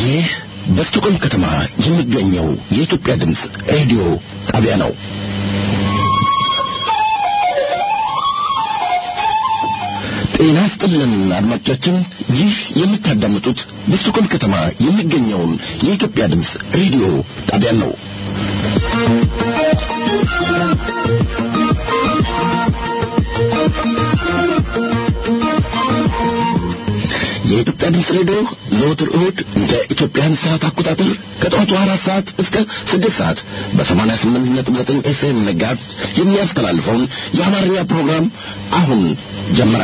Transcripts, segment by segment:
ይህ በስቶኮልም ከተማ የሚገኘው የኢትዮጵያ ድምፅ ሬዲዮ ጣቢያ ነው። ጤና ስጥልን አድማጮቻችን፣ ይህ የምታዳምጡት በስቶኮልም ከተማ የሚገኘውን የኢትዮጵያ ድምፅ ሬዲዮ ጣቢያ ነው። የኢትዮጵያ ድምፅ ሬዲዮ ዘወትር እሁድ እንደ ኢትዮጵያን ሰዓት አቆጣጠር ከጠዋቱ አራት ሰዓት እስከ ስድስት ሰዓት በሰማንያ ስምንት ነጥብ ዘጠኝ ኤፍኤም መጋዝ የሚያስተላልፈውን የአማርኛ ፕሮግራም አሁን ጀመረ።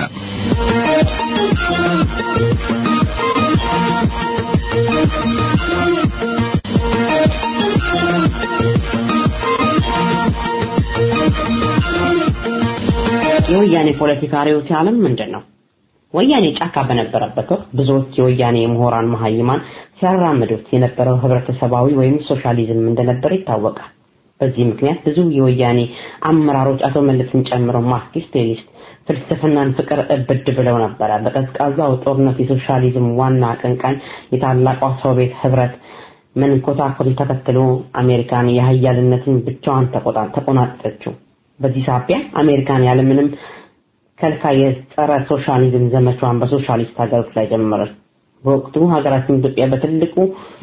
የወያኔ ፖለቲካ ርዕዮተ ዓለም ምንድን ነው? ወያኔ ጫካ በነበረበት ወቅት ብዙዎች የወያኔ ምሁራን መሀይማን ሲያራምዱት የነበረው ህብረተሰባዊ ወይም ሶሻሊዝም እንደነበር ይታወቃል። በዚህ ምክንያት ብዙ የወያኔ አመራሮች አቶ መለስን ጨምሮ ማርክሲስት ሌኒስት ፍልስፍናን ፍቅር እብድ ብለው ነበረ። በቀዝቃዛው ጦርነት የሶሻሊዝም ዋና አቀንቃኝ የታላቋ ሶቪየት ህብረት መንኮታኮል ተከትሎ አሜሪካን የሀያልነትን ብቻዋን ተቆናጠጠችው። በዚህ ሳቢያ አሜሪካን ያለምንም ከልካይ የጸረ ሶሻሊዝም ዘመቻዋን በሶሻሊስት ሀገሮች ላይ ጀመረች። በወቅቱ ሀገራችን ኢትዮጵያ በትልቁ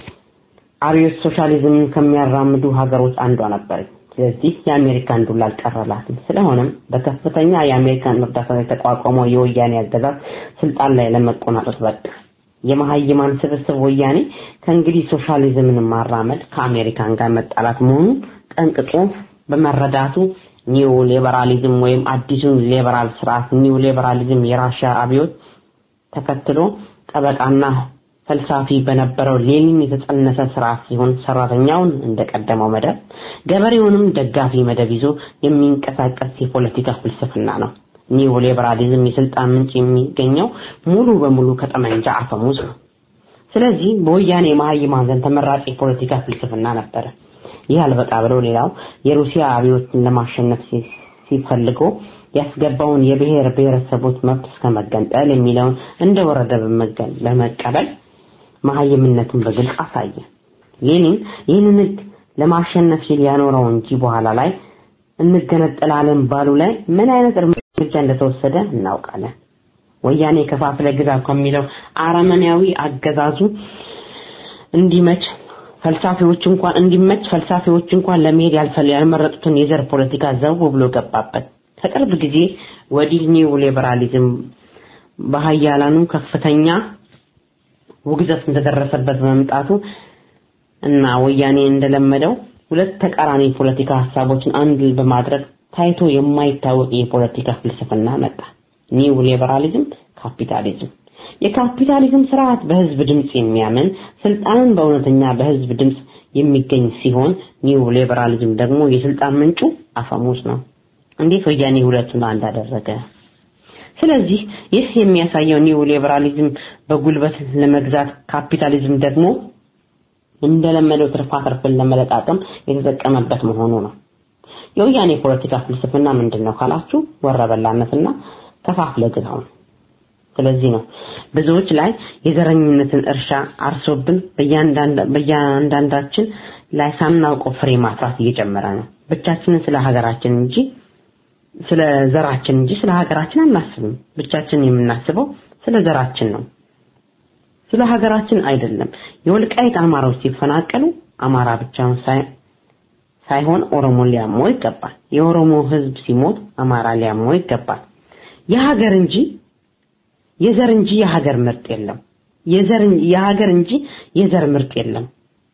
አብዮት ሶሻሊዝምን ከሚያራምዱ ሀገሮች አንዷ ነበረች። ስለዚህ የአሜሪካን ዱላ አልቀረላትም። ስለሆነም በከፍተኛ የአሜሪካን እርዳታ የተቋቋመው የወያኔ አገዛዝ ስልጣን ላይ ለመቆናጠጥ በቃ። የመሀይማን ስብስብ ወያኔ ከእንግዲህ ሶሻሊዝምን ማራመድ ከአሜሪካን ጋር መጣላት መሆኑን ጠንቅቆ በመረዳቱ ኒው ሊበራሊዝም ወይም አዲሱን ሊበራል ስርዓት ኒው ሊበራሊዝም የራሽያ አብዮት ተከትሎ ጠበቃና ፈልሳፊ በነበረው ሌኒን የተጸነሰ ስርዓት ሲሆን ሰራተኛውን እንደቀደመው መደብ ገበሬውንም ደጋፊ መደብ ይዞ የሚንቀሳቀስ የፖለቲካ ፍልስፍና ነው። ኒው ሊበራሊዝም የስልጣን ምንጭ የሚገኘው ሙሉ በሙሉ ከጠመንጃ አፈሙዝ ነው። ስለዚህ በወያኔ መሀይማን ዘንድ ተመራጭ የፖለቲካ ፍልስፍና ነበረ። ይህ አልበቃ ብለው ሌላው የሩሲያ አብዮትን ለማሸነፍ ሲፈልጎ ያስገባውን የብሔር ብሔረሰቦች መብት እስከ መገንጠል የሚለውን እንደወረደ በመቀበል መሀይምነቱን በግልጽ አሳየ። ሌኒን ይህንን ህግ ለማሸነፍ ሲል ያኖረው እንጂ በኋላ ላይ እንገነጠላለን ባሉ ላይ ምን አይነት እርምጃ እንደተወሰደ እናውቃለን። ወያኔ ከፋፍለ ግዛ ከሚለው አረመኔያዊ አገዛዙ እንዲመች ፈልሳፊዎች እንኳን እንዲመች ፈልሳፊዎች እንኳን ለመሄድ ያልመረጡትን የዘር ፖለቲካ ዘው ብሎ ገባበት። ከቅርብ ጊዜ ወዲህ ኒው ሊበራሊዝም በሀያላኑ ከፍተኛ ውግዘት እንደደረሰበት በመምጣቱ እና ወያኔ እንደለመደው ሁለት ተቃራኒ ፖለቲካ ሀሳቦችን አንድ በማድረግ ታይቶ የማይታወቅ የፖለቲካ ፍልስፍና መጣ። ኒው ሊበራሊዝም ካፒታሊዝም። የካፒታሊዝም ስርዓት በህዝብ ድምጽ የሚያምን ስልጣንን በእውነተኛ በህዝብ ድምጽ የሚገኝ ሲሆን ኒው ሊበራሊዝም ደግሞ የስልጣን ምንጩ አፈሙዝ ነው። እንዴት ወያኔ ሁለቱን አንድ አደረገ? ስለዚህ ይህ የሚያሳየው ኒው ሊበራሊዝም በጉልበት ለመግዛት ካፒታሊዝም ደግሞ እንደለመደው ትርፋትርፍን ለመለቃቀም የተጠቀመበት መሆኑ ነው። የወያኔ ፖለቲካ ፍልስፍና ምንድን ነው ካላችሁ ወረበላነትና ከፋፍለ ግዛው ነው። ስለዚህ ነው ብዙዎች ላይ የዘረኝነትን እርሻ አርሶብን በእያንዳንዳችን ላይ ሳናውቀው ፍሬ ማፍራት እየጨመረ ነው። ብቻችንን ስለ ሀገራችን እንጂ ስለ ዘራችን እንጂ ስለ ሀገራችን አናስብም። ብቻችን የምናስበው ስለ ዘራችን ነው። ስለ ሀገራችን አይደለም። የወልቃይት አማራዎች ሲፈናቀሉ አማራ ብቻውን ሳይሆን ኦሮሞ ሊያመው ይገባል። የኦሮሞ ህዝብ ሲሞት አማራ ሊያመው ይገባል። የሀገር እንጂ የዘር እንጂ የሀገር ምርጥ የለም። የዘር የሀገር እንጂ የዘር ምርጥ የለም።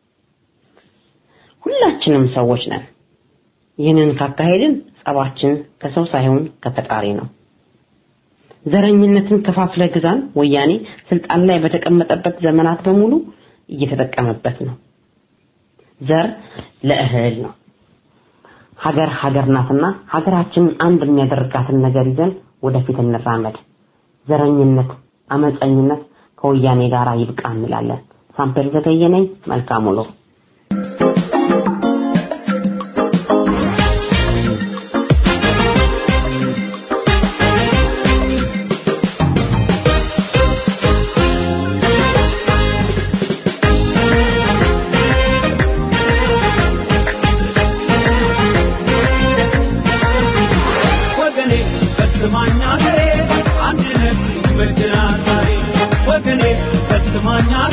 ሁላችንም ሰዎች ነን። ይህንን ካካሄድን ጸባችን ከሰው ሳይሆን ከፈጣሪ ነው። ዘረኝነትን ከፋፍለ ግዛን ወያኔ ስልጣን ላይ በተቀመጠበት ዘመናት በሙሉ እየተጠቀመበት ነው። ዘር ለእህል ነው። ሀገር ሀገር ናትና ሀገራችንን አንድ የሚያደርጋትን ነገር ይዘን ወደፊት እንራመድ። ዘረኝነት፣ አመፀኝነት ከወያኔ ጋር ይብቃ እንላለን። ሳምፔር ዘገየ ነኝ። መልካም ውሎ።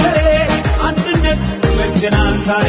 ሀገሬ አንድነት በጀናን ዛሬ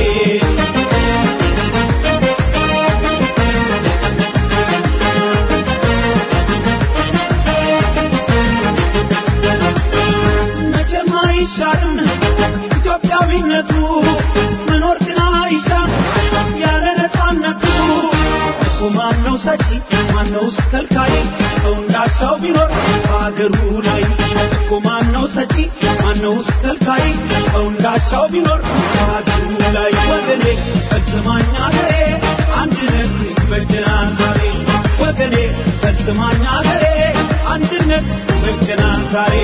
መቼም አይሻርም ኢትዮጵያዊነቱ መኖር ግን አይሻም ያለ ነፃነቱ እኮ ማነው ሰጪ ማነውስ ከልካይ ሰው እንዳቻው ቢኖር በሀገሩ ላይ እኮ ማነው ሰጪ ማነውስ ከልካይ ሰው እንዳቻው ቢኖር በሀገሩ ላይ ወገኔ ፈጽማኝ አገሬ አንድነት በጀናን ዛሬ ወገኔ ፈጽማኝ አገሬ አንድነት በጀናን ዛሬ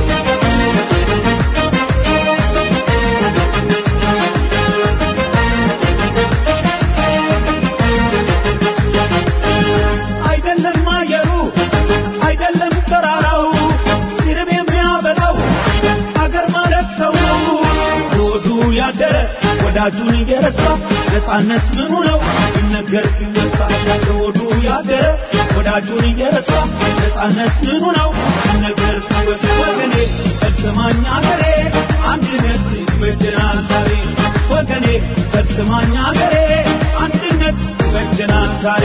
አይደለም አየሩ አይደለም ተራራው ሲርብ የሚያበላው አገር ማለት ሰው ነው ሆዱ ያደረ ወዳጁን እየረሳ ነፃነት ምኑ ነው ይነገር ይነሳ ሆዱ ያደረ ወዳጁን እየረሳ ነፃነት ምኑ ነው ይነገር ይወስ ወገኔ ፈጽማኝ አገሬ አንድነት በጀናን ዛሬ ወገኔ ፈጽማኝ አገሬ አንድነት በጀናን ዛሬ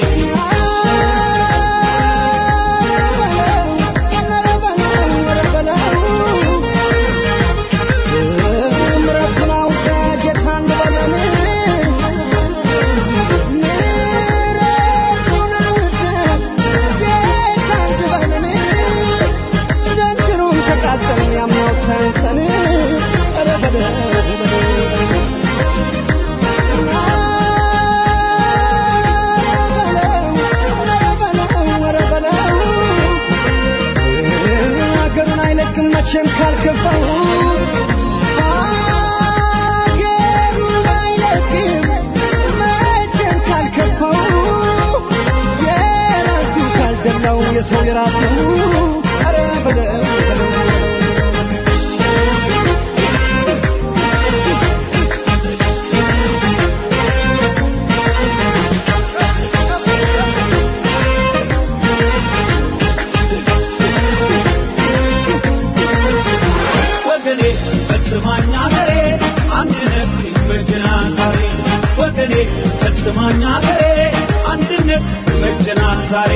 ሀገሩን አይለቅም መቼም ካልገባው ሀገሩን አይለቅም መቼም ካልከፋው የራሱ ካልደላው የሰው የራሱ ኧረ በለው በለው ወገኔ ፈጽማኝ አገሬ አንድነት በጀናን ዛሬ ወገኔ ፈጽማኝ አገሬ አንድነት በጀናን ዛሬ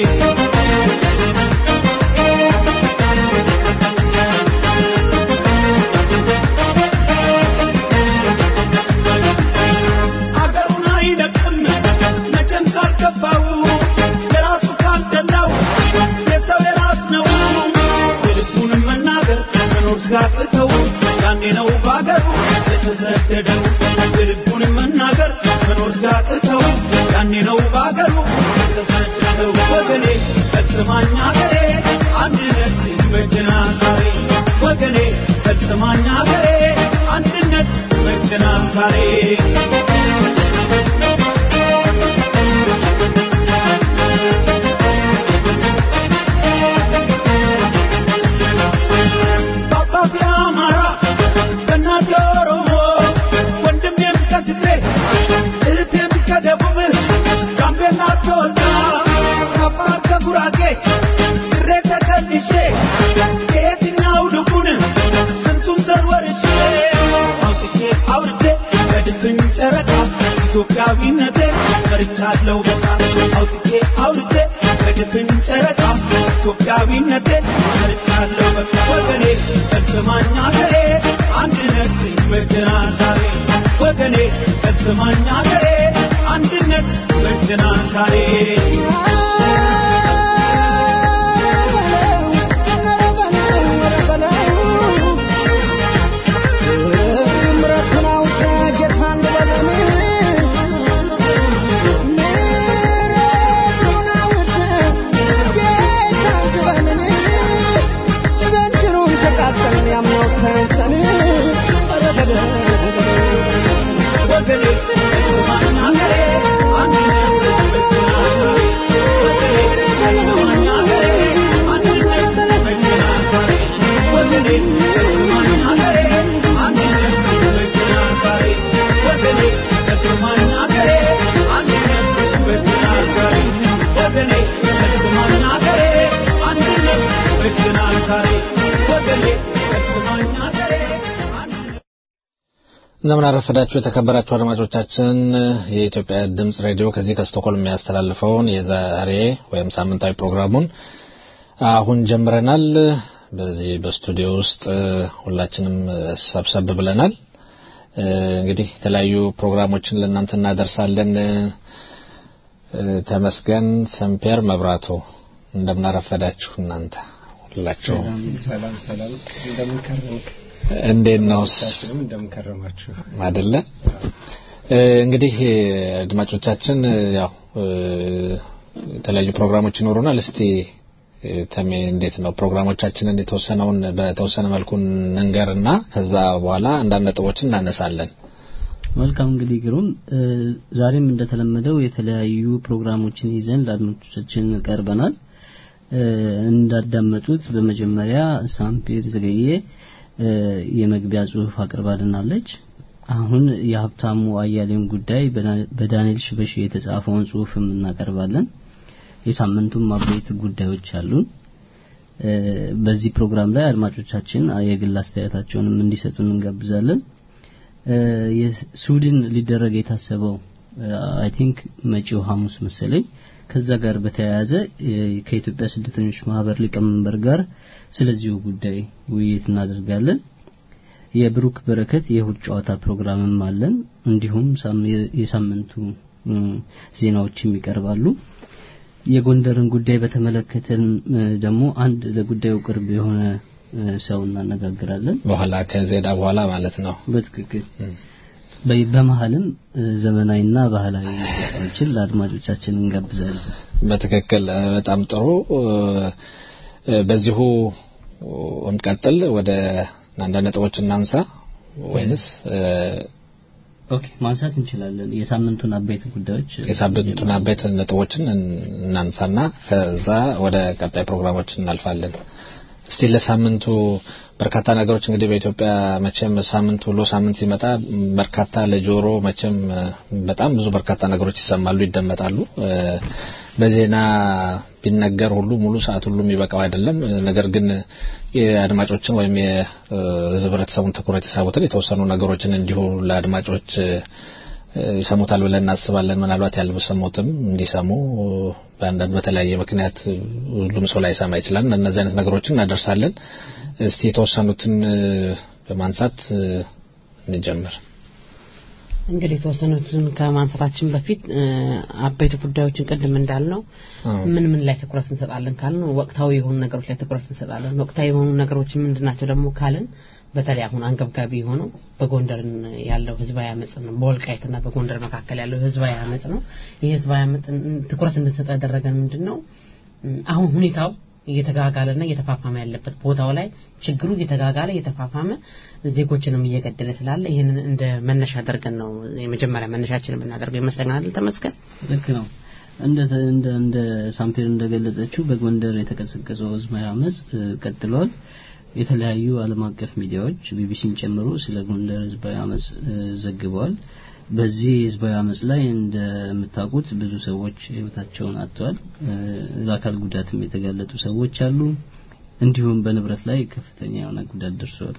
አገሩን አይለቅም መቼም ካልገባው የራሱ ካልደላው የሰው የራስ ነው የልቡንም መናገር መኖር ሲያቅተው ያኔ ነው በአገሩ የተሰደደው የልቡንም መናገር መኖር ሲያቅተው ያኔ ነው በአገሩ የተሰደደው ወገኔ ፈጽማኝ አገሬ አንድነት በጀናን ዛሬ ወገኔ ፈጽማኝ አገሬ አንድነት በጀናን ዛሬ በአባቴ አማራ በእናቴ ኦሮሞ ወንድሜም ከትግሬ እህቴም ከደቡብ ጋምቤላ ተወልዳ ከአፋር ከጉራጌ ድሬ ተቀንሼ ከየትኛው ልቡን ስንቱም ዘር ወርሼ አውጥቼ አውርቼ በድፍን ጨረቃ ኢትዮጵያዊነቴ መርቻለሁ በቃ አውጥቼ አውርቼ በድፍን ጨረቃ ኢትዮጵያዊነቴ መርቻለሁ በቃ ወገኔ ፈጽማኝ አገሬ አንድነት በጀናን ዛሬ ወገኔ ፈጽማኝ አገሬ አንድነት በጀናን ዛሬ ምሕረቱን አውቀህ ጌታን ልበለን ምሕረቱን አውቀህ ጌታን ልበለን ዘንድሮም ተቃጠልን ያምናው እንደምን አረፈዳችሁ የተከበራችሁ አድማጮቻችን። የኢትዮጵያ ድምጽ ሬዲዮ ከዚህ ከስቶኮልም የሚያስተላልፈውን የዛሬ ወይም ሳምንታዊ ፕሮግራሙን አሁን ጀምረናል። በዚህ በስቱዲዮ ውስጥ ሁላችንም ሰብሰብ ብለናል። እንግዲህ የተለያዩ ፕሮግራሞችን ለእናንተ እናደርሳለን። ተመስገን ሰምፔር መብራቱ እንደምን አረፈዳችሁ እናንተ ሁላችሁ ሰላም ሰላም፣ እንደምን ከረምክ? እንዴት ነው ሁላችንም እንደምን ከረማችሁ? አይደለ? እንግዲህ አድማጮቻችን ያው የተለያዩ ፕሮግራሞች ይኖሩናል። እስቲ ተሜ እንዴት ነው ፕሮግራሞቻችንን የተወሰነውን በተወሰነ መልኩ እንንገርና ከዛ በኋላ አንዳንድ ነጥቦችን እናነሳለን። መልካም እንግዲህ ግሩም ዛሬም እንደተለመደው የተለያዩ ፕሮግራሞችን ይዘን ለአድማጮቻችን ቀርበናል። እንዳዳመጡት በመጀመሪያ ሳምፔር ዘገየ የመግቢያ ጽሁፍ አቅርባልናለች። አሁን የሀብታሙ አያሌውን ጉዳይ በዳንኤል ሽበሺ የተጻፈውን ጽሁፍም እናቀርባለን። የሳምንቱም አበይት ጉዳዮች አሉን። በዚህ ፕሮግራም ላይ አድማጮቻችን የግል አስተያየታቸውንም እንዲሰጡን እንጋብዛለን። የስዊድን ሊደረግ የታሰበው አይ ቲንክ መጪው ሐሙስ መሰለኝ ከዛ ጋር በተያያዘ ከኢትዮጵያ ስደተኞች ማህበር ሊቀመንበር ጋር ስለዚሁ ጉዳይ ውይይት እናደርጋለን። የብሩክ በረከት የእሁድ ጨዋታ ፕሮግራምም አለን። እንዲሁም የሳምንቱ ዜናዎችም ይቀርባሉ። የጎንደርን ጉዳይ በተመለከተን ደግሞ አንድ ለጉዳዩ ቅርብ የሆነ ሰው እናነጋግራለን። በኋላ ከዜና በኋላ ማለት ነው። በትክክል በመሀልም ዘመናዊና ባህላዊ ሙዚቃዎችን ለአድማጮቻችን እንጋብዛለን። በትክክል በጣም ጥሩ። በዚሁ እንቀጥል። ወደ አንዳንድ ነጥቦች እናንሳ ወይንስ ኦኬ ማንሳት እንችላለን። የሳምንቱን አበይት ጉዳዮች የሳምንቱን አበይት ነጥቦችን እናንሳና ከዛ ወደ ቀጣይ ፕሮግራሞች እናልፋለን። እስቲ ለሳምንቱ በርካታ ነገሮች እንግዲህ በኢትዮጵያ መቼም ሳምንት ውሎ ሳምንት ሲመጣ በርካታ ለጆሮ መቼም በጣም ብዙ በርካታ ነገሮች ይሰማሉ፣ ይደመጣሉ። በዜና ቢነገር ሁሉ ሙሉ ሰዓት ሁሉ የሚበቃው አይደለም። ነገር ግን የአድማጮችን ወይም የህብረተሰቡን ትኩረት የሳቡትን የተወሰኑ ነገሮችን እንዲሁ ለአድማጮች ይሰሙታል ብለን እናስባለን። ምናልባት ያልሰሙትም እንዲሰሙ በአንዳንድ በተለያየ ምክንያት ሁሉም ሰው ላይሰማ ይችላል። እነዚህ አይነት ነገሮችን እናደርሳለን። እስቲ የተወሰኑትን በማንሳት እንጀምር። እንግዲህ የተወሰኑትን ከማንሳታችን በፊት አበይት ጉዳዮችን ቅድም እንዳልነው ምን ምን ላይ ትኩረት እንሰጣለን ካልን ወቅታዊ የሆኑ ነገሮች ላይ ትኩረት እንሰጣለን። ወቅታዊ የሆኑ ነገሮች ምንድናቸው ደግሞ ካልን በተለይ አሁን አንገብጋቢ የሆነው በጎንደር ያለው ህዝባዊ አመጽ ነው። በወልቃይትና በጎንደር መካከል ያለው ህዝባዊ አመጽ ነው። ይህ ህዝባዊ አመጽ ትኩረት እንድንሰጥ ያደረገን ምንድን ነው? አሁን ሁኔታው እየተጋጋለና እየተፋፋመ ያለበት ቦታው ላይ ችግሩ እየተጋጋለ እየተፋፋመ ዜጎችንም እየገደለ ስላለ ይህንን እንደ መነሻ አድርገን ነው የመጀመሪያ መነሻችን የምናደርገው ይመስለኛል። ተመስገን ልክ ነው። እንደ እንደ እንደ ሳምፔር እንደገለጸችው በጎንደር የተቀሰቀሰው ህዝባዊ አመጽ ቀጥሏል። የተለያዩ ዓለም አቀፍ ሚዲያዎች ቢቢሲን ጨምሮ ስለ ጎንደር ህዝባዊ አመጽ ዘግበዋል። በዚህ ህዝባዊ አመጽ ላይ እንደምታውቁት ብዙ ሰዎች ህይወታቸውን አጥተዋል። ለአካል ጉዳትም የተጋለጡ ሰዎች አሉ። እንዲሁም በንብረት ላይ ከፍተኛ የሆነ ጉዳት ደርሷል።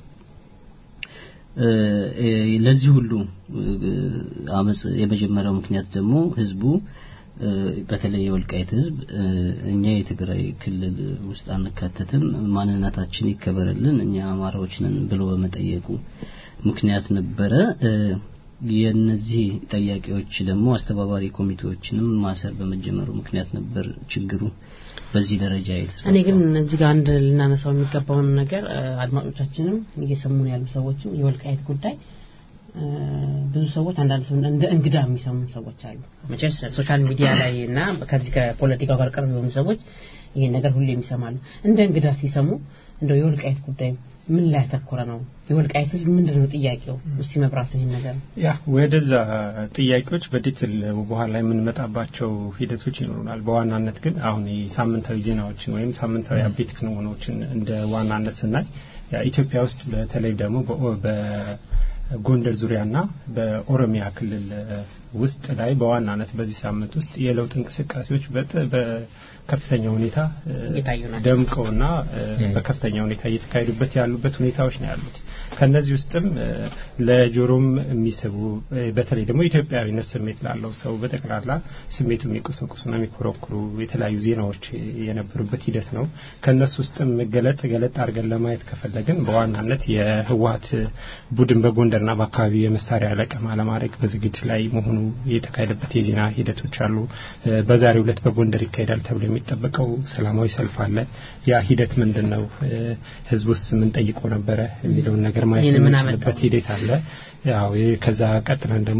ለዚህ ሁሉ አመጽ የመጀመሪያው ምክንያት ደግሞ ህዝቡ በተለይ የወልቃይት ህዝብ እኛ የትግራይ ክልል ውስጥ አንካተትም፣ ማንነታችን ይከበርልን፣ እኛ አማራዎች ነን ብሎ በመጠየቁ ምክንያት ነበረ። የነዚህ ጠያቂዎች ደግሞ አስተባባሪ ኮሚቴዎችንም ማሰር በመጀመሩ ምክንያት ነበር ችግሩ በዚህ ደረጃ ይልስ እኔ ግን እዚህ ጋር አንድ ልናነሳው የሚገባውን ነገር አድማጮቻችንም እየሰሙን ያሉ ሰዎችም የወልቃይት ጉዳይ ብዙ ሰዎች አንዳንድ ሰው እንደ እንግዳ የሚሰሙ ሰዎች አሉ። መቼስ ሶሻል ሚዲያ ላይ እና ከዚህ ከፖለቲካው ጋር ቅርብ የሆኑ ሰዎች ይሄን ነገር ሁሌም ይሰማሉ። እንደ እንግዳ ሲሰሙ እንደው የወልቃይት ጉዳይ ምን ላይ ያተኮረ ነው? የወልቃይት ህዝብ ምንድን ነው ጥያቄው? እስቲ መብራቱ ይሄን ነገር ያ ወደዛ ጥያቄዎች በዲቴል በኋላ የምንመጣባቸው ሂደቶች ይኖሩናል። በዋናነት ግን አሁን የሳምንታዊ ዜናዎችን ወይም ሳምንታዊ አቤት ክንውኖችን እንደ ዋናነት ስናይ ኢትዮጵያ ውስጥ በተለይ ደግሞ በጎንደር ዙሪያና በኦሮሚያ ክልል ውስጥ ላይ በዋናነት በዚህ ሳምንት ውስጥ የለውጥ እንቅስቃሴዎች በከፍተኛ ሁኔታ ደምቀውና በከፍተኛ ሁኔታ እየተካሄዱበት ያሉበት ሁኔታዎች ነው ያሉት። ከነዚህ ውስጥም ለጆሮም የሚስቡ በተለይ ደግሞ ኢትዮጵያዊነት ስሜት ላለው ሰው በጠቅላላ ስሜቱ የሚቆሰቁሱና የሚኮረኩሩ የተለያዩ ዜናዎች የነበሩበት ሂደት ነው። ከነሱ ውስጥም ገለጥ ገለጥ አድርገን ለማየት ከፈለግን በዋናነት የህወሀት ቡድን በጎንደርና በአካባቢው የመሳሪያ ለቀማ ለማድረግ በዝግጅት ላይ መሆኑ የተካሄደበት የዜና ሂደቶች አሉ። በዛሬው ዕለት በጎንደር ይካሄዳል ተብሎ የሚጠበቀው ሰላማዊ ሰልፍ አለ። ያ ሂደት ምንድን ነው? ህዝብ ውስጥ ምን ጠይቆ ነበረ የሚለውን ነገር ማየት የምንችልበት ሂደት አለ። ያው ከዛ ቀጥለን ደግሞ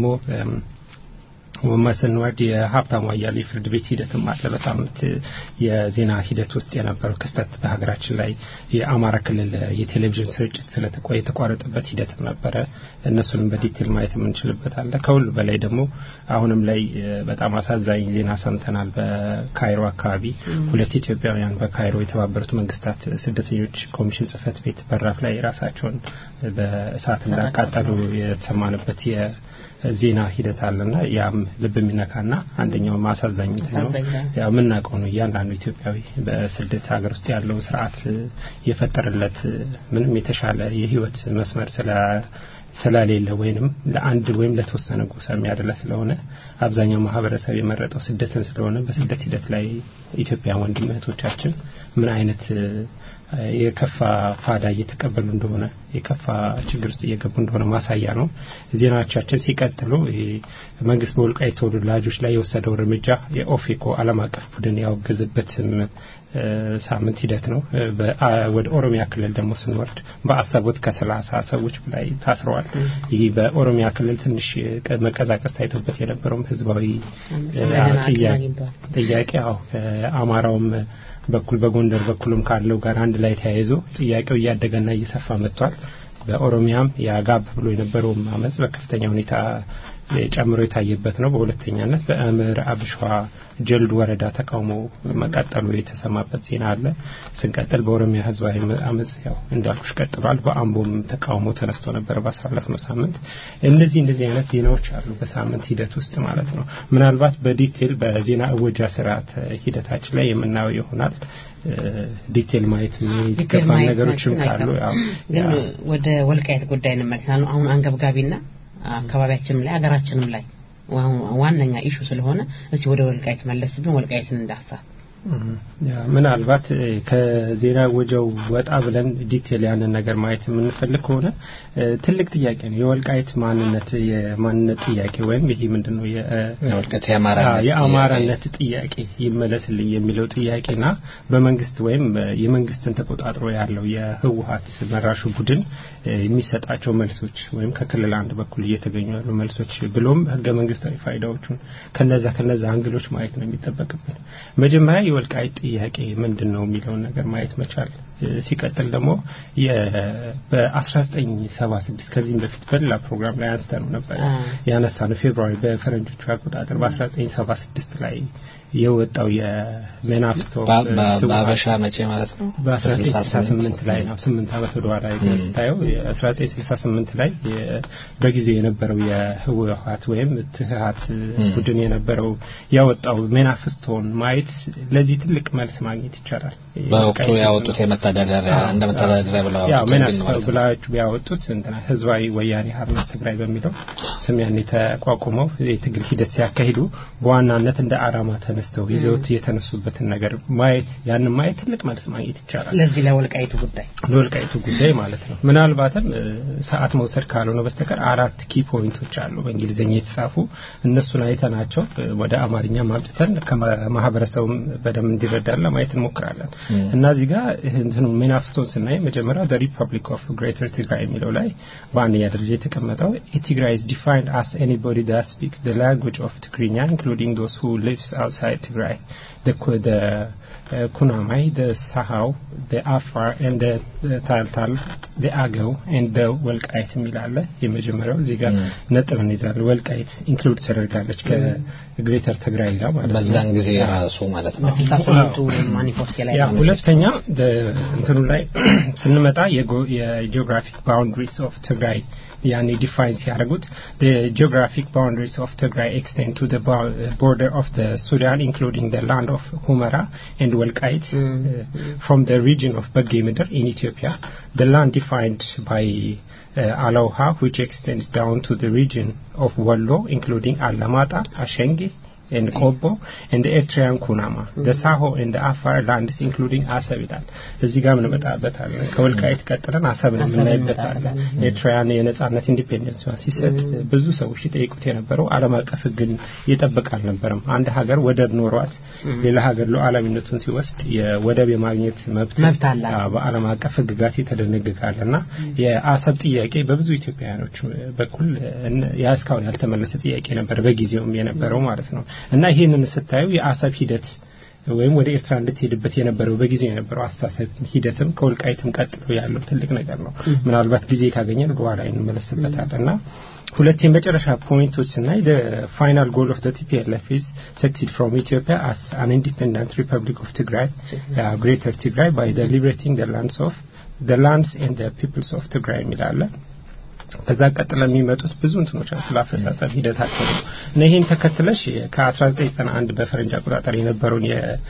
ስንወርድ የሀብታሙ አያሌው የፍርድ ቤት ሂደትም አለ። በሳምንት የዜና ሂደት ውስጥ የነበረው ክስተት በሀገራችን ላይ የአማራ ክልል የቴሌቪዥን ስርጭት የተቋረጠበት ሂደትም ነበረ። እነሱንም በዲቴል ማየት የምንችልበት አለ። ከሁሉ በላይ ደግሞ አሁንም ላይ በጣም አሳዛኝ ዜና ሰምተናል። በካይሮ አካባቢ ሁለት ኢትዮጵያውያን በካይሮ የተባበሩት መንግስታት ስደተኞች ኮሚሽን ጽህፈት ቤት በራፍ ላይ ራሳቸውን በእሳት እንዳቃጠሉ የተሰማንበት ዜና ሂደት አለና ያም ልብ የሚነካና አንደኛው ማሳዛኝ ነው። ያው የምናውቀው ነው። እያንዳንዱ ኢትዮጵያዊ በስደት ሀገር ውስጥ ያለው ስርዓት የፈጠረለት ምንም የተሻለ የህይወት መስመር ስለ ስለሌለ ወይንም ለአንድ ወይም ለተወሰነ ጎሳ የሚያደላ ስለሆነ አብዛኛው ማህበረሰብ የመረጠው ስደትን ስለሆነ በስደት ሂደት ላይ ኢትዮጵያ ወንድም እህቶቻችን ምን አይነት የከፋ ፋዳ እየተቀበሉ እንደሆነ የከፋ ችግር ውስጥ እየገቡ እንደሆነ ማሳያ ነው። ዜናዎቻችን ሲቀጥሉ መንግስት በወልቃይት ተወላጆች ላይ የወሰደው እርምጃ የኦፌኮ ዓለም አቀፍ ቡድን ያወገዘበትም ሳምንት ሂደት ነው። ወደ ኦሮሚያ ክልል ደግሞ ስንወርድ በአሰቦት ከሰላሳ ሰዎች በላይ ታስረዋል። ይህ በኦሮሚያ ክልል ትንሽ መቀዛቀዝ ታይቶበት የነበረውም ህዝባዊ ጥያቄ አዎ አማራውም በኩል በጎንደር በኩልም ካለው ጋር አንድ ላይ ተያይዞ ጥያቄው እያደገና እየሰፋ መጥቷል። በኦሮሚያም የአጋብ ብሎ የነበረውም አመፅ በከፍተኛ ሁኔታ ጨምሮ የታየበት ነው። በሁለተኛነት በምዕራብ ሸዋ ጀልዱ ወረዳ ተቃውሞ መቀጠሉ የተሰማበት ዜና አለ። ስንቀጥል በኦሮሚያ ህዝባዊ አመፅ ያው እንዳልኩሽ ቀጥሏል። በአምቦም ተቃውሞ ተነስቶ ነበር ባሳለፍነው ሳምንት። እነዚህ እንደዚህ አይነት ዜናዎች አሉ በሳምንት ሂደት ውስጥ ማለት ነው። ምናልባት በዲቴል በዜና እወጃ ስርዓት ሂደታችን ላይ የምናየው ይሆናል። ዲቴል ማየት የሚገባ ነገሮችም ካሉ ግን ወደ ወልቃየት ጉዳይ እንመልሳለን። አሁን አንገብጋቢና አካባቢያችንም ላይ ሀገራችንም ላይ ዋነኛ ኢሹ ስለሆነ እስቲ ወደ ወልቃይት መለስ ብን ወልቃይትን እንዳሳ ምናልባት ከዜና ወጀው ወጣ ብለን ዲቴል ያንን ነገር ማየት የምንፈልግ ከሆነ ትልቅ ጥያቄ ነው። የወልቃይት ማንነት የማንነት ጥያቄ ወይም ይሄ ምንድን ነው የአማራነት ጥያቄ ይመለስልኝ የሚለው ጥያቄና በመንግስት ወይም የመንግስትን ተቆጣጥሮ ያለው የህወሀት መራሹ ቡድን የሚሰጣቸው መልሶች ወይም ከክልል አንድ በኩል እየተገኙ ያሉ መልሶች ብሎም ህገ መንግስታዊ ፋይዳዎቹን ከነዛ ከነዛ አንግሎች ማየት ነው የሚጠበቅብን መጀመሪያ የወልቃይት ጥያቄ ምንድን ነው የሚለውን ነገር ማየት መቻል ሲቀጥል ደግሞ በ1976 ከዚህም በፊት በሌላ ፕሮግራም ላይ አንስተ ነው ነበር ያነሳ ነው ፌብሩዋሪ በፈረንጆቹ አቆጣጠር በ1976 ላይ የወጣው የሜናፍስቶ በአበሻ መቼ ማለት ነው በ1968 ላይ ነው ስምንት ዓመት ወደ ኋላ ስታየው 1968 ላይ በጊዜው የነበረው የህወሀት ወይም ትህሀት ቡድን የነበረው ያወጣው ሜናፍስቶን ማየት ለዚህ ትልቅ መልስ ማግኘት ይቻላል በወቅቱ ያወጡት የመተዳደሪያ እንደ መተዳደሪያ ብለው ያው ሜናፍስቶ ብላችሁ ያወጡት እንትና ህዝባዊ ወያኔ ሓርነት ትግራይ በሚለው ስም ያን የተቋቁመው የትግል ሂደት ሲያካሂዱ በዋናነት እንደ አላማ ተነስተው ይዘውት የተነሱበትን ነገር ማየት ያንን ማየት ትልቅ መልስ ማግኘት ይቻላል። ለዚህ ለወልቃይቱ ጉዳይ ለወልቃይቱ ጉዳይ ማለት ነው። ምናልባትም ሰዓት መውሰድ ካልሆነ በስተቀር አራት ኪ ፖይንቶች አሉ በእንግሊዝኛ የተጻፉ እነሱን አይተናቸው ወደ አማርኛ ማምጥተን ከማህበረሰቡም በደንብ እንዲረዳን ለማየት እንሞክራለን እና እዚህ ጋር እንትኑ ሜናፍስቶን ስናይ መጀመሪያ ዘ ሪፐብሊክ ኦፍ ግሬተር ትግራይ የሚለው ላይ በአንደኛ ደረጃ የተቀመጠው ትግራይ is defined as anybody that speaks the language of Tigrinya including those who lives outside Tigray the, the uh, Kunamai the Sahau the Afar and the, the Taltal the Agau and the ወልቃይት የሚላለ የመጀመሪያው እዚህ ጋር ነጥብ እንይዛለን ወልቃይት ኢንክሉድ ተደርጋለች ከግሬተር ትግራይ ጋር ማለት ነው በዛን ጊዜ ራሱ ማለት ነው በስልሳ ስምንቱ ማኒፌስቶ ላይ ያ ሁለተኛ እንትኑ ላይ ስንመጣ የጂኦግራፊክ ባውንድሪስ ኦፍ ትግራይ ያኔ ዲፋይን ሲያደርጉት the geographic boundaries of Tigray extend to the bo- border of the Sudan including the land of Humera and Welkait uh, from the region of Bagimidr in Ethiopia the land defined by uh, Alauha which extends down to the region of Wallo including Alamata, Ashengi and Kobo and the Eritrean Kunama the Saho and the Afar lands including አሰብ ይላል እዚህ ጋር እንመጣበታለን ከወልቃይት ቀጥለን አሰብን የምናይበታለን ኤርትራውያን የነጻነት ኢንዲፔንደንስ ሲሰጥ ብዙ ሰዎች ይጠይቁት የነበረው ዓለም አቀፍ ሕግን ይጠብቅ አልነበረም አንድ ሀገር ወደብ ኖሯት ሌላ ሀገር ሉዓላዊነቱን ሲወስድ የወደብ የማግኘት መብት መብት አላት። አዎ፣ በዓለም አቀፍ ሕግጋት የተደነግጋል እና የአሰብ ጥያቄ በብዙ ኢትዮጵያውያኖች በኩል እነ- ያ እስካሁን ያልተመለሰ ጥያቄ ነበር በጊዜውም የነበረው ማለት ነው እና ይህንን ስታዩ የአሰብ ሂደት ወይም ወደ ኤርትራ እንድትሄድበት የነበረው በጊዜው የነበረው አስተሳሰብ ሂደትም ከወልቃይትም ቀጥሎ ያለው ትልቅ ነገር ነው። ምናልባት ጊዜ ካገኘን በኋላ እንመለስበታል እና ሁለት የመጨረሻ ፖይንቶች ስናይ the final goal of the TPLF is succeed from Ethiopia as an independent republic of Tigray, uh, greater Tigray by the liberating the lands of the lands and the peoples of Tigray የሚላለን ከዛ ቀጥለ የሚመጡት ብዙ እንትኖች አሉ ስለ አፈጻጸም ሂደታቸው ነው እና ይህን ተከትለሽ ከ1991 በፈረንጅ አቆጣጠር የነበረውን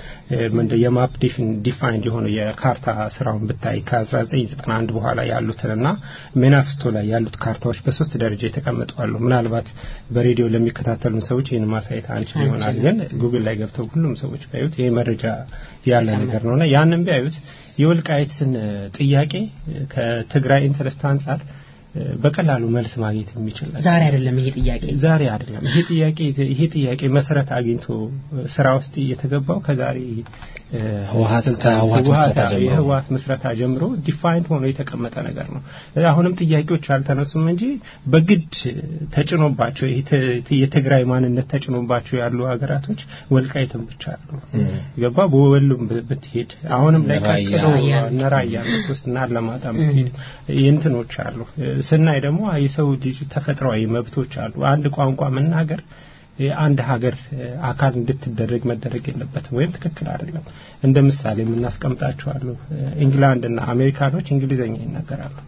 የማፕ ዲፋይንድ የሆነው የካርታ ስራውን ብታይ ከ1991 በኋላ ያሉትንና ሜናፍስቶ ላይ ያሉት ካርታዎች በሶስት ደረጃ የተቀመጡ አሉ ምናልባት በሬዲዮ ለሚከታተሉን ሰዎች ይህን ማሳየት አንችል ይሆናል ግን ጉግል ላይ ገብተው ሁሉም ሰዎች ቢያዩት ይሄ መረጃ ያለ ነገር ነውና ያንን ቢያዩት የወልቃይትን ጥያቄ ከትግራይ ኢንተረስት አንጻር በቀላሉ መልስ ማግኘት የሚችል ነገር ዛሬ አይደለም ይሄ ጥያቄ ዛሬ አይደለም ይሄ ጥያቄ ይሄ ጥያቄ መሰረት አግኝቶ ስራ ውስጥ እየተገባው ከዛሬ እ፣ ህወሀት ስልጣን- ከህወሀት ህወሀት ምስረታ ጀምሮ። የህወሀት ምስረታ ጀምሮ ዲፋይንድ ሆኖ የተቀመጠ ነገር ነው። አሁንም ጥያቄዎች አልተነሱም እንጂ በግድ ተጭኖባቸው ይሄ ተ- የትግራይ ማንነት ተጭኖባቸው ያሉ ሀገራቶች ወልቃይትም ብቻ አሉ ገባ በወሎም ብ- ብትሄድ አሁንም ላይ ራያ። ቀጥሎ እነ ራያ ውስጥ እና አላማጣ ብትሄድ የእንትኖች አሉ ስናይ ደግሞ የሰው ልጅ ተፈጥሯዊ መብቶች አሉ አንድ ቋንቋ መናገር የአንድ ሀገር አካል እንድትደረግ መደረግ የለበትም ወይም ትክክል አይደለም እንደ ምሳሌ የምናስቀምጣቸው አሉ ኢንግላንድና አሜሪካኖች እንግሊዘኛ ይናገራሉ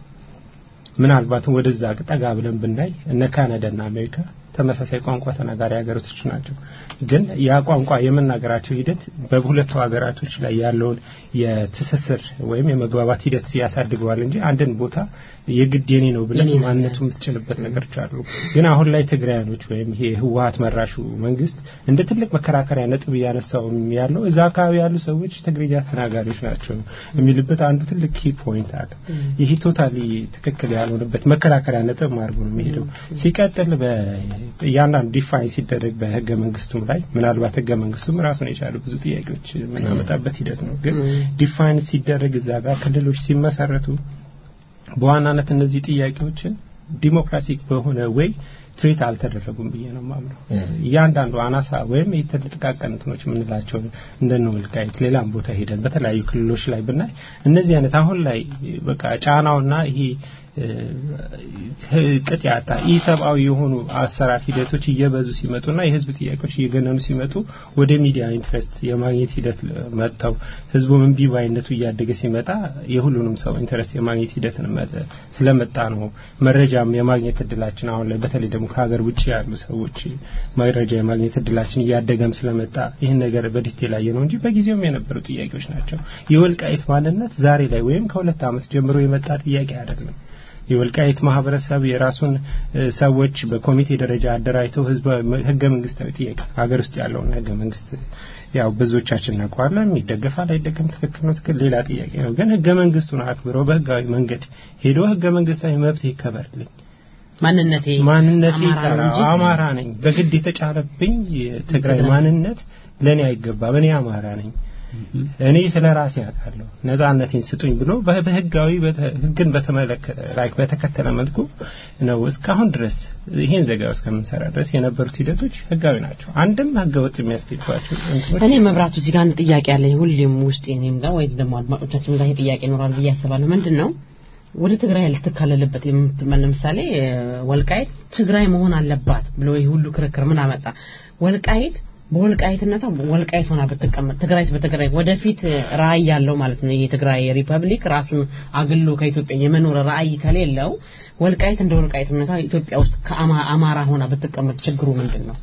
ምናልባትም ወደዛ ጠጋ ብለን ብናይ እነ ካናዳና አሜሪካ ተመሳሳይ ቋንቋ ተናጋሪ ሀገሮች ናቸው ግን ያ ቋንቋ የመናገራቸው ሂደት በሁለቱ ሀገራቶች ላይ ያለውን የትስስር ወይም የመግባባት ሂደት ያሳድገዋል እንጂ አንድን ቦታ የግድ የኔ ነው ብለን የኔ ነው ማንነቱ የምትጭንበት ነገሮች አሉ ግን አሁን ላይ ትግራያኖች ወይም ይሄ ህወሀት መራሹ መንግስት እንደ ትልቅ መከራከሪያ ነጥብ እያነሳው ያለው እዛ አካባቢ ያሉ ሰዎች ትግርኛ ተናጋሪዎች ናቸው የሚልበት አንዱ ትልቅ ኪ ፖይንት አለ ይህ ቶታሊ ትክክል ያልሆነበት መከራከሪያ ነጥብ አድርጎ ነው የሚሄደው ሲቀጥል እያንዳንዱ ዲፋይን ሲደረግ በህገ መንግስቱም ላይ ምናልባት ህገ መንግስቱም ራሱን የቻሉ ብዙ ጥያቄዎች የምናመጣበት ሂደት ነው ግን ዲፋይን ሲደረግ እዛ ጋር ክልሎች ሲመሰረቱ በዋናነት እነዚህ ጥያቄዎችን ዲሞክራሲክ በሆነ ወይ ትሬት አልተደረጉም ብዬ ነው ማምነው እያንዳንዱ አናሳ ወይም የተጥቃቀን እንትኖች የምንላቸው እንደነ ወልቃይት ሌላም ቦታ ሄደን በተለያዩ ክልሎች ላይ ብናይ እነዚህ አይነት አሁን ላይ በቃ ጫናውና ይሄ ቅጥ ያጣ ኢሰብአዊ የሆኑ አሰራር ሂደቶች እየበዙ ሲመጡና የህዝብ ጥያቄዎች እየገነኑ ሲመጡ ወደ ሚዲያ ኢንትረስት የማግኘት ሂደት መጥተው ህዝቡ እምቢ ባይነቱ እያደገ ሲመጣ የሁሉንም ሰው ኢንትረስት የማግኘት ሂደትን መ- ስለመጣ ነው መረጃም የማግኘት እድላችን አሁን ላይ በተለይ ደግሞ ከሀገር ውጭ ያሉ ሰዎች መረጃ የማግኘት እድላችን እያደገም ስለመጣ ይህን ነገር በዲቴል አየ ነው እንጂ በጊዜውም የነበሩ ጥያቄዎች ናቸው የወልቃይት ማንነት ዛሬ ላይ ወይም ከሁለት ዓመት ጀምሮ የመጣ ጥያቄ አይደለም የወልቃይት ማህበረሰብ የራሱን እ፣ ሰዎች በኮሚቴ ደረጃ አደራጅተው ህዝብ ህገ መንግስታዊ ጥያቄ ሀገር ውስጥ ያለውን ህገ መንግስት ያው ብዙዎቻችን እናውቀዋለን ይደገፋል አይደገም ትክክል ነው ትክክል ሌላ ጥያቄ ነው ግን ህገ መንግስቱን አክብሮ በህጋዊ መንገድ ሄዶ ህገ መንግስታዊ መብት ይከበርልኝ ማንነቴ ማንነቴ አማራ ነው ይቀራ እንጂ አማራ ነኝ በግድ የተጫለብኝ የትግራይ ትግራይ። ማንነት ለእኔ አይገባም እኔ አማራ ነኝ እኔ ስለ ራሴ አውቃለሁ ነጻነቴን ስጡኝ ብሎ በ- በህጋዊ በተ- ህግን በተመለከተ ላይክ በተከተለ መልኩ ነው እስካሁን ድረስ ይሄን ዘገባ እስከምንሰራ ድረስ የነበሩት ሂደቶች ህጋዊ ናቸው አንድም ህገ ወጥ የሚያስኬድባቸው እንትኖች እኔ መብራቱ እዚህ ጋር አንድ ጥያቄ አለኝ ሁሌም ውስጥ እኔም ጋር ወይ ደግሞ አድማጮቻችን ጋር ይሄ ጥያቄ ይኖራል ብዬ አስባለሁ ምንድን ነው ወደ ትግራይ ልትካለልበት የምትመን ለምሳሌ እ፣ ወልቃይት ትግራይ መሆን አለባት ብሎ ይህ ሁሉ ክርክር ምን አመጣ ወልቃይት በወልቃይትነቷ ወልቃይት ሆና ብትቀመጥ ትግራይ በትግራይ ወደፊት ራዕይ ያለው ማለት ነው የትግራይ ሪፐብሊክ ራሱን አግሎ ከኢትዮጵያ የመኖር ራዕይ ከሌለው ወልቃይት እንደ ወልቃይትነቷ ኢትዮጵያ ውስጥ ከአማራ ሆና ብትቀመጥ ችግሩ ምንድን ነው?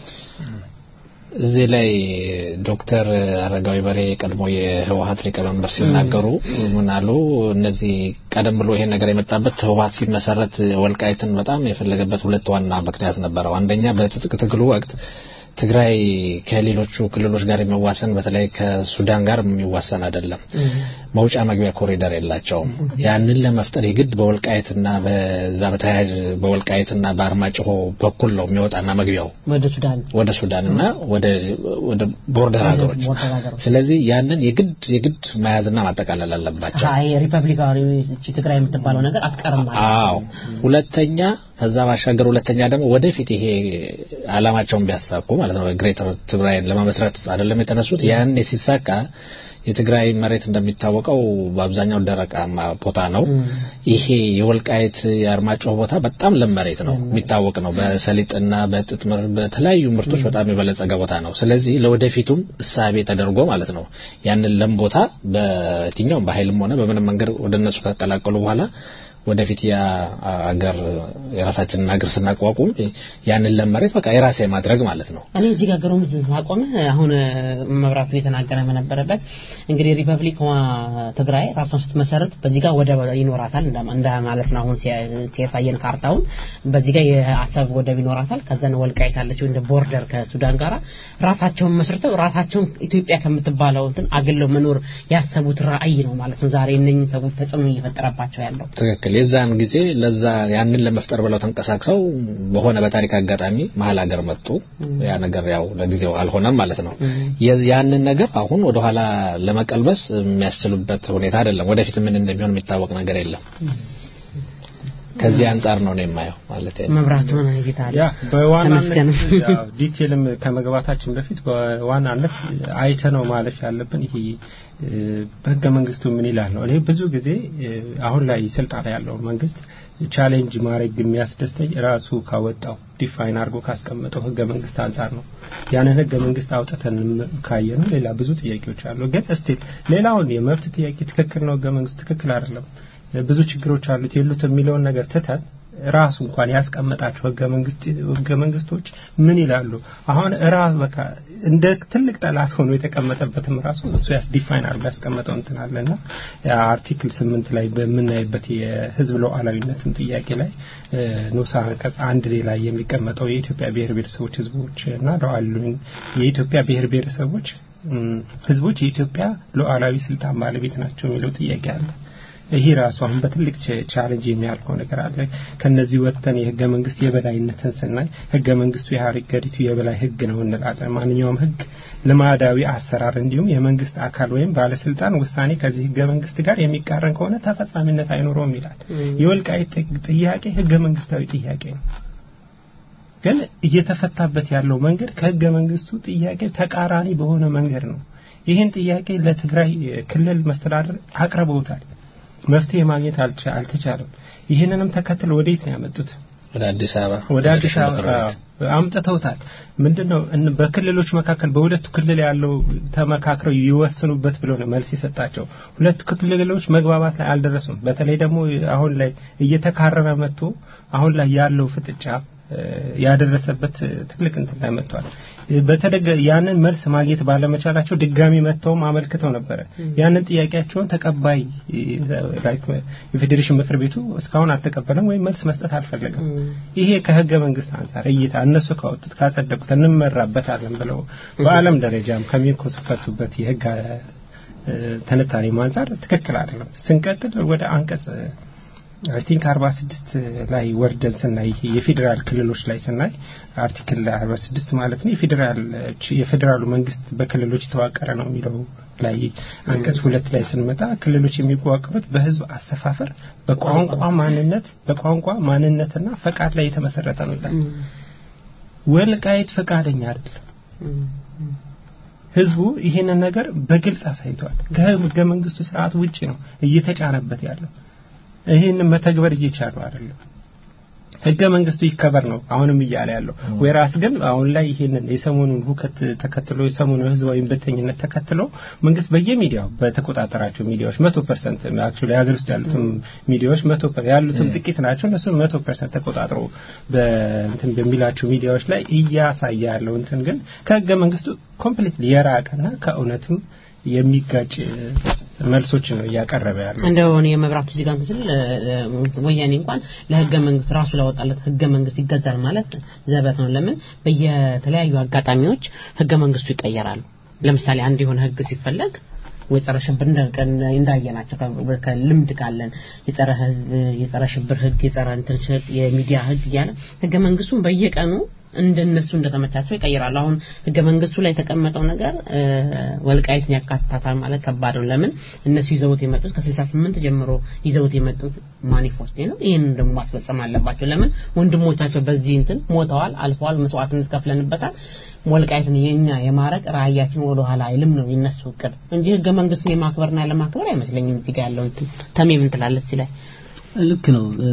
እዚህ ላይ ዶክተር አረጋዊ በሬ ቀድሞ የህወሀት ሊቀመንበር ሲናገሩ ምን አሉ? እነዚህ ቀደም ብሎ ይሄን ነገር የመጣበት ህወሀት ሲመሰረት ወልቃይትን በጣም የፈለገበት ሁለት ዋና ምክንያት ነበረው። አንደኛ በትጥቅ ትግሉ ወቅት ትግራይ ከሌሎቹ ክልሎች ጋር የሚዋሰን በተለይ ከሱዳን ጋር የሚዋሰን አይደለም። መውጫ መግቢያ ኮሪደር የላቸውም። ያንን ለመፍጠር የግድ በወልቃይትና በዛ በተያያዥ በወልቃይትና በአርማጭሆ በኩል ነው የሚወጣና መግቢያው ወደ ሱዳን ወደ ሱዳንና ወደ ወደ ቦርደር ሀገሮች። ቦርደር ሀገሮች። ስለዚህ ያንን የግድ የግድ መያዝና ማጠቃለል አለባቸው። አይ ሪፐብሊካዊ እቺ ትግራይ የምትባለው ነገር አትቀርም ማለት አዎ። ሁለተኛ ከዛ ባሻገር ሁለተኛ ደግሞ ወደፊት ይሄ አላማቸውን ቢያሳኩ ማለት ነው ግሬተር ትግራይን ለመመስረት አይደለም የተነሱት። ያን ሲሳካ የትግራይ መሬት እንደሚታወቀው በአብዛኛው ደረቃማ ቦታ ነው። ይሄ የወልቃይት የአርማጭሆ ቦታ በጣም ለም መሬት ነው፣ የሚታወቅ ነው። በሰሊጥና በጥጥ ምርት በተለያዩ ምርቶች በጣም የበለጸገ ቦታ ነው። ስለዚህ ለወደፊቱም እሳቤ ተደርጎ ማለት ነው ያንን ለም ቦታ በየትኛውም በኃይልም ሆነ በምንም መንገድ ወደ እነሱ ከቀላቀሉ በኋላ ወደፊት ያ አገር የራሳችንን ሀገር ስናቋቁም ያንን ለመሬት በቃ የራሴ ማድረግ ማለት ነው። እኔ እዚህ ጋር ገሩም ሳቆም አሁን መብራቱ የተናገረ በነበረበት እንግዲህ ሪፐብሊክ ትግራይ ራሷን ስትመሰርት በዚህ ጋር ወደብ ይኖራታል እንደ ማለት ነው። አሁን ሲያሳየን ካርታውን በዚህ ጋር የአሰብ ወደብ ይኖራታል። ከዛን ወልቃይት አለችው እንደ ቦርደር ከሱዳን ጋራ ራሳቸውን መስርተው ራሳቸውን ኢትዮጵያ ከምትባለው እንትን አግለው መኖር ያሰቡት ራዕይ ነው ማለት ነው። ዛሬ እነኝህ ሰዎች ተጽዕኖ እየፈጠረባቸው ያለው ትክክል። የዛን ጊዜ ለዛ ያንን ለመፍጠር ብለው ተንቀሳቅሰው በሆነ በታሪክ አጋጣሚ መሀል ሀገር መጡ። ያ ነገር ያው ለጊዜው አልሆነም ማለት ነው። ያንን ነገር አሁን ወደኋላ ለመቀልበስ የሚያስችሉበት ሁኔታ አይደለም። ወደፊት ምን እንደሚሆን የሚታወቅ ነገር የለም። ከዚህ አንጻር ነው ነው የማየው ማለት ነው። መብራቱ ይታል ያ በዋናነት ያው ዲቴልም ከመግባታችን በፊት በዋናነት አይተ ነው ማለፍ ያለብን ይሄ በህገ መንግስቱ ምን ይላል ነው። እኔ ብዙ ጊዜ አሁን ላይ ስልጣን ያለው መንግስት ቻሌንጅ ማድረግ የሚያስደስተኝ ራሱ ካወጣው ዲፋይን አድርጎ ካስቀመጠው ህገ መንግስት አንጻር ነው። ያንን ህገ መንግስት አውጥተን ካየ ነው ሌላ ብዙ ጥያቄዎች አሉ። ግን እስቲል ሌላውን የመብት ጥያቄ ትክክል ነው፣ ህገ መንግስቱ ትክክል አይደለም ብዙ ችግሮች አሉት የሉት የሚለውን ነገር ትተን ራሱ እንኳን ያስቀመጣቸው ህገ መንግስት ህገ መንግስቶች ምን ይላሉ? አሁን ራስ በቃ እንደ ትልቅ ጠላት ሆኖ የተቀመጠበትም ራሱ እሱ ያስ ዲፋይን አድርጎ ያስቀመጠው እንትን አለና አርቲክል ስምንት ላይ በምናይበት የህዝብ ሉዓላዊነትን ጥያቄ ላይ ንዑስ አንቀጽ አንድ ላይ የሚቀመጠው የኢትዮጵያ ብሔር ብሔረሰቦች ህዝቦች እና ሉዓላዊ የኢትዮጵያ ብሔር ብሔረሰቦች ህዝቦች የኢትዮጵያ ሉዓላዊ ስልጣን ባለቤት ናቸው የሚለው ጥያቄ አለ። ይሄ ራሱ አሁን በትልቅ ቻሌንጅ የሚያልፈው ነገር አለ። ከነዚህ ወጥተን የህገ መንግስት የበላይነትን ስናይ ህገ መንግስቱ የሀገሪቱ የበላይ ህግ ነው እንላለን። ማንኛውም ህግ ልማዳዊ አሰራር እንዲሁም የመንግስት አካል ወይም ባለስልጣን ውሳኔ ከዚህ ህገ መንግስት ጋር የሚቃረን ከሆነ ተፈጻሚነት አይኖረውም ይላል። የወልቃይት ጥያቄ ህገ መንግስታዊ ጥያቄ ነው። ግን እየተፈታበት ያለው መንገድ ከህገ መንግስቱ ጥያቄ ተቃራኒ በሆነ መንገድ ነው። ይህን ጥያቄ ለትግራይ ክልል መስተዳደር አቅርበውታል። መፍትሄ ማግኘት አልተቻለም። ይህንንም ተከትሎ ወዴት ነው ያመጡት? ወደ አዲስ አበባ ወደ አዲስ አበባ አምጥተውታል። ምንድነው በክልሎች መካከል በሁለቱ ክልል ያለው ተመካክረው ይወስኑበት ብሎ ነው መልስ የሰጣቸው። ሁለቱ ክልሎች መግባባት ላይ አልደረሱም። በተለይ ደግሞ አሁን ላይ እየተካረረ መጥቶ አሁን ላይ ያለው ፍጥጫ ያደረሰበት ትልቅ እንትን ላይ መጥቷል። በተደገ ያንን መልስ ማግኘት ባለመቻላቸው ድጋሚ መጥተውም አመልክተው ነበረ። ያንን ጥያቄያቸውን ተቀባይ የፌዴሬሽን ምክር ቤቱ እስካሁን አልተቀበለም ወይም መልስ መስጠት አልፈለገም። ይሄ ከህገ መንግስት አንጻር እይታ እነሱ ካወጡት ካጸደቁት እንመራበታለን ብለው በዓለም ደረጃም ከሚኮሰፈሱበት የህግ ትንታኔ አንጻር ትክክል አይደለም። ስንቀጥል ወደ አንቀጽ አይ ቲንክ 46 ላይ ወርደን ስናይ የፌዴራል ክልሎች ላይ ስናይ አርቲክል 46 ማለት ነው የፌዴራል የፌዴራሉ መንግስት በክልሎች የተዋቀረ ነው የሚለው ላይ አንቀጽ ሁለት ላይ ስንመጣ ክልሎች የሚዋቀሩት በህዝብ አሰፋፈር፣ በቋንቋ ማንነት በቋንቋ ማንነትና ፈቃድ ላይ የተመሰረተ ነው ይላል። ወልቃይት ፈቃደኛ አይደለም። ህዝቡ ይሄንን ነገር በግልጽ አሳይቷል። ከህገ መንግስቱ ስርዓት ውጪ ነው እየተጫነበት ያለው። ይህን መተግበር እየቻሉ አይደለም። ህገ መንግስቱ ይከበር ነው አሁንም እያለ ያለው ወይራስ ግን አሁን ላይ ይሄንን የሰሞኑን ሁከት ተከትሎ የሰሞኑን ህዝባዊ እምቢተኝነት ተከትሎ መንግስት በየሚዲያው በተቆጣጠራቸው ሚዲያዎች መቶ ፐርሰንት አክቹዋሊ ሀገር ውስጥ ያሉትም ሚዲያዎች መቶ ያሉትም ጥቂት ናቸው እነሱን መቶ ፐርሰንት ተቆጣጥሮ በእንትን በሚላቸው ሚዲያዎች ላይ እያሳየ ያለው እንትን ግን ከህገ መንግስቱ ኮምፕሊትሊ የራቀና ከእውነትም የሚጋጭ መልሶች ነው እያቀረበ ያለው። እንደው እኔ የመብራቱ እዚህ ጋር እንትን ስል እ፣ ወያኔ እንኳን ለህገ መንግስት ራሱ ላወጣለት ህገ መንግስት ይገዛል ማለት ዘበት ነው። ለምን በየተለያዩ አጋጣሚዎች ህገ መንግስቱ ይቀየራሉ። ለምሳሌ አንድ የሆነ ህግ ሲፈለግ ወይ ጸረ ሽብር እንደ- እንደ- እንዳየናቸው ከ- ከልምድ ካለን የጸረ ህዝብ የጸረ ሽብር ህግ የጸረ እንትን ሽ- የሚዲያ ህግ እያለ ህገ መንግስቱን በየቀኑ እንደነሱ እንደተመቻቸው ይቀይራሉ። አሁን ህገ መንግስቱ ላይ የተቀመጠው ነገር እ፣ ወልቃይትን ያካትታታል ማለት ከባድ ነው። ለምን እነሱ ይዘውት የመጡት ከ68 ጀምሮ ይዘውት የመጡት ማኒፌስቶ ነው። ይህንን ደግሞ ማስፈጸም አለባቸው። ለምን ወንድሞቻቸው በዚህ እንትን ሞተዋል፣ አልፈዋል፣ መስዋዕትነት ከፍለንበታል። ወልቃይትን የኛ የማረቅ ራእያችን ወደ ኋላ አይልም ነው የነሱ እቅድ እንጂ ህገ መንግስትን የማክበርና ያለማክበር አይመስለኝም። እዚህ ጋር ያለው እንትን ተሜ ምን ትላለች ሲላይ ልክ ነው እ፣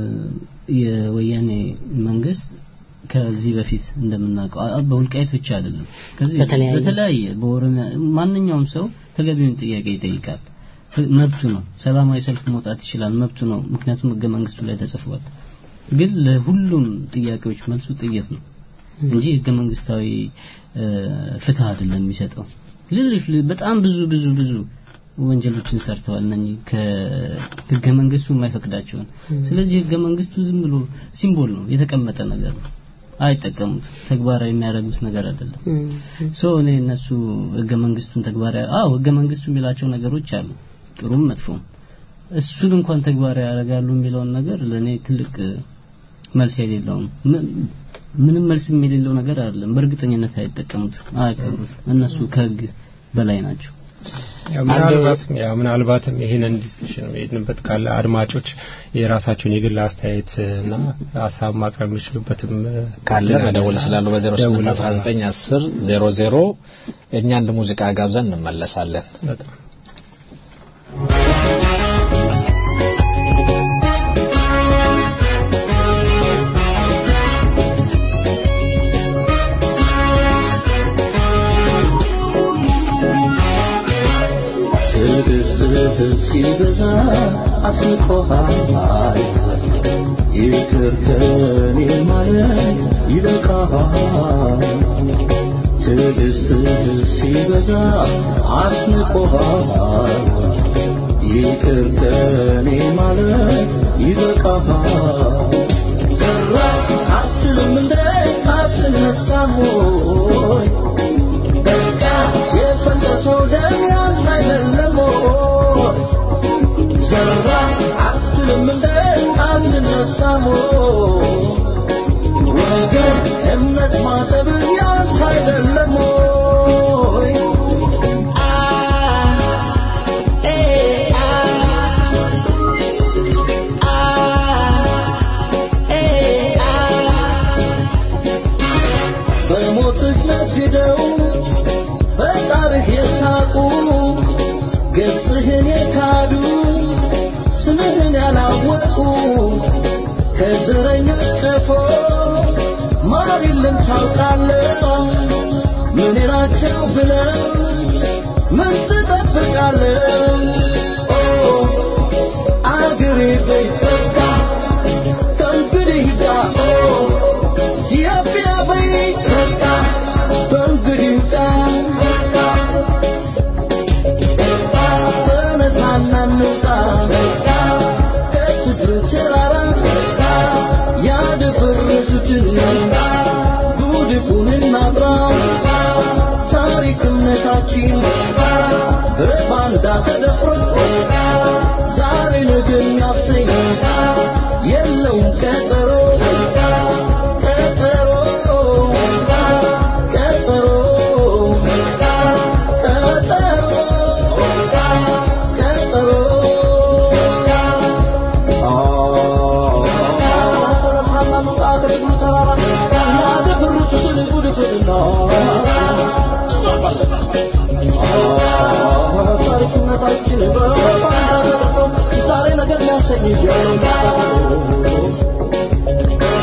የወያኔ መንግስት ከዚህ በፊት እንደምናውቀው አ- በወልቃይት ብቻ አይደለም ከዚህ በተለያየ- በተለያየ በኦሮሚያ ማንኛውም ሰው ተገቢውን ጥያቄ ይጠይቃል ህ- መብቱ ነው ሰላማዊ ሰልፍ መውጣት ይችላል መብቱ ነው ምክንያቱም ህገ መንግስቱ ላይ ተጽፏል ግን ለሁሉም ጥያቄዎች መልሱ ጥይት ነው እንጂ ህገ መንግስታዊ እ፣ ፍትህ አይደለም የሚሰጠው ሌሎች ል- በጣም ብዙ ብዙ ብዙ ወንጀሎችን ሰርተዋል እነኚህ ከህገ መንግስቱ የማይፈቅዳቸውን ስለዚህ ህገ መንግስቱ ዝም ብሎ ሲምቦል ነው የተቀመጠ ነገር ነው አይጠቀሙት ተግባራዊ የሚያደርጉት ነገር አይደለም ሶ እኔ እነሱ ህገ መንግስቱን ተግባራዊ አዎ ህገ መንግስቱ የሚላቸው ነገሮች አሉ ጥሩም መጥፎም እሱን እንኳን ተግባራዊ ያደርጋሉ የሚለውን ነገር ለእኔ ትልቅ እ፣ መልስ የሌለው ነው። ም- ምንም መልስ የሌለው ነገር አይደለም በእርግጠኝነት አይጠቀሙት አያከብሩት እነሱ ከህግ በላይ ናቸው ያው ምናልባትም ያው ምናልባትም ይሄንን ዲስከሽን የሄድንበት ካለ አድማጮች የራሳቸውን የግል አስተያየት እና ሀሳብ ማቅረብ የሚችሉበትም ካለ መደወል ይችላሉ ደውለው። በ081910 00 እኛ አንድ ሙዚቃ ጋብዘን እንመለሳለን በጣም ትዕግስትህ ሲበዛ አስንቆሃል ይቅር ከኔ ማለት ይበቃሃል ትዕግስትህ ሲበዛ አስንቆሃል ይቅር ከኔ ማለት ይበቃሃል ዘራ አትልም እንደ አትነሳም ወይ በቃ የፈሰሰው ደም ያንተ አይደለም ወይ? ዘራ አትልም እንደ አትነሳም ወይ? ወገን እምነት ማጠብ ያንተ አይደለም ወይ? በሞትህ ነግደው በጣርህ የሳቁ ገጽህን የካዱ ስምህን ያላወቁ ከዘረኞች ቀፎ ማር የለም ታውቃለህ ምን ናቸው ብለው ምን ትጠብቃለህ ኦ አገሬ በይ በቃ ከእንግዲህ ሂዳ ኦ ኢትዮጵያ በይ በቃ ከእንግዲህ ሂዳ ተነሳና እንውጣ ከችግር ተራራ ያደፈረሱትን ጉድፉን እናጥራ ታሪክነታችን በባንዳ ተደፍሮ ዛሬ ነገ የሚያሰኝ የለውም ቀጠሮ ቀጠሮ ቀጠሮ ቀጠሮ ታሪክነታችን በባንዳ ተደፍሮ ዛሬ ነገር የሚያሰኝ የለውም ቀጠሮ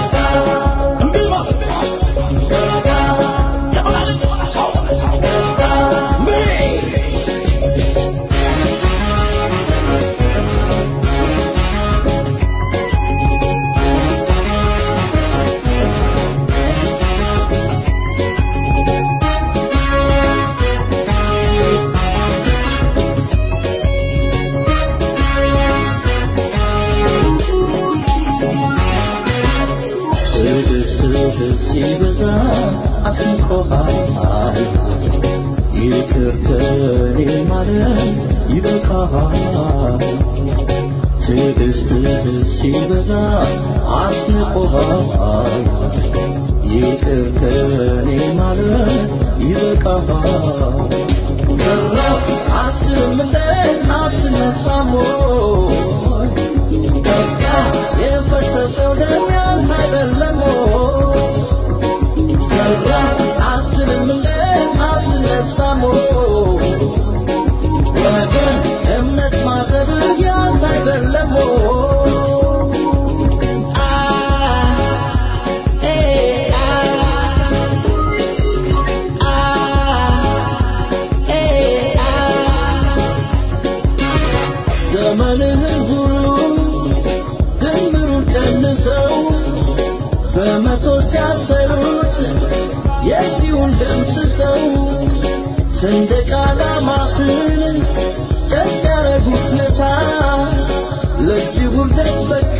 ትዕግስትህ ሲበዛ አስንቆሃል ይቅር ከኔ ማለት ይበቃሃል ትዕግስትህ ሲበዛ አስንቆሃል ይቅር ከኔ ማለት ይበቃሃል ቀረብ አትልም እንደ አትነሳም ወይ? በቃ የፈሰሰው ደም ያንተ አይደለም ወይ? ቀረብ አትልም እንደ አትነሳም ወይ? ወገን እምነት ማጠብ ያንተ አይደለም ወይ? አ ኤ አ አ ኤ አ ዘመንህን ሁሉ ድምሩን ቀንሰው በመቶ ሲያሰሩት የሲውን ደምስሰው ሰንደቅ ዓላማህን ጨቅ ያረጉት ለታ ለዚህ ውርደት በቃ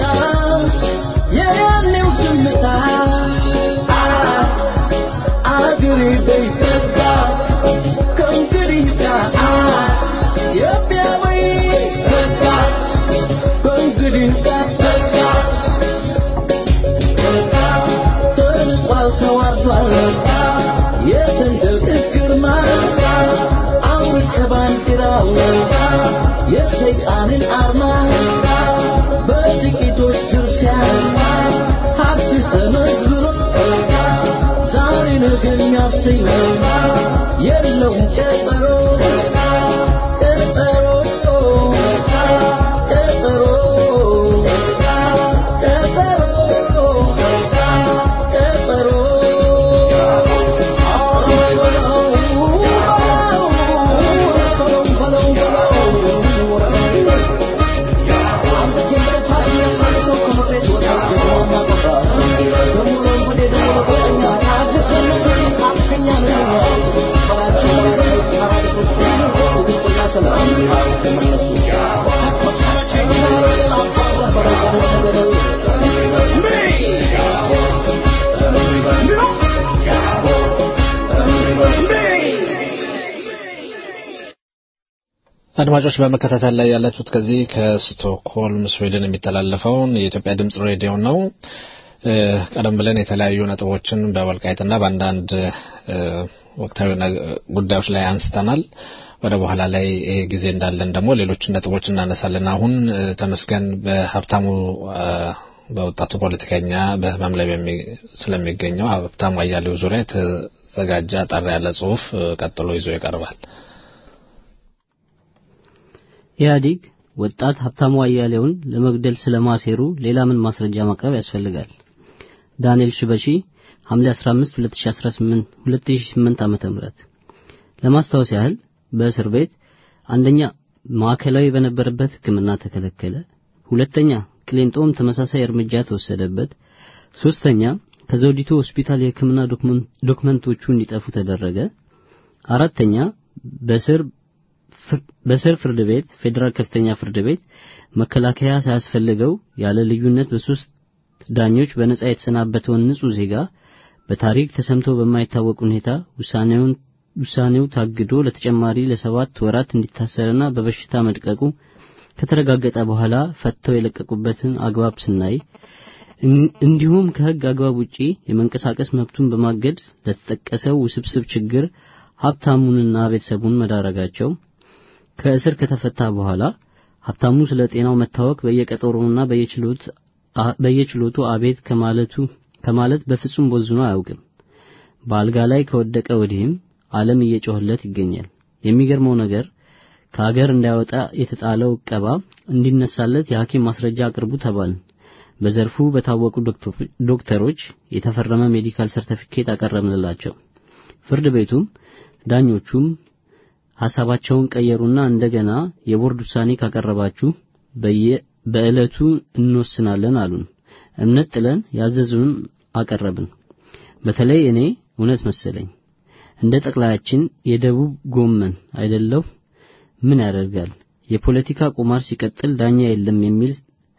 የያኔው ዝምታ አ አገሬ በይ በቃ ከእንግዲህ ጋር አ ኢትዮጵያ በይ በቃ ከእንግዲህ ጋር በቃ በቃ ተንቋል ተዋርዷል የሰንደቅ ግርማ አውልቅ ባንዲራው የሰይጣንን አርማ በጥቂቶች ዝርፊያ ሀብት ተመዝብሮ ዛሬ ነገ የሚያሰኝ የለውም ቀጠሮ ቀጠሮ ቀጠሮ አድማጮች በመከታተል ላይ ያላችሁት ከዚህ ከስቶክሆልም ስዊድን የሚተላለፈውን የኢትዮጵያ ድምጽ ሬዲዮ ነው። እ፣ ቀደም ብለን የተለያዩ ነጥቦችን በወልቃይትና በአንዳንድ እ፣ ወቅታዊ ነገ- ጉዳዮች ላይ አንስተናል። ወደ በኋላ ላይ ይሄ ጊዜ እንዳለን ደግሞ ሌሎችን ነጥቦች እናነሳለን። አሁን እ፣ ተመስገን በሀብታሙ እ፣ በወጣቱ ፖለቲከኛ በህመም ላይ በሚ- ስለሚገኘው ሀብታሙ አያሌው ዙሪያ የተዘጋጀ አጠር ያለ ጽሁፍ እ፣ ቀጥሎ ይዞ ይቀርባል። ኢህአዴግ ወጣት ሀብታሙ አያሌውን ለመግደል ስለማሴሩ ሌላ ምን ማስረጃ ማቅረብ ያስፈልጋል? ዳንኤል ሽበሺ ሐምሌ 15 2018 2008 ዓመተ ምህረት ለማስታወስ ያህል በእስር ቤት አንደኛ ማዕከላዊ በነበረበት ሕክምና ተከለከለ፣ ሁለተኛ ቅሊንጦም ተመሳሳይ እርምጃ ተወሰደበት፣ ሶስተኛ ከዘውዲቱ ሆስፒታል የሕክምና ዶክመን- ዶክመንቶቹ እንዲጠፉ ተደረገ፣ አራተኛ በስር ፍር- በስር ፍርድ ቤት ፌዴራል ከፍተኛ ፍርድ ቤት መከላከያ ሳያስፈልገው ያለ ልዩነት በሶስት ዳኞች በነጻ የተሰናበተውን ንጹህ ዜጋ በታሪክ ተሰምቶ በማይታወቅ ሁኔታ ውሳኔውን ውሳኔው ታግዶ ለተጨማሪ ለሰባት ወራት እንዲታሰርና በበሽታ መድቀቁ ከተረጋገጠ በኋላ ፈተው የለቀቁበትን አግባብ ስናይ እን- እንዲሁም ከሕግ አግባብ ውጪ የመንቀሳቀስ መብቱን በማገድ ለተጠቀሰው ውስብስብ ችግር ሀብታሙንና ቤተሰቡን መዳረጋቸው ከእስር ከተፈታ በኋላ ሀብታሙ ስለ ጤናው መታወክ በየቀጠሮውና በየችሎት አ- በየችሎቱ አቤት ከማለቱ ከማለት በፍጹም ቦዝኖ አያውቅም። በአልጋ ላይ ከወደቀ ወዲህም ዓለም እየጮህለት ይገኛል። የሚገርመው ነገር ከሀገር እንዳይወጣ የተጣለው ዕቀባ እንዲነሳለት የሐኪም ማስረጃ አቅርቡ ተባልን። በዘርፉ በታወቁ ዶክተሮ- ዶክተሮች የተፈረመ ሜዲካል ሰርቲፊኬት አቀረብንላቸው። ፍርድ ቤቱም ዳኞቹም ሐሳባቸውን ቀየሩና እንደገና የቦርድ ውሳኔ ካቀረባችሁ በየ በዕለቱ እንወስናለን አሉን። እምነት ጥለን ያዘዙን አቀረብን። በተለይ እኔ እውነት መሰለኝ። እንደ ጠቅላያችን የደቡብ ጎመን አይደለሁ ምን ያደርጋል የፖለቲካ ቁማር ሲቀጥል ዳኛ የለም የሚል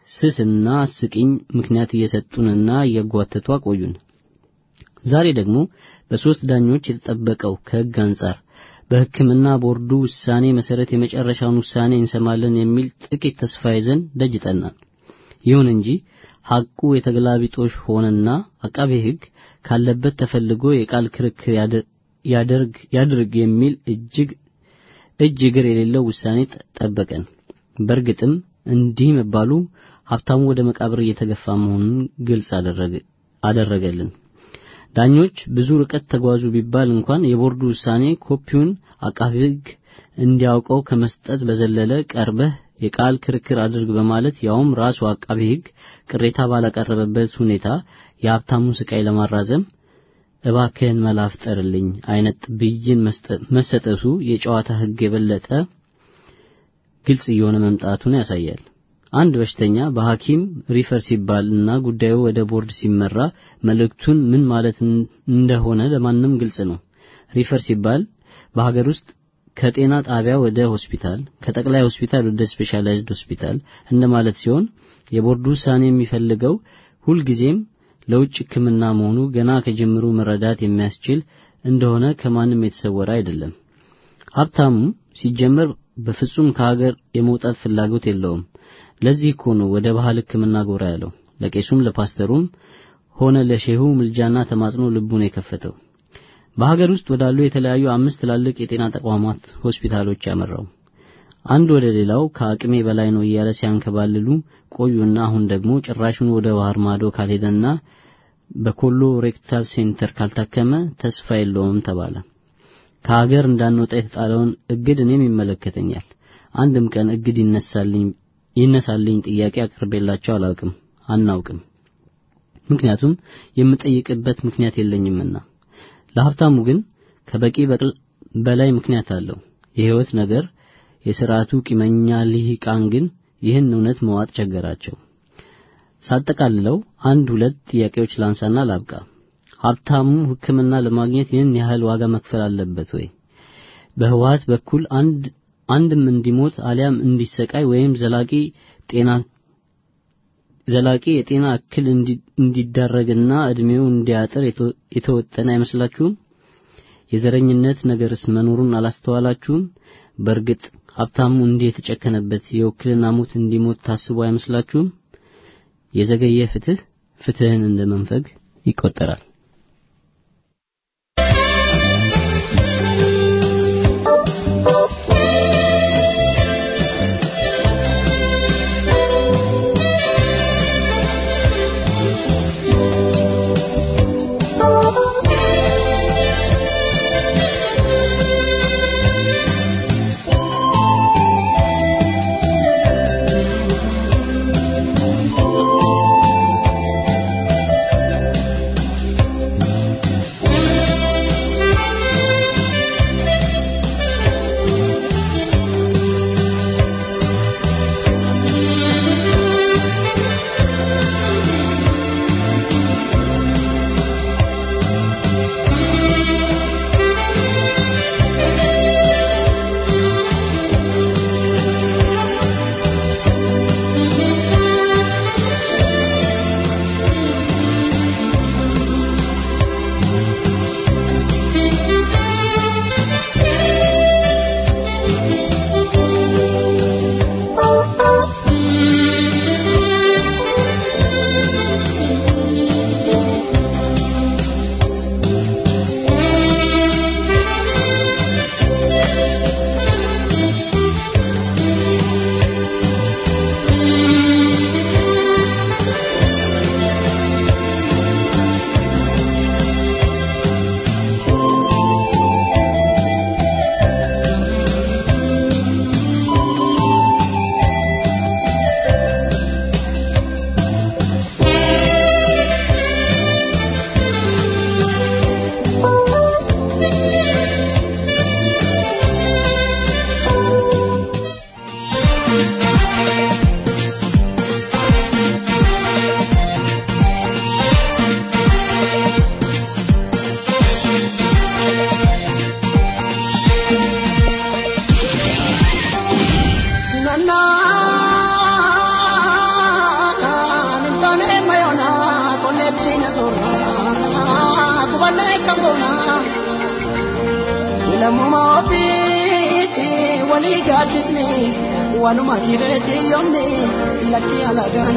ስስና አስቂኝ ምክንያት እየሰጡንና እያጓተቱ አቆዩን። ዛሬ ደግሞ በሶስት ዳኞች የተጠበቀው ከሕግ አንጻር በሕክምና ቦርዱ ውሳኔ መሰረት የመጨረሻውን ውሳኔ እንሰማለን የሚል ጥቂት ተስፋ ይዘን ደጅ ጠናን። ይሁን እንጂ ሐቁ የተገላቢጦሽ ሆነና አቃቤ ሕግ ካለበት ተፈልጎ የቃል ክርክር ያደርግ ያድርግ የሚል እጅግ እጅ እግር የሌለው ውሳኔ ጠበቀን። በእርግጥም እንዲህ መባሉ ሀብታሙ ወደ መቃብር እየተገፋ መሆኑን ግልጽ አደረገልን። ዳኞች ብዙ ርቀት ተጓዙ ቢባል እንኳን የቦርዱ ውሳኔ ኮፒውን አቃቤ ሕግ እንዲያውቀው ከመስጠት በዘለለ ቀርበህ የቃል ክርክር አድርግ በማለት ያውም ራሱ አቃቤ ሕግ ቅሬታ ባላቀረበበት ሁኔታ የሀብታሙን ስቃይ ለማራዘም እባክህን መላ ፍጠርልኝ አይነት ብይን መሰጠቱ የጨዋታ ሕግ የበለጠ ግልጽ እየሆነ መምጣቱን ያሳያል። አንድ በሽተኛ በሐኪም ሪፈር ሲባል እና ጉዳዩ ወደ ቦርድ ሲመራ መልእክቱን ምን ማለት እንደሆነ ለማንም ግልጽ ነው። ሪፈር ሲባል በሀገር ውስጥ ከጤና ጣቢያ ወደ ሆስፒታል፣ ከጠቅላይ ሆስፒታል ወደ ስፔሻላይዝድ ሆስፒታል እንደማለት ሲሆን የቦርዱ ውሳኔ የሚፈልገው ሁልጊዜም ለውጭ ሕክምና መሆኑ ገና ከጅምሩ መረዳት የሚያስችል እንደሆነ ከማንም የተሰወረ አይደለም። ሀብታሙ ሲጀመር በፍጹም ከሀገር የመውጣት ፍላጎት የለውም። ለዚህ እኮ ነው ወደ ባህል ሕክምና ጎራ ያለው። ለቄሱም ለፓስተሩም ሆነ ለሼሁ ምልጃና ተማጽኖ ልቡን የከፈተው በሀገር ውስጥ ወዳሉ የተለያዩ አምስት ትላልቅ የጤና ተቋማት ሆስፒታሎች ያመራው አንድ ወደ ሌላው ከአቅሜ በላይ ነው እያለ ሲያንከባልሉ ቆዩና አሁን ደግሞ ጭራሹን ወደ ባህር ማዶ ካልሄደና በኮሎ ሬክታል ሴንተር ካልታከመ ተስፋ የለውም ተባለ። ከሀገር እንዳንወጣ የተጣለውን እግድ እኔም ይመለከተኛል። አንድም ቀን እግድ ይነሳልኝ ይነሳልኝ ጥያቄ አቅርቤላቸው አላውቅም፣ አናውቅም። ምክንያቱም የምጠይቅበት ምክንያት የለኝምና። ለሀብታሙ ግን ከበቂ በላይ ምክንያት አለው። የህይወት ነገር የሥርዓቱ ቂመኛ ልሂቃን ግን ይህን እውነት መዋጥ ቸገራቸው። ሳጠቃልለው አንድ ሁለት ጥያቄዎች ላንሳና ላብቃ። ሀብታሙ ሕክምና ለማግኘት ይህን ያህል ዋጋ መክፈል አለበት ወይ? በህወሓት በኩል አንድ አንድም እንዲሞት አሊያም እንዲሰቃይ ወይም ዘላቂ ጤና ዘላቂ የጤና እክል እንዲዳረግና እድሜው እንዲያጥር የተወጠነ አይመስላችሁም? የዘረኝነት ነገርስ መኖሩን አላስተዋላችሁም? በእርግጥ ሀብታሙ እንዲህ የተጨከነበት የውክልና ሞት እንዲሞት ታስቦ አይመስላችሁም? የዘገየ ፍትህ ፍትህን እንደ መንፈግ ይቆጠራል። baane kaboona lammuma ofiitti walii gaaddisne wanuma jireetti yoomne lakki alagaan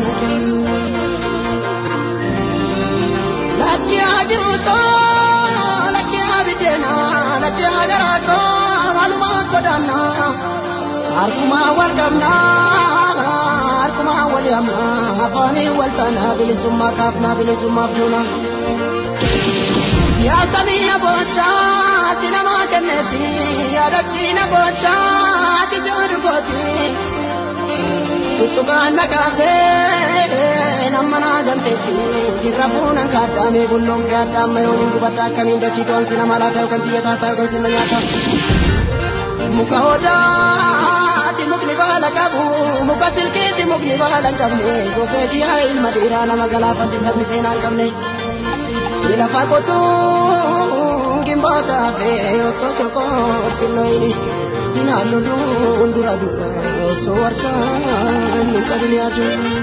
lakki ajiruuto lakki abiddeena lakki agaraato wanuma godaanna harkuma wal qabna harkuma wal yamna afaanii wal taana bilisummaa kaafna bilisummaa fuuna yaa samiina boochaa ati namaa kenneeti yaadachiina boochaa ati joodu gooti tuttukaan nakaasee nama naa gamteetti jirra fuunan kaaddaamee bulloon gaaddaamma yoo hin gubadda akkamiin dachii to'an sina malaa ta'u kan xiyyataa ta'u kan sinna nyaata muka odaati mukni baala qabu muka silkiiti mukni baala hin qabne gofeeti yaa ilma dhiiraa nama galaafatti sabni seenaa hin qabne lafa qotuu gimboota fee osoo chokoo silloyini dinaallu duun dura dura osoo harkaan hin qabin yaadu.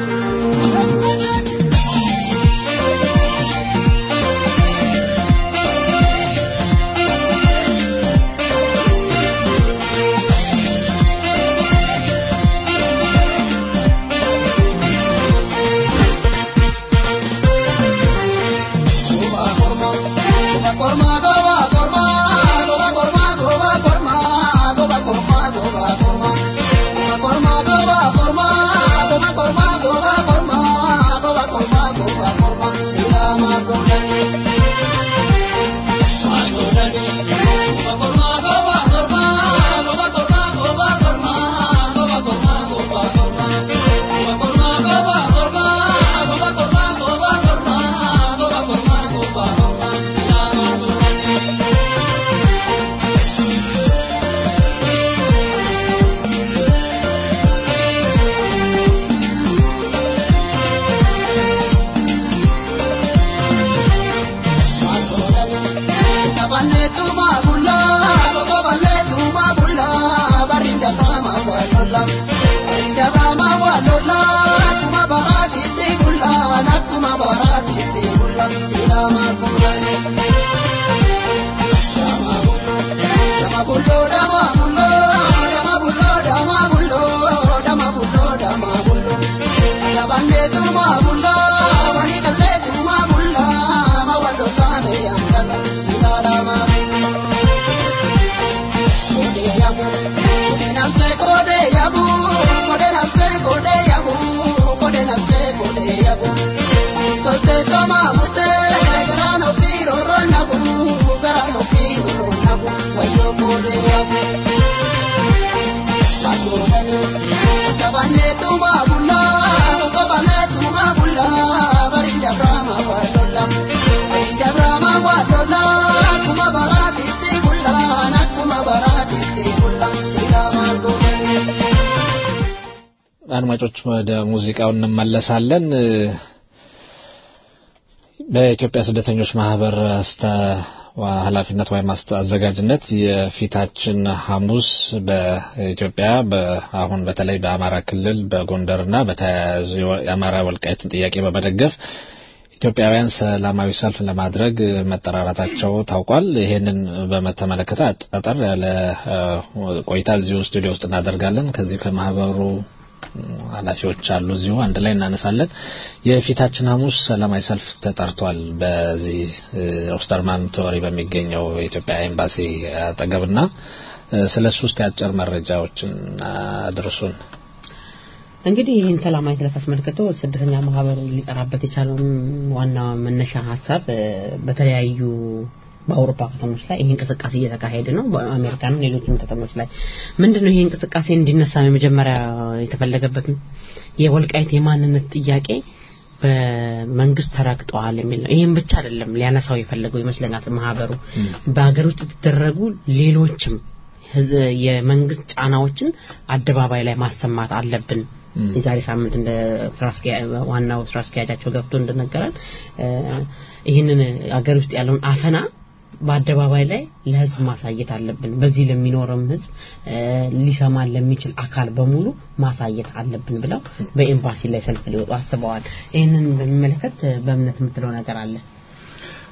አድማጮች ወደ ሙዚቃው እንመለሳለን። በኢትዮጵያ ስደተኞች ማህበር አስተ ኃላፊነት ወይም አዘጋጅነት የፊታችን ሐሙስ በኢትዮጵያ አሁን በተለይ በአማራ ክልል በጎንደርና በተያያዙ የአማራ ወልቃይትን ጥያቄ በመደገፍ ኢትዮጵያውያን ሰላማዊ ሰልፍ ለማድረግ መጠራራታቸው ታውቋል። ይሄንን በተመለከተ አጠር ያለ ቆይታ እዚሁ ስቱዲዮ ውስጥ እናደርጋለን። ከዚህ ከማህበሩ ኃላፊዎች አሉ እዚሁ አንድ ላይ እናነሳለን። የፊታችን ሐሙስ ሰላማዊ ሰልፍ ተጠርቷል። በዚህ ኦስተርማን ቶሪ በሚገኘው የኢትዮጵያ ኤምባሲ አጠገብና ስለ እሱ ውስጥ ያጭር መረጃዎችን አድርሱን። እንግዲህ ይህን ሰላማዊ ሰልፍ አስመልክቶ ስደተኛ ማህበሩ ሊጠራበት የቻለውን ዋና መነሻ ሀሳብ በተለያዩ በአውሮፓ ከተሞች ላይ ይህ እንቅስቃሴ እየተካሄደ ነው። በአሜሪካንም ሌሎችም ከተሞች ላይ ምንድነው ይህ እንቅስቃሴ እንዲነሳ የመጀመሪያ የተፈለገበት የወልቃይት የማንነት ጥያቄ በመንግስት ተረግጠዋል የሚል ነው። ይህም ብቻ አይደለም ሊያነሳው የፈለገው ይመስለኛል ማህበሩ በሀገር ውስጥ የተደረጉ ሌሎችም የመንግስት ጫናዎችን አደባባይ ላይ ማሰማት አለብን። የዛሬ ሳምንት እንደ ዋናው ስራ አስኪያጃቸው ገብቶ እንደነገረን ይህንን አገር ውስጥ ያለውን አፈና በአደባባይ ላይ ለህዝብ ማሳየት አለብን። በዚህ ለሚኖርም ህዝብ ሊሰማን ለሚችል አካል በሙሉ ማሳየት አለብን ብለው በኤምባሲ ላይ ሰልፍ ሊወጡ አስበዋል። ይህንን በሚመለከት በእምነት የምትለው ነገር አለ?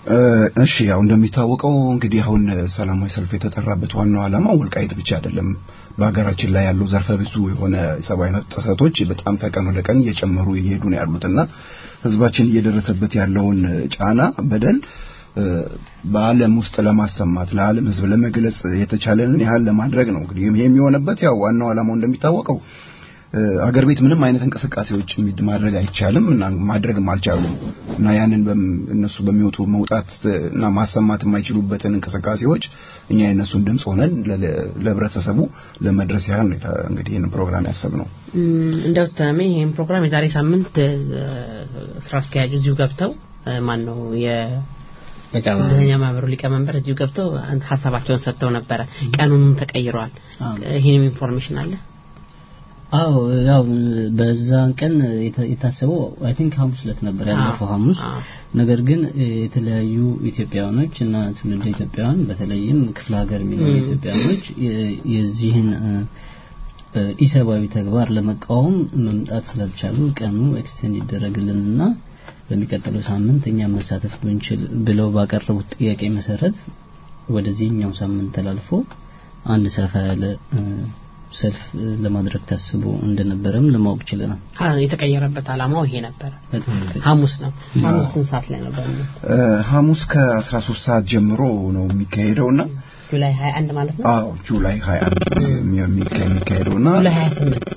እሺ ያው እንደሚታወቀው እንግዲህ አሁን ሰላማዊ ሰልፍ የተጠራበት ዋናው ዓላማ ወልቃይት ብቻ አይደለም። በሀገራችን ላይ ያሉ ዘርፈ ብዙ የሆነ ሰብአዊ መብት ጥሰቶች በጣም ከቀን ወደ ቀን እየጨመሩ እየሄዱ ነው ያሉትና ህዝባችን እየደረሰበት ያለውን ጫና፣ በደል በዓለም ውስጥ ለማሰማት ለዓለም ህዝብ ለመግለጽ የተቻለንን ያህል ለማድረግ ነው። እንግዲህ ይሄ የሚሆነበት ያው ዋናው ዓላማው እንደሚታወቀው አገር ቤት ምንም አይነት እንቅስቃሴዎች ማድረግ አይቻልም እና ማድረግም አልቻሉም እና ያንን እነሱ በሚወጡ መውጣት እና ማሰማት የማይችሉበትን እንቅስቃሴዎች እኛ የእነሱን ድምፅ ሆነን ለህብረተሰቡ ለመድረስ ያህል ነው እንግዲህ ይህን ፕሮግራም ያሰብነው። እንደው ተሜ ይህን ፕሮግራም የዛሬ ሳምንት ስራ አስኪያጁ እዚሁ ገብተው ማን ነው ስደተኛ ማህበሩ ሊቀመንበር እዚሁ ገብተው ሀሳባቸውን ሰጥተው ነበረ። ቀኑንም ተቀይረዋል። ይህንም ኢንፎርሜሽን አለ። አዎ ያው በዛን ቀን የታሰበው አይ ቲንክ ሐሙስ ዕለት ነበር ያለፈው ሐሙስ። ነገር ግን የተለያዩ ኢትዮጵያውያኖች እና ትውልደ ኢትዮጵያውያን በተለይም ክፍለ ሀገር የሚኖሩ ኢትዮጵያውያኖች የዚህን ኢሰብአዊ ተግባር ለመቃወም መምጣት ስላልቻሉ ቀኑ ኤክስቴንድ ይደረግልንና በሚቀጥለው ሳምንት እኛ መሳተፍ ብንችል ብለው ባቀረቡት ጥያቄ መሰረት ወደዚህኛው ሳምንት ተላልፎ አንድ ሰፋ ያለ ሰልፍ ለማድረግ ታስቦ እንደነበረም ለማወቅ ችለናል። የተቀየረበት አላማው ይሄ ነበር። ሐሙስ ነው። ሐሙስ ስንት ሰዓት ላይ ነበር? ሐሙስ ከ13 ሰዓት ጀምሮ ነው የሚካሄደውና ጁላይ 21 ማለት ነው። አዎ ጁላይ 21 የሚካሄደውና ጁላይ 28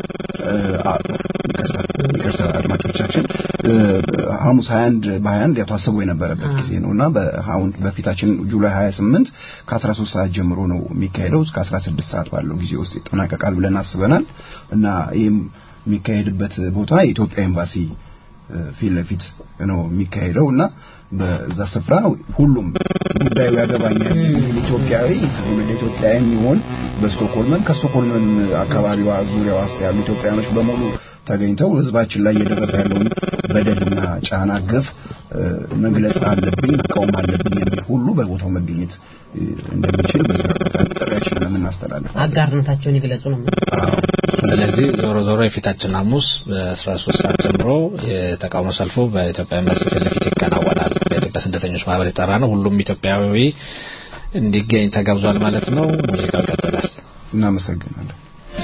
ይቅርታ አድማጮቻችን ሐሙስ 21 በ21 ያው ታስቦ የነበረበት ጊዜ ነውና በአሁን በፊታችን ጁላይ 28 ከ13 ሰዓት ጀምሮ ነው የሚካሄደው እስከ 16 ሰዓት ባለው ጊዜ ውስጥ ይጠናቀቃል ብለን አስበናል እና ይህም የሚካሄድበት ቦታ የኢትዮጵያ ኤምባሲ ፊት ለፊት ነው የሚካሄደው እና በዛ ስፍራ ሁሉም ጉዳዩ ያገባኛል የሚል ኢትዮጵያዊ ትውልደ ኢትዮጵያ የሚሆን በስቶኮልመን ከስቶኮልመን አካባቢዋ ዙሪያዋ ውስጥ ያሉ ኢትዮጵያውያኖች በሙሉ ተገኝተው ህዝባችን ላይ እየደረሰ ያለውን በደልና ጫና፣ ግፍ መግለጽ አለብኝ መቃወም አለብኝ የሚል ሁሉ በቦታው መገኘት እንደሚችል በዚህ አጋጣሚ ጥሪያችንን የምናስተላልፈው አጋርነታቸውን ይግለጹ ነው። ስለዚህ ዞሮ ዞሮ የፊታችን ሐሙስ በ13 ሰዓት ጀምሮ የተቃውሞ ሰልፉ በኢትዮጵያ ኤምባሲ ፊት ለፊት ይከናወናል። በኢትዮጵያ ስደተኞች ማህበር የጠራ ነው። ሁሉም ኢትዮጵያዊ እንዲገኝ ተጋብዟል ማለት ነው። ሙዚቃው ይቀጥላል። እናመሰግናለን።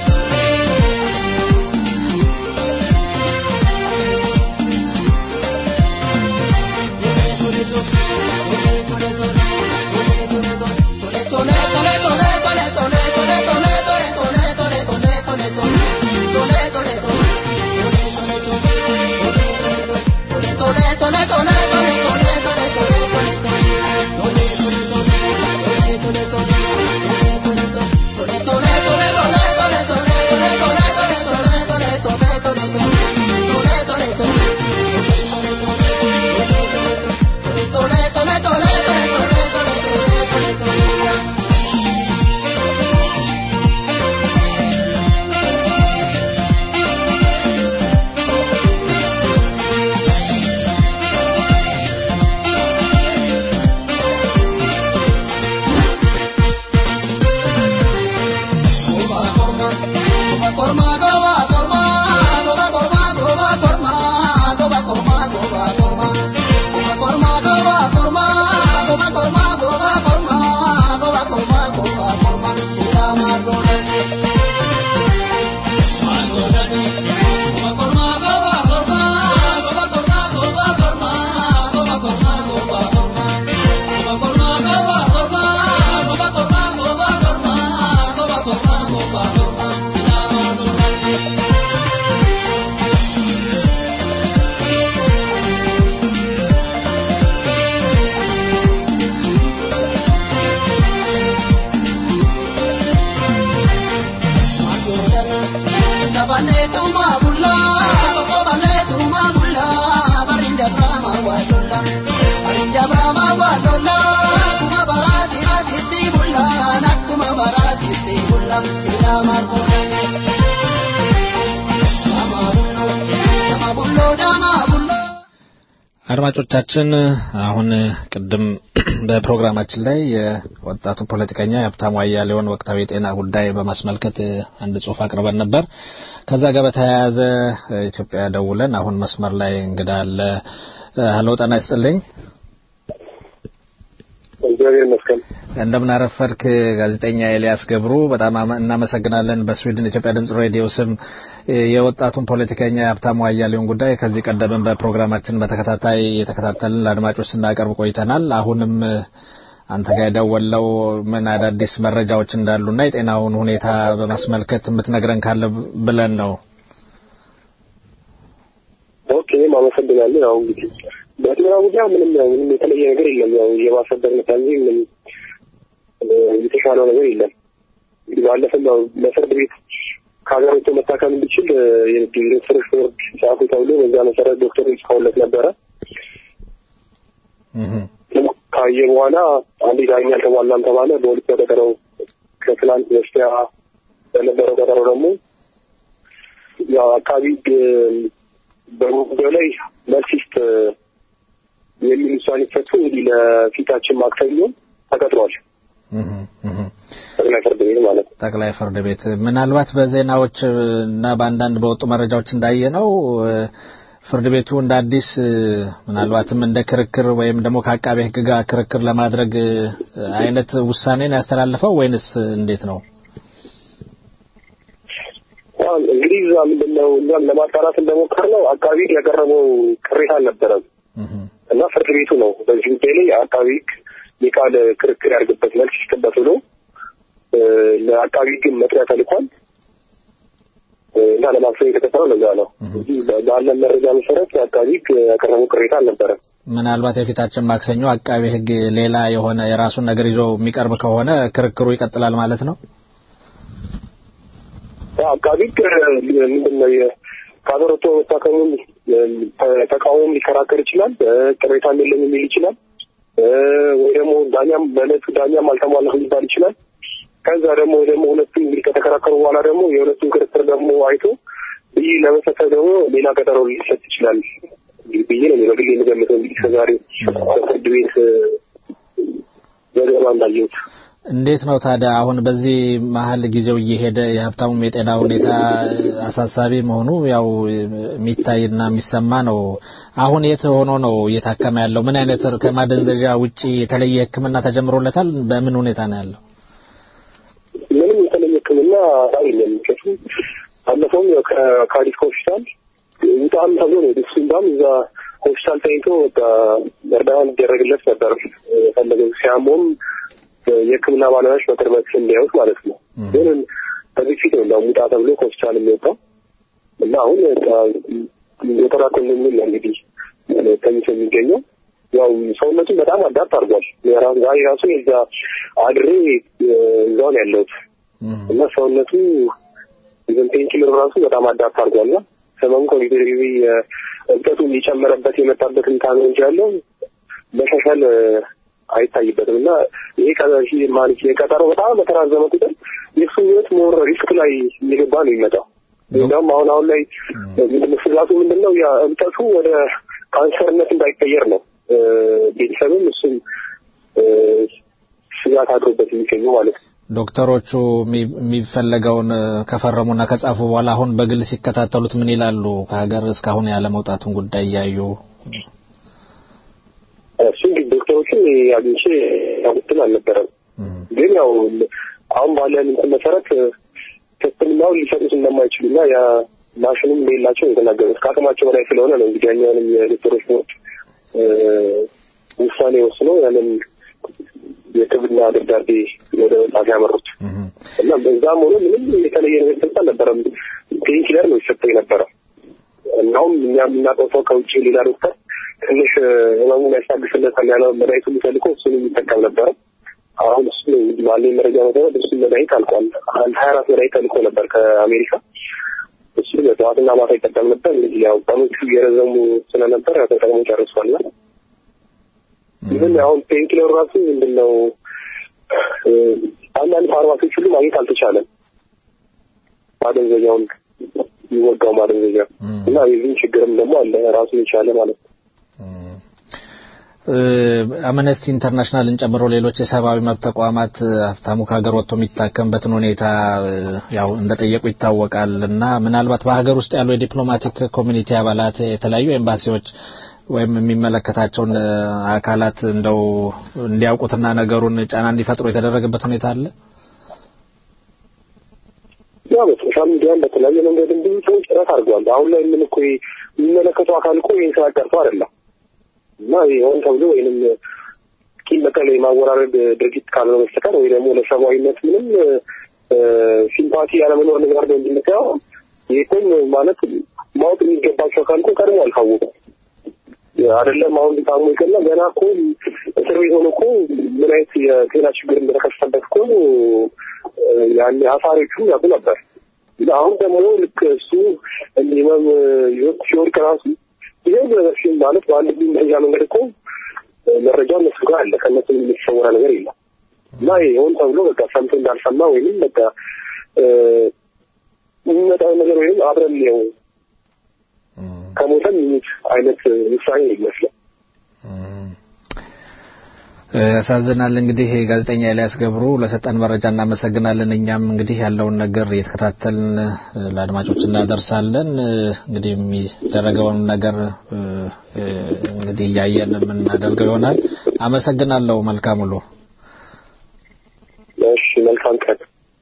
አድማጮቻችን አሁን ቅድም በፕሮግራማችን ላይ የወጣቱ ፖለቲከኛ የሀብታሙ አያሌውን ወቅታዊ የጤና ጉዳይ በማስመልከት አንድ ጽሁፍ አቅርበን ነበር። ከዛ ጋር በተያያዘ ኢትዮጵያ ደውለን አሁን መስመር ላይ እንግዳ አለ። ሀሎ ጤና ይስጥልኝ። እግዚአብሔር ይመስገን። እንደምን አረፈድክ ጋዜጠኛ ኤልያስ ገብሩ፣ በጣም አመ- እናመሰግናለን። በስዊድን ኢትዮጵያ ድምጽ ሬዲዮ ስም እ፣ የወጣቱን ፖለቲከኛ የሀብታሙ አያሌውን ጉዳይ ከዚህ ቀደምም በፕሮግራማችን በተከታታይ የተከታተልን ለአድማጮች ስናቀርብ ቆይተናል። አሁንም እ፣ አንተ ጋር የደወለው ምን አዳዲስ መረጃዎች እንዳሉና የጤናውን ሁኔታ በማስመልከት የምትነግረን ካለ ብለን ነው። ኦኬ እኔም አመሰግናለሁ። ያው እንግዲህ በጤና ጉዳይ ምንም ያው ምንም የተለየ ነገር የለም። ያው የማሰበር መጣ እንጂ ምንም እ፣ የተሻለው ነገር የለም። እንግዲህ ባለፈም ያው ለፍርድ ቤት ከሀገር ወጥቶ መታከም እንዲችል እ፣ የዶክተሮች ቦርድ ጻፉ ተብሎ በዛ መሰረት ዶክተሮች ጽፈውለት ነበረ። ካየ በኋላ አንዴ ዳኛ አልተሟላም ተባለ። በሁለት ቀጠረው ከትላንት በስቲያ በነበረው ቀጠሮ ደግሞ ያው አካባቢ ሕግ በጉዳዩ ላይ መልስ ይስጥ የሚል ውሳኔ ሰጥቶ እንግዲህ ለፊታችን ማክሰኞ ተቀጥሯል። ጠቅላይ ፍርድ ቤት ማለት ነው። ጠቅላይ ፍርድ ቤት ምናልባት በዜናዎች እና በአንዳንድ በወጡ መረጃዎች እንዳየ ነው ፍርድ ቤቱ እንደ አዲስ እ፣ ምናልባትም እንደ ክርክር ወይም ደግሞ ከአቃቤ ሕግ ጋር ክርክር ለማድረግ እ፣ አይነት ውሳኔን ያስተላልፈው ወይንስ እንዴት ነው? ያው እንግዲህ እዛ ምንድን ነው እኛም ለማጣራት እንደሞከርነው አቃቢ ሕግ ያቀረበው ቅሬታ አልነበረም እና ፍርድ ቤቱ ነው በዚህ ጉዳይ ላይ አቃቢ ሕግ የቃል ክርክር ያድርግበት መልስ ይስጥበት ብሎ እ፣ ለአቃቢ ሕግ መጥሪያ ተልኳል እ፣ እና ለማክሰኞ የተቀጠረው ለዛ ነው እንጂ በ- ባለን መረጃ መሰረት አቃቢ ሕግ ያቀረበው ቅሬታ አልነበረም። ምናልባት የፊታችን ማክሰኞ አቃቤ ሕግ ሌላ የሆነ የራሱን ነገር ይዞ የሚቀርብ ከሆነ ክርክሩ ይቀጥላል ማለት ነው። ያው አቃቢ ሕግ ምንድን ነው የ- ከሀገር ወጥቶ መታከሙን እ፣ ተ- ተቃውሞም ሊከራከር ይችላል። እ፣ ቅሬታም የለም የሚል ይችላል። እ፣ ወይ ደግሞ ዳኛም በእለቱ ዳኛም አልተሟላም ሊባል ይችላል። ከዛ ደግሞ ወይ ደግሞ ሁለቱም እንግዲህ ከተከራከሩ በኋላ ደግሞ የሁለቱም ክርክር ደግሞ አይቶ ብይን ለመሰጠት ደግሞ ሌላ ቀጠሮ ሊሰጥ ይችላል እንግዲህ ብዬ ነው እኔ በግሌ የምገምተው እንግዲህ ከዛሬ ፍርድ ቤት እ፣ ዘገባ እንዳየሁት እንዴት ነው ታዲያ አሁን በዚህ መሀል ጊዜው እየሄደ የሀብታሙም የጤና ሁኔታ አሳሳቢ መሆኑ ያው የሚታይና የሚሰማ ነው። አሁን የት ሆኖ ነው እየታከመ ያለው? ምን አይነት ከማደንዘዣ ውጪ የተለየ ሕክምና ተጀምሮለታል? በምን ሁኔታ ነው ያለው? ምንም የተለየ ሕክምና የለም። ምክንያቱም ባለፈውም ያው ከካዲስ ሆስፒታል ውጣም ተብሎ ነው ደሱ እንዳም እዛ ሆስፒታል ተኝቶ በቃ እርዳታ እንዲደረግለት ነበር የፈለገው ሲያሞም የሕክምና ባለሙያዎች በቅርበት እንዲያዩት ማለት ነው። ግን ከዚህ ፊት ነው እንዳውም ውጣ ተብሎ ከሆስፒታል የሚወጣው እና አሁን ዘጠና ኮንዶሚኒየም ነው እንግዲህ ተኝቶ የሚገኘው ያው ሰውነቱን በጣም አዳፕት አድርጓል። የራ- ዛሬ ራሱ የዛ አድሬ እዛው ነው ያለሁት እና ሰውነቱ ኢቨን ፔንኪለር ራሱ በጣም አዳፕት አድርጓል እና ህመሙ ኮሚቴ እብጠቱ እየጨመረበት የመጣበትን ታነ እንጂ ያለው መሻሻል አይታይበትም እና ይሄ ከዚህ ማለት የቀጠሮ በጣም በተራዘመ ቁጥር የእሱ ህይወት ሞር ሪስክ ላይ እየገባ ነው የሚመጣው። እንዲያውም አሁን አሁን ላይ ምንድነው ስጋቱ ምንድን ነው? ያ እብጠቱ ወደ ካንሰርነት እንዳይቀየር ነው እ፣ ቤተሰብም እሱም እ፣ ስጋት አድሮበት የሚገኘው ማለት ነው። ዶክተሮቹ የሚ- የሚፈለገውን እ፣ ከፈረሙና ከጻፉ በኋላ አሁን በግል ሲከታተሉት ምን ይላሉ? ከሀገር እስካሁን ያለ መውጣቱን ጉዳይ እያዩ እሱ እንግዲህ ዶክተሮችን አግኝቼ ያሉትን አልነበረም። ግን ያው አሁን ባለን እንትን መሰረት ሕክምናውን ሊሰጡት እንደማይችሉ እና ያ ማሽኑም እንደሌላቸው ነው የተናገሩት። ከአቅማቸው በላይ ስለሆነ ነው እንግዲህ ያኛውንም የዶክተሮች ቦርድ እ፣ ውሳኔ ወስኖ ያንን የሕክምና ደብዳቤ ወደ መጻፍ ያመሩት እና በዛም ሆኖ ምንም የተለየ ነገር ሰጥ አልነበረም። ፔንኪለር ነው ይሰጠው የነበረው። እናውም እኛ የምናውቀው ሰው ከውጭ ሌላ ዶክተር ትንሽ እ፣ ህመሙን ያስታግስለታል ያለው መድኃኒቱ የሚፈልገው እሱን የሚጠቀም ነበረ። አሁን እሱ እንግዲህ ባለኝ መረጃ መሰረት እሱ መድኃኒት አልቋል። አንድ ሀያ አራት መድኃኒት ተልኮ ነበር ከአሜሪካ እሱ በጠዋትና ማታ ይጠቀም ነበር። እንግዲህ ያው ቀኖቹ እየረዘሙ ስለነበር ያው ተጠቅሞ ጨርሷል። እና ይህን አሁን ፔንኪለር ራሱ ምንድን ነው እ፣ አንዳንድ ፋርማሲዎች ሁሉ ማግኘት አልተቻለም። ማደንዘኛውን የሚወጋው ማደንዘኛ እና የዚህም ችግርም ደግሞ አለ ራሱን የቻለ ማለት ነው። አምነስቲ ኢንተርናሽናልን ጨምሮ ሌሎች የሰብአዊ መብት ተቋማት እ፣ ሀብታሙ ከሀገር ወጥቶ የሚታከምበትን ሁኔታ እ፣ ያው እንደጠየቁ ይታወቃል እና ምናልባት በሀገር ውስጥ ያሉ የዲፕሎማቲክ ኮሚኒቲ አባላት የተለያዩ ኤምባሲዎች ወይም የሚመለከታቸውን አካላት እንደው እንዲያውቁትና ነገሩን ጫና እንዲፈጥሩ የተደረገበት ሁኔታ አለ? ያው በሶሻል ሚዲያም በተለያየ መንገድም ብዙ ሰዎች ጥረት አድርገዋል። አሁን ላይ ምን እኮ የሚመለከተው አካል እኮ ይህን ስራ ቀርቶ አይደለም እና ሆን ተብሎ ወይንም ቂም በቀል የማወራረድ ድርጊት ካልሆነ በስተቀር ወይ ደግሞ ለሰብአዊነት ምንም ሲምፓቲ ያለመኖር ነገር ነው እንድንቀው ይህም ማለት ማወቅ የሚገባቸው አካል እኮ ቀድሞ አልታወቁም። አይደለም አሁን ታሞ ይቀና ገና እኮ እስር ቤት ሆኖ እኮ ምን አይነት የጤና ችግር እንደተከሰተበት እኮ ያን አሳሪዎቹም ያውቁ ነበር። አሁን ደግሞ ልክ እሱ ህመም ይወጥ ሲወድቅ ራሱ ይሄ ነገር ሲል ማለት በአንድ መረጃ መንገድ እኮ መረጃው እነሱ ጋር አለ። ከእነሱ የሚሰወራ ነገር የለም እና ይሆን ተብሎ በቃ ሰምቶ እንዳልሰማ ወይም በቃ የሚመጣው ነገር ወይም አብረን ነው ከሞተም ይሙት አይነት ውሳኔ ይመስላል። ያሳዝናል። እንግዲህ ጋዜጠኛ ኤልያስ ገብሩ ለሰጠን መረጃ እናመሰግናለን። እኛም እንግዲህ ያለውን ነገር እየተከታተልን ለአድማጮች እናደርሳለን። እንግዲህ የሚደረገውን ነገር እንግዲህ እያየን የምናደርገው ይሆናል። አመሰግናለሁ። መልካም ውሎ። እሺ፣ መልካም ቀን።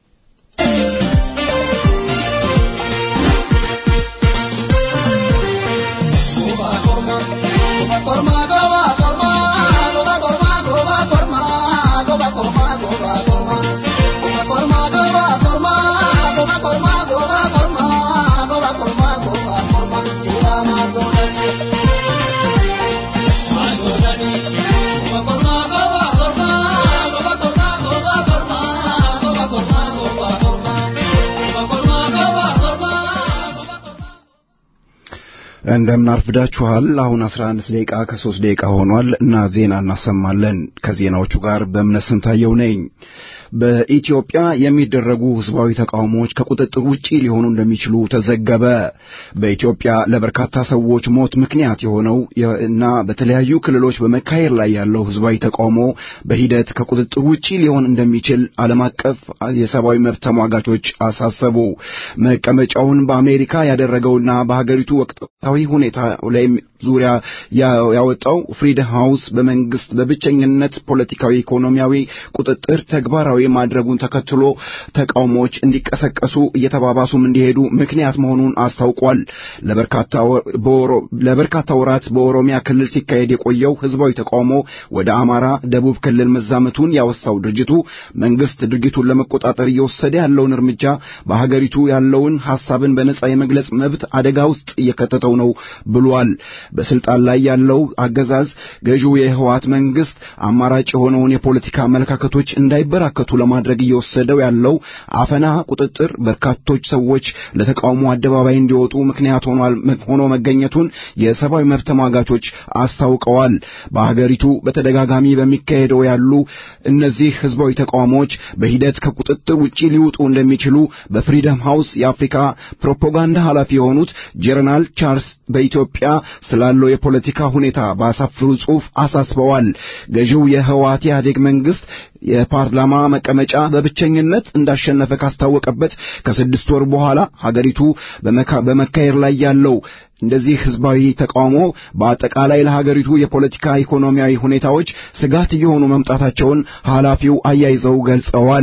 እንደምን አርፍዳችኋል። አሁን 11 ደቂቃ ከ3 ደቂቃ ሆኗል እና ዜና እናሰማለን። ከዜናዎቹ ጋር በእምነት ስንታየው ነኝ። በኢትዮጵያ የሚደረጉ ህዝባዊ ተቃውሞዎች ከቁጥጥር ውጪ ሊሆኑ እንደሚችሉ ተዘገበ። በኢትዮጵያ ለበርካታ ሰዎች ሞት ምክንያት የሆነው እና በተለያዩ ክልሎች በመካሄድ ላይ ያለው ህዝባዊ ተቃውሞ በሂደት ከቁጥጥር ውጪ ሊሆን እንደሚችል ዓለም አቀፍ የሰብአዊ መብት ተሟጋቾች አሳሰቡ። መቀመጫውን በአሜሪካ ያደረገውና በሀገሪቱ ወቅታዊ ሁኔታ ላይ ዙሪያ ያወጣው ፍሪደም ሃውስ በመንግስት በብቸኝነት ፖለቲካዊ፣ ኢኮኖሚያዊ ቁጥጥር ተግባራዊ ማድረጉን ተከትሎ ተቃውሞዎች እንዲቀሰቀሱ እየተባባሱም እንዲሄዱ ምክንያት መሆኑን አስታውቋል። ለበርካታ ወራት በኦሮሚያ ክልል ሲካሄድ የቆየው ህዝባዊ ተቃውሞ ወደ አማራ፣ ደቡብ ክልል መዛመቱን ያወሳው ድርጅቱ መንግስት ድርጊቱን ለመቆጣጠር እየወሰደ ያለውን እርምጃ በሀገሪቱ ያለውን ሐሳብን በነጻ የመግለጽ መብት አደጋ ውስጥ እየከተተው ነው ብሏል። በስልጣን ላይ ያለው አገዛዝ ገዢው የህወሓት መንግስት አማራጭ የሆነውን የፖለቲካ አመለካከቶች እንዳይበራከቱ ለማድረግ እየወሰደው ያለው አፈና፣ ቁጥጥር በርካቶች ሰዎች ለተቃውሞ አደባባይ እንዲወጡ ምክንያት ሆኗል ሆኖ መገኘቱን የሰብአዊ መብት ተሟጋቾች አስታውቀዋል። በሀገሪቱ በተደጋጋሚ በሚካሄደው ያሉ እነዚህ ህዝባዊ ተቃውሞዎች በሂደት ከቁጥጥር ውጪ ሊወጡ እንደሚችሉ በፍሪደም ሃውስ የአፍሪካ ፕሮፓጋንዳ ኃላፊ የሆኑት ጀነራል ቻርልስ በኢትዮጵያ ስላለው የፖለቲካ ሁኔታ ባሳፍሩ ጽሑፍ አሳስበዋል። ገዢው የህወሓት ኢህአዴግ መንግስት የፓርላማ መቀመጫ በብቸኝነት እንዳሸነፈ ካስታወቀበት ከስድስት ወር በኋላ ሀገሪቱ በመካሄድ ላይ ያለው እንደዚህ ህዝባዊ ተቃውሞ በአጠቃላይ ለሀገሪቱ የፖለቲካ ኢኮኖሚያዊ ሁኔታዎች ስጋት እየሆኑ መምጣታቸውን ኃላፊው አያይዘው ገልጸዋል።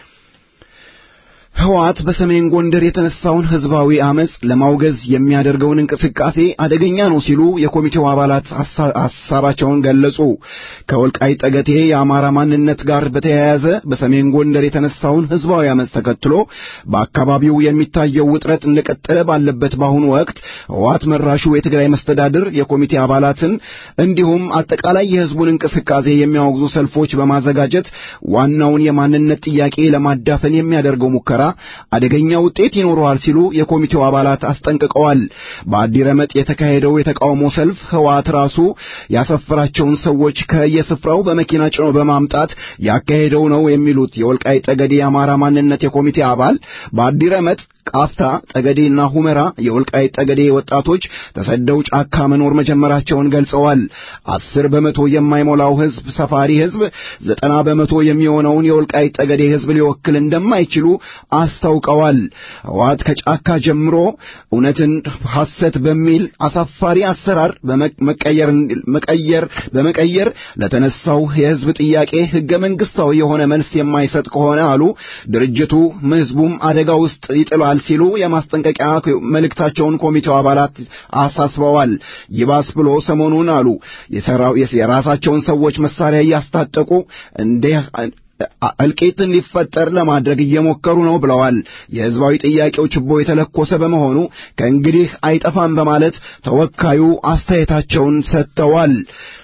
ህወሓት በሰሜን ጎንደር የተነሳውን ህዝባዊ አመጽ ለማውገዝ የሚያደርገውን እንቅስቃሴ አደገኛ ነው ሲሉ የኮሚቴው አባላት ሐሳባቸውን ገለጹ። ከወልቃይት ጠገቴ የአማራ ማንነት ጋር በተያያዘ በሰሜን ጎንደር የተነሳውን ህዝባዊ አመጽ ተከትሎ በአካባቢው የሚታየው ውጥረት እንደቀጠለ ባለበት በአሁኑ ወቅት ህወሓት መራሹ የትግራይ መስተዳድር የኮሚቴ አባላትን እንዲሁም አጠቃላይ የህዝቡን እንቅስቃሴ የሚያወግዙ ሰልፎች በማዘጋጀት ዋናውን የማንነት ጥያቄ ለማዳፈን የሚያደርገው ሙከራ አደገኛ ውጤት ይኖረዋል ሲሉ የኮሚቴው አባላት አስጠንቅቀዋል። በአዲረመጥ የተካሄደው የተቃውሞ ሰልፍ ህወሓት ራሱ ያሰፈራቸውን ሰዎች ከየስፍራው በመኪና ጭኖ በማምጣት ያካሄደው ነው የሚሉት የወልቃይት ጠገዴ የአማራ ማንነት የኮሚቴ አባል በአዲረመጥ ቃፍታ፣ ጠገዴና ሁመራ የወልቃይት ጠገዴ ወጣቶች ተሰደው ጫካ መኖር መጀመራቸውን ገልጸዋል። አስር በመቶ የማይሞላው ህዝብ ሰፋሪ ህዝብ ዘጠና በመቶ የሚሆነውን የወልቃይት ጠገዴ ህዝብ ሊወክል እንደማይችሉ አስታውቀዋል። ህወሓት ከጫካ ጀምሮ እውነትን ሐሰት በሚል አሳፋሪ አሰራር በመቀየር መቀየር በመቀየር ለተነሳው የህዝብ ጥያቄ ህገ መንግስታዊ የሆነ መልስ የማይሰጥ ከሆነ አሉ ድርጅቱ ህዝቡም አደጋ ውስጥ ይጥላል ሲሉ የማስጠንቀቂያ መልእክታቸውን ኮሚቴው አባላት አሳስበዋል። ይባስ ብሎ ሰሞኑን አሉ የራሳቸውን ሰዎች መሳሪያ እያስታጠቁ እንደ እልቂት እንዲፈጠር ለማድረግ እየሞከሩ ነው ብለዋል። የህዝባዊ ጥያቄው ችቦ የተለኮሰ በመሆኑ ከእንግዲህ አይጠፋም በማለት ተወካዩ አስተያየታቸውን ሰጥተዋል።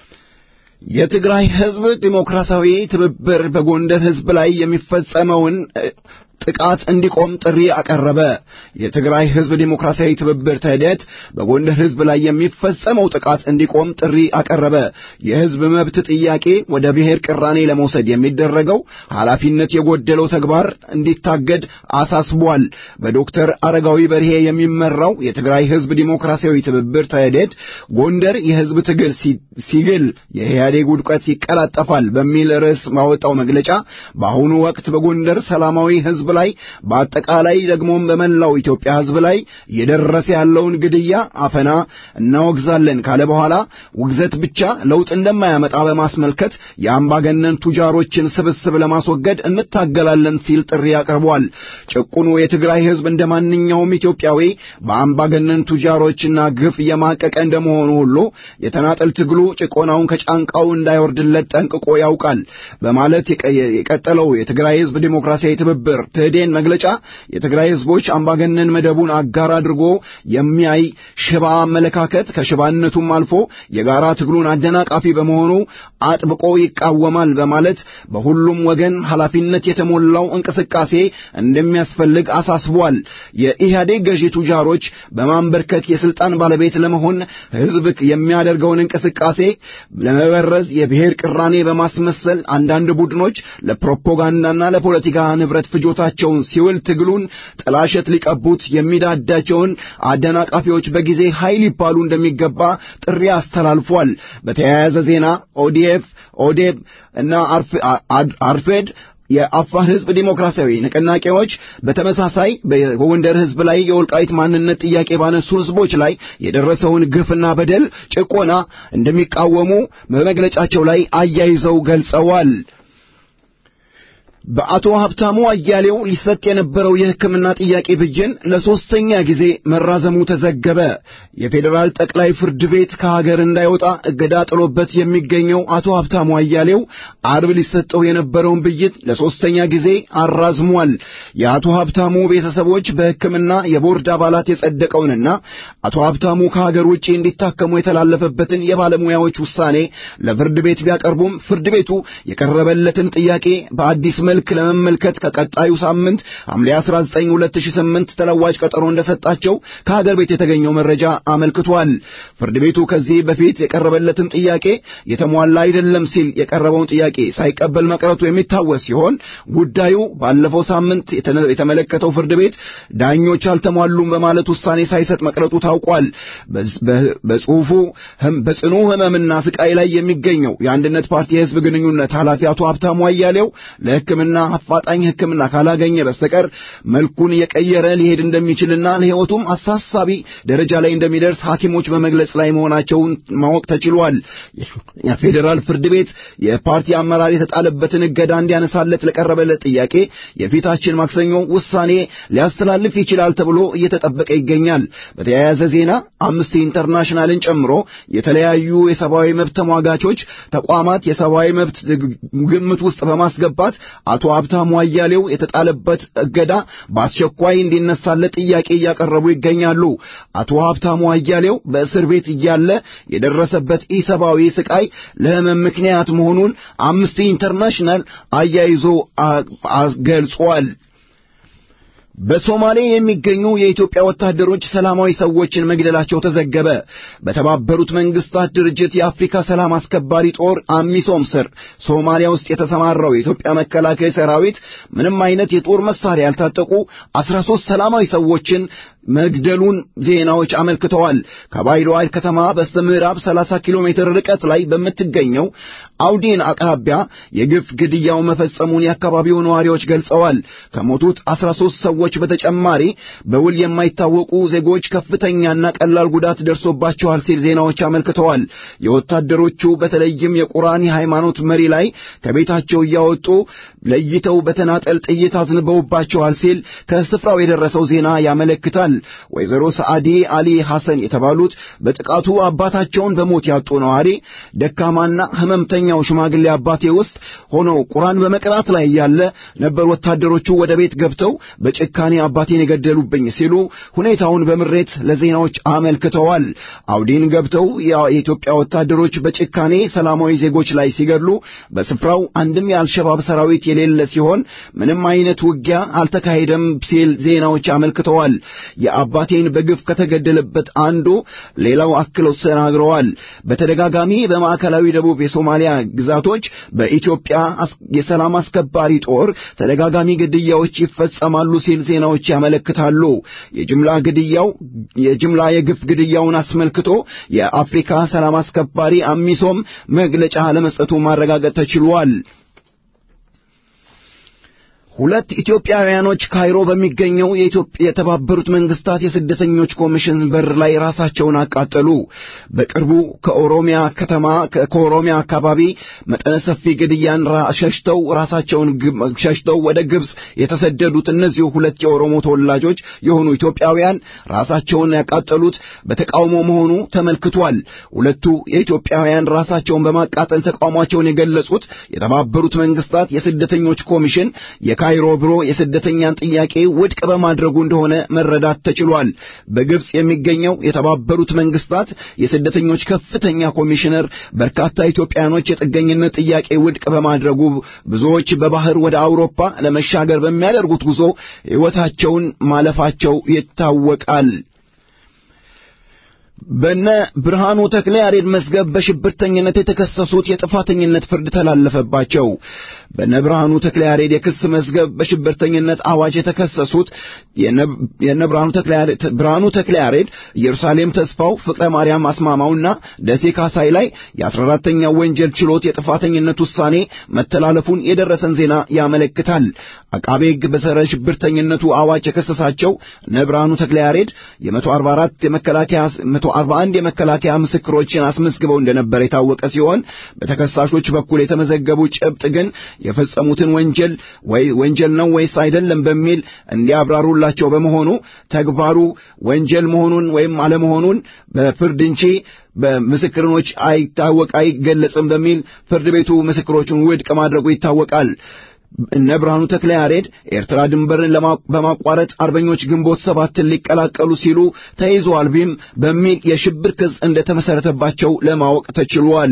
የትግራይ ህዝብ ዲሞክራሲያዊ ትብብር በጎንደር ህዝብ ላይ የሚፈጸመውን ጥቃት እንዲቆም ጥሪ አቀረበ። የትግራይ ህዝብ ዲሞክራሲያዊ ትብብር ትህዴት በጎንደር ህዝብ ላይ የሚፈጸመው ጥቃት እንዲቆም ጥሪ አቀረበ። የህዝብ መብት ጥያቄ ወደ ብሔር ቅራኔ ለመውሰድ የሚደረገው ኃላፊነት የጎደለው ተግባር እንዲታገድ አሳስቧል። በዶክተር አረጋዊ በርሄ የሚመራው የትግራይ ህዝብ ዲሞክራሲያዊ ትብብር ትህዴት ጎንደር የህዝብ ትግል ሲግል የኢህአዴግ ውድቀት ይቀላጠፋል በሚል ርዕስ ባወጣው መግለጫ በአሁኑ ወቅት በጎንደር ሰላማዊ ህዝብ ላይ በአጠቃላይ ደግሞም በመላው ኢትዮጵያ ህዝብ ላይ እየደረሰ ያለውን ግድያ፣ አፈና እናወግዛለን ካለ በኋላ ውግዘት ብቻ ለውጥ እንደማያመጣ በማስመልከት የአምባገነን ቱጃሮችን ስብስብ ለማስወገድ እንታገላለን ሲል ጥሪ አቅርቧል። ጭቁኑ የትግራይ ህዝብ እንደ ማንኛውም ኢትዮጵያዊ በአምባገነን ቱጃሮችና ግፍ እየማቀቀ እንደመሆኑ ሁሉ የተናጠል ትግሉ ጭቆናውን ከጫንቃው እንዳይወርድለት ጠንቅቆ ያውቃል በማለት የቀጠለው የትግራይ ህዝብ ዲሞክራሲያዊ ትብብር ትህዴን መግለጫ የትግራይ ህዝቦች አምባገነን መደቡን አጋር አድርጎ የሚያይ ሽባ አመለካከት ከሽባነቱም አልፎ የጋራ ትግሉን አደናቃፊ በመሆኑ አጥብቆ ይቃወማል በማለት በሁሉም ወገን ኃላፊነት የተሞላው እንቅስቃሴ እንደሚያስፈልግ አሳስቧል። የኢህአዴግ ገዢ ቱጃሮች በማንበርከክ የስልጣን ባለቤት ለመሆን ህዝብ የሚያደርገውን እንቅስቃሴ ለመበረዝ የብሔር ቅራኔ በማስመሰል አንዳንድ ቡድኖች ለፕሮፓጋንዳና ለፖለቲካ ንብረት ፍጆታቸውን ሲውል ትግሉን ጥላሸት ሊቀቡት የሚዳዳቸውን አደናቃፊዎች በጊዜ ኃይል ይባሉ እንደሚገባ ጥሪ አስተላልፏል። በተያያዘ ዜና ኦዲኤፍ፣ ኦዴብ እና አርፌድ የአፋር ህዝብ ዲሞክራሲያዊ ንቅናቄዎች በተመሳሳይ በጎንደር ህዝብ ላይ የወልቃይት ማንነት ጥያቄ ባነሱ ህዝቦች ላይ የደረሰውን ግፍና በደል ጭቆና እንደሚቃወሙ በመግለጫቸው ላይ አያይዘው ገልጸዋል። በአቶ ሀብታሙ አያሌው ሊሰጥ የነበረው የሕክምና ጥያቄ ብይን ለሶስተኛ ጊዜ መራዘሙ ተዘገበ። የፌዴራል ጠቅላይ ፍርድ ቤት ከሀገር እንዳይወጣ እገዳ ጥሎበት የሚገኘው አቶ ሀብታሙ አያሌው አርብ ሊሰጠው የነበረውን ብይን ለሶስተኛ ጊዜ አራዝሟል። የአቶ ሀብታሙ ቤተሰቦች በሕክምና የቦርድ አባላት የጸደቀውንና አቶ ሀብታሙ ከሀገር ውጭ እንዲታከሙ የተላለፈበትን የባለሙያዎች ውሳኔ ለፍርድ ቤት ቢያቀርቡም ፍርድ ቤቱ የቀረበለትን ጥያቄ በአዲስ መልክ ለመመልከት ከቀጣዩ ሳምንት ሐምሌ 19 2008 ተለዋጭ ቀጠሮ እንደሰጣቸው ከሀገር ቤት የተገኘው መረጃ አመልክቷል። ፍርድ ቤቱ ከዚህ በፊት የቀረበለትን ጥያቄ የተሟላ አይደለም ሲል የቀረበውን ጥያቄ ሳይቀበል መቅረቱ የሚታወስ ሲሆን ጉዳዩ ባለፈው ሳምንት የተመለከተው ፍርድ ቤት ዳኞች አልተሟሉም በማለት ውሳኔ ሳይሰጥ መቅረቱ ታውቋል። በጽሁፉ በጽኑ ህመምና ስቃይ ላይ የሚገኘው የአንድነት ፓርቲ የህዝብ ግንኙነት ኃላፊ አቶ ሀብታሙ አያሌው ለሕክምና አፋጣኝ ሕክምና ካላገኘ በስተቀር መልኩን የቀየረ ሊሄድ እንደሚችልና ለሕይወቱም አሳሳቢ ደረጃ ላይ እንደሚደርስ ሐኪሞች በመግለጽ ላይ መሆናቸውን ማወቅ ተችሏል። የፌዴራል ፍርድ ቤት የፓርቲ አመራር የተጣለበትን እገዳ እንዲያነሳለት ለቀረበለት ጥያቄ የፊታችን ማክሰኞ ውሳኔ ሊያስተላልፍ ይችላል ተብሎ እየተጠበቀ ይገኛል። በተያያዘ ዜና አምነስቲ ኢንተርናሽናልን ጨምሮ የተለያዩ የሰብአዊ መብት ተሟጋቾች ተቋማት የሰብአዊ መብት ግምት ውስጥ በማስገባት አቶ ሀብታሙ አያሌው የተጣለበት እገዳ በአስቸኳይ እንዲነሳለት ጥያቄ እያቀረቡ ይገኛሉ። አቶ ሀብታሙ አያሌው በእስር ቤት እያለ የደረሰበት ኢሰብአዊ ስቃይ ለህመም ምክንያት መሆኑን አምነስቲ ኢንተርናሽናል አያይዞ ገልጿል። በሶማሌ የሚገኙ የኢትዮጵያ ወታደሮች ሰላማዊ ሰዎችን መግደላቸው ተዘገበ። በተባበሩት መንግስታት ድርጅት የአፍሪካ ሰላም አስከባሪ ጦር አሚሶም ስር ሶማሊያ ውስጥ የተሰማራው የኢትዮጵያ መከላከያ ሰራዊት ምንም አይነት የጦር መሳሪያ ያልታጠቁ 13 ሰላማዊ ሰዎችን መግደሉን ዜናዎች አመልክተዋል። ከባይሎዋድ ከተማ በስተምዕራብ 30 ኪሎ ሜትር ርቀት ላይ በምትገኘው አውዲን አቅራቢያ የግፍ ግድያው መፈጸሙን የአካባቢው ነዋሪዎች ገልጸዋል። ከሞቱት 13 ሰዎች በተጨማሪ በውል የማይታወቁ ዜጎች ከፍተኛና ቀላል ጉዳት ደርሶባቸዋል ሲል ዜናዎች አመልክተዋል። የወታደሮቹ በተለይም የቁርአን የሃይማኖት መሪ ላይ ከቤታቸው እያወጡ ለይተው በተናጠል ጥይት አዝንበውባቸዋል ሲል ከስፍራው የደረሰው ዜና ያመለክታል። ወይዘሮ ሰዓዲ አሊ ሐሰን የተባሉት በጥቃቱ አባታቸውን በሞት ያጡ ነዋሪ ደካማና ህመምተኛው ሽማግሌ አባቴ ውስጥ ሆነው ቁርአን በመቅራት ላይ ያለ ነበር ወታደሮቹ ወደ ቤት ገብተው በጭካኔ አባቴን የገደሉብኝ ሲሉ ሁኔታውን በምሬት ለዜናዎች አመልክተዋል። አውዲን ገብተው የኢትዮጵያ ወታደሮች በጭካኔ ሰላማዊ ዜጎች ላይ ሲገድሉ በስፍራው አንድም የአልሸባብ ሰራዊት የሌለ ሲሆን ምንም አይነት ውጊያ አልተካሄደም ሲል ዜናዎች አመልክተዋል። የአባቴን በግፍ ከተገደለበት አንዱ ሌላው አክለው ተናግረዋል። በተደጋጋሚ በማዕከላዊ ደቡብ የሶማሊያ ግዛቶች በኢትዮጵያ የሰላም አስከባሪ ጦር ተደጋጋሚ ግድያዎች ይፈጸማሉ ሲል ዜናዎች ያመለክታሉ። የጅምላ ግድያው የጅምላ የግፍ ግድያውን አስመልክቶ የአፍሪካ ሰላም አስከባሪ አሚሶም መግለጫ ለመስጠቱ ማረጋገጥ ተችሏል። ሁለት ኢትዮጵያውያኖች ካይሮ በሚገኘው የኢትዮጵያ የተባበሩት መንግስታት የስደተኞች ኮሚሽን በር ላይ ራሳቸውን አቃጠሉ። በቅርቡ ከኦሮሚያ ከተማ ከኦሮሚያ አካባቢ መጠነ ሰፊ ግድያን ሸሽተው ራሳቸውን ሸሽተው ወደ ግብጽ የተሰደዱት እነዚሁ ሁለት የኦሮሞ ተወላጆች የሆኑ ኢትዮጵያውያን ራሳቸውን ያቃጠሉት በተቃውሞ መሆኑ ተመልክቷል። ሁለቱ የኢትዮጵያውያን ራሳቸውን በማቃጠል ተቃውሟቸውን የገለጹት የተባበሩት መንግስታት የስደተኞች ኮሚሽን ካይሮ ቢሮ የስደተኛን ጥያቄ ውድቅ በማድረጉ እንደሆነ መረዳት ተችሏል። በግብጽ የሚገኘው የተባበሩት መንግስታት የስደተኞች ከፍተኛ ኮሚሽነር በርካታ ኢትዮጵያኖች የጥገኝነት ጥያቄ ውድቅ በማድረጉ ብዙዎች በባህር ወደ አውሮፓ ለመሻገር በሚያደርጉት ጉዞ ሕይወታቸውን ማለፋቸው ይታወቃል። በነ ብርሃኑ ተክለ ያሬድ መዝገብ በሽብርተኝነት የተከሰሱት የጥፋተኝነት ፍርድ ተላለፈባቸው። በነ ብርሃኑ ተክለ ያሬድ የክስ መዝገብ በሽብርተኝነት አዋጅ የተከሰሱት የነ ብርሃኑ ተክለ ያሬድ፣ ኢየሩሳሌም ተስፋው፣ ፍቅረ ማርያም አስማማውና ደሴ ካሳይ ላይ የ14ተኛው ወንጀል ችሎት የጥፋተኝነት ውሳኔ መተላለፉን የደረሰን ዜና ያመለክታል። አቃቤ ሕግ በጸረ ሽብርተኝነቱ አዋጅ የከሰሳቸው እነ ብርሃኑ ተክለ ያሬድ የ144 የመከላከያ 141 የመከላከያ ምስክሮችን አስመዝግበው እንደነበር የታወቀ ሲሆን በተከሳሾች በኩል የተመዘገቡ ጭብጥ ግን የፈጸሙትን ወንጀል ወይ ወንጀል ነው ወይስ አይደለም በሚል እንዲያብራሩላቸው በመሆኑ ተግባሩ ወንጀል መሆኑን ወይም አለመሆኑን በፍርድ እንጂ በምስክሮች አይታወቅ አይገለጽም በሚል ፍርድ ቤቱ ምስክሮቹን ውድቅ ማድረጉ ይታወቃል። እነ ብርሃኑ ተክለ ያሬድ ኤርትራ ድንበርን በማቋረጥ አርበኞች ግንቦት ሰባትን ሊቀላቀሉ ሲሉ ተይዘዋል ቢም በሚል የሽብር ክስ እንደተመሰረተባቸው ለማወቅ ተችሏል።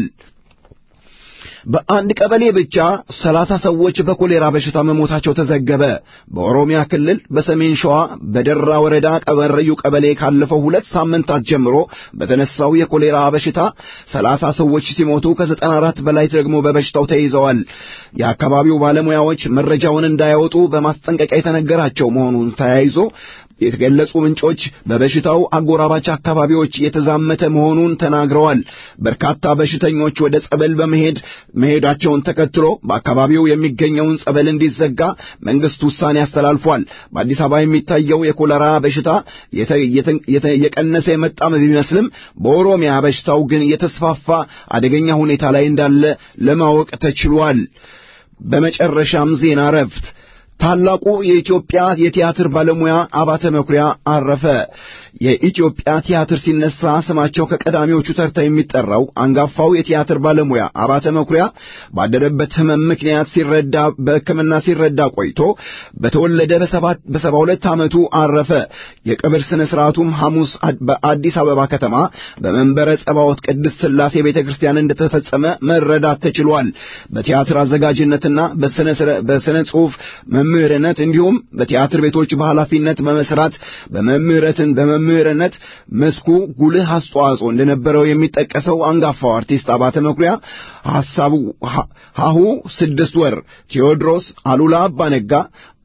በአንድ ቀበሌ ብቻ ሰላሳ ሰዎች በኮሌራ በሽታ መሞታቸው ተዘገበ። በኦሮሚያ ክልል በሰሜን ሸዋ በደራ ወረዳ ቀበረዩ ቀበሌ ካለፈው ሁለት ሳምንታት ጀምሮ በተነሳው የኮሌራ በሽታ ሰላሳ ሰዎች ሲሞቱ ከዘጠና አራት በላይ ደግሞ በበሽታው ተይዘዋል። የአካባቢው ባለሙያዎች መረጃውን እንዳያወጡ በማስጠንቀቂያ የተነገራቸው መሆኑን ተያይዞ የተገለጹ ምንጮች በበሽታው አጎራባች አካባቢዎች የተዛመተ መሆኑን ተናግረዋል። በርካታ በሽተኞች ወደ ጸበል በመሄድ መሄዳቸውን ተከትሎ በአካባቢው የሚገኘውን ጸበል እንዲዘጋ መንግስት ውሳኔ አስተላልፏል። በአዲስ አበባ የሚታየው የኮለራ በሽታ የቀነሰ የመጣም ቢመስልም በኦሮሚያ በሽታው ግን የተስፋፋ አደገኛ ሁኔታ ላይ እንዳለ ለማወቅ ተችሏል። በመጨረሻም ዜና እረፍት ታላቁ የኢትዮጵያ የቲያትር ባለሙያ አባተ መኩሪያ አረፈ። የኢትዮጵያ ቲያትር ሲነሳ ስማቸው ከቀዳሚዎቹ ተርታ የሚጠራው አንጋፋው የቲያትር ባለሙያ አባተ መኩሪያ ባደረበት ሕመም ምክንያት ሲረዳ በሕክምና ሲረዳ ቆይቶ በተወለደ በሰባ ሁለት ዓመቱ አረፈ። የቀብር ሥነ ሥርዓቱም ሐሙስ በአዲስ አበባ ከተማ በመንበረ ጸባዖት ቅድስት ሥላሴ ቤተ ክርስቲያን እንደተፈጸመ መረዳት ተችሏል። በቲያትር አዘጋጅነትና በሥነ ጽሑፍ መምህርነት እንዲሁም በቲያትር ቤቶች በኃላፊነት በመስራት በመምህረትን በመምህርነት መስኩ ጉልህ አስተዋጽኦ እንደነበረው የሚጠቀሰው አንጋፋው አርቲስት አባተ መኩሪያ ሐሳቡ ሀሁ ስድስት ወር ቴዎድሮስ፣ አሉላ አባነጋ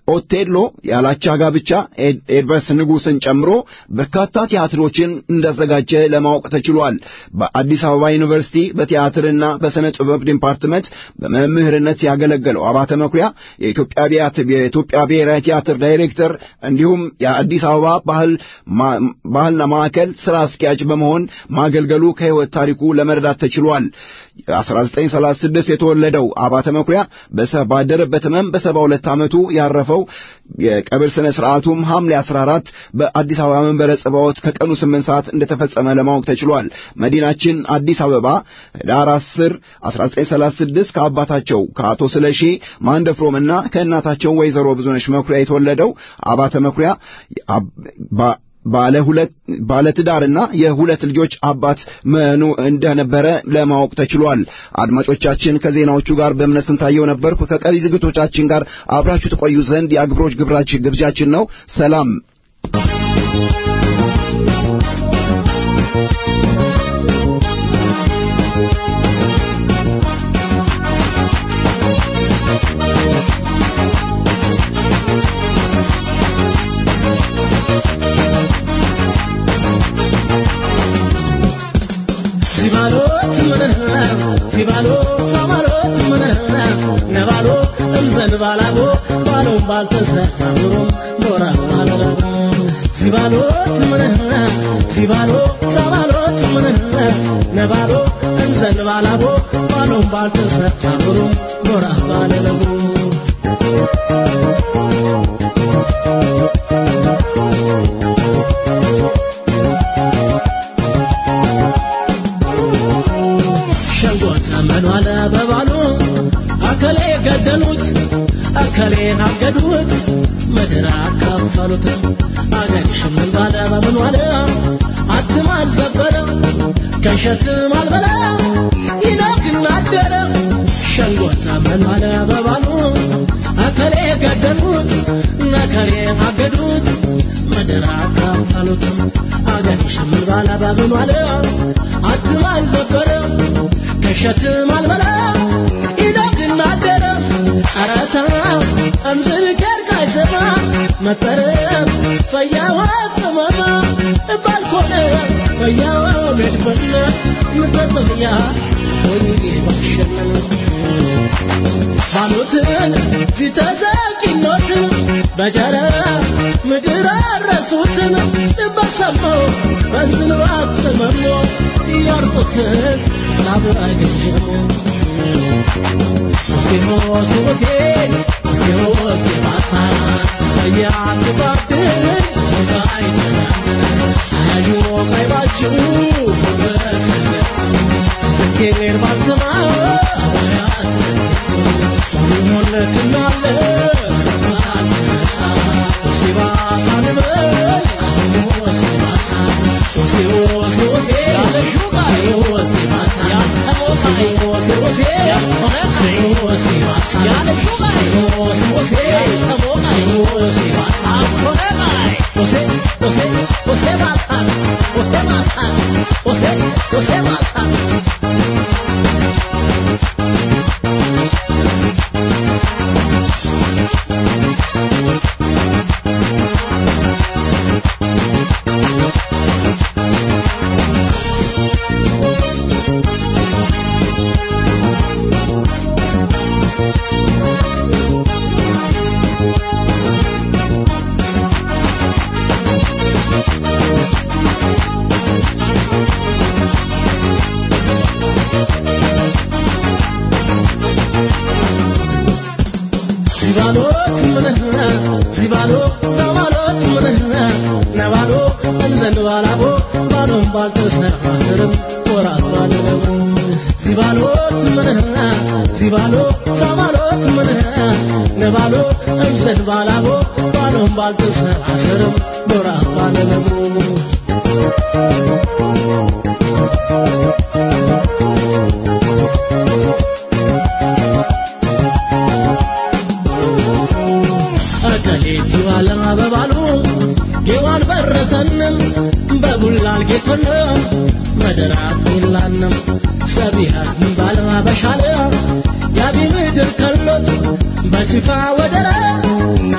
ኦቴሎ ያላቻ ጋብቻ ኤድቨርስ ንጉሥን ጨምሮ በርካታ ቲያትሮችን እንዳዘጋጀ ለማወቅ ተችሏል። በአዲስ አበባ ዩኒቨርሲቲ በቲያትርና በሥነ ጥበብ ዲፓርትመንት በመምህርነት ያገለገለው አባተ መኩሪያ የኢትዮጵያ ብሔራዊ ቲያትር ዳይሬክተር እንዲሁም የአዲስ አበባ ባህል ባህልና ማዕከል ሥራ አስኪያጅ በመሆን ማገልገሉ ከሕይወት ታሪኩ ለመረዳት ተችሏል። 1936 የተወለደው አባተ መኩሪያ ባደረበት ሕመም በሰባ ሁለት ዓመቱ ያረፈው የቀብር ሥነ ሥርዓቱም ሐምሌ 14 በአዲስ አበባ መንበረ ጽባዖት ከቀኑ 8 ሰዓት እንደተፈጸመ ለማወቅ ተችሏል። መዲናችን አዲስ አበባ ኅዳር 10 1936 ከአባታቸው ከአቶ ስለሺ ማንደፍሮምና ከእናታቸው ወይዘሮ ብዙነሽ መኩሪያ የተወለደው አባተ መኩሪያ ባለ ሁለት ባለ ትዳርና የሁለት ልጆች አባት መኑ እንደነበረ ለማወቅ ተችሏል። አድማጮቻችን ከዜናዎቹ ጋር በእምነት ስንታየው ነበርኩ። ከቀሪ ዝግቶቻችን ጋር አብራችሁ ተቆዩ ዘንድ የአክብሮት ግብራችን ግብዣችን ነው። ሰላም።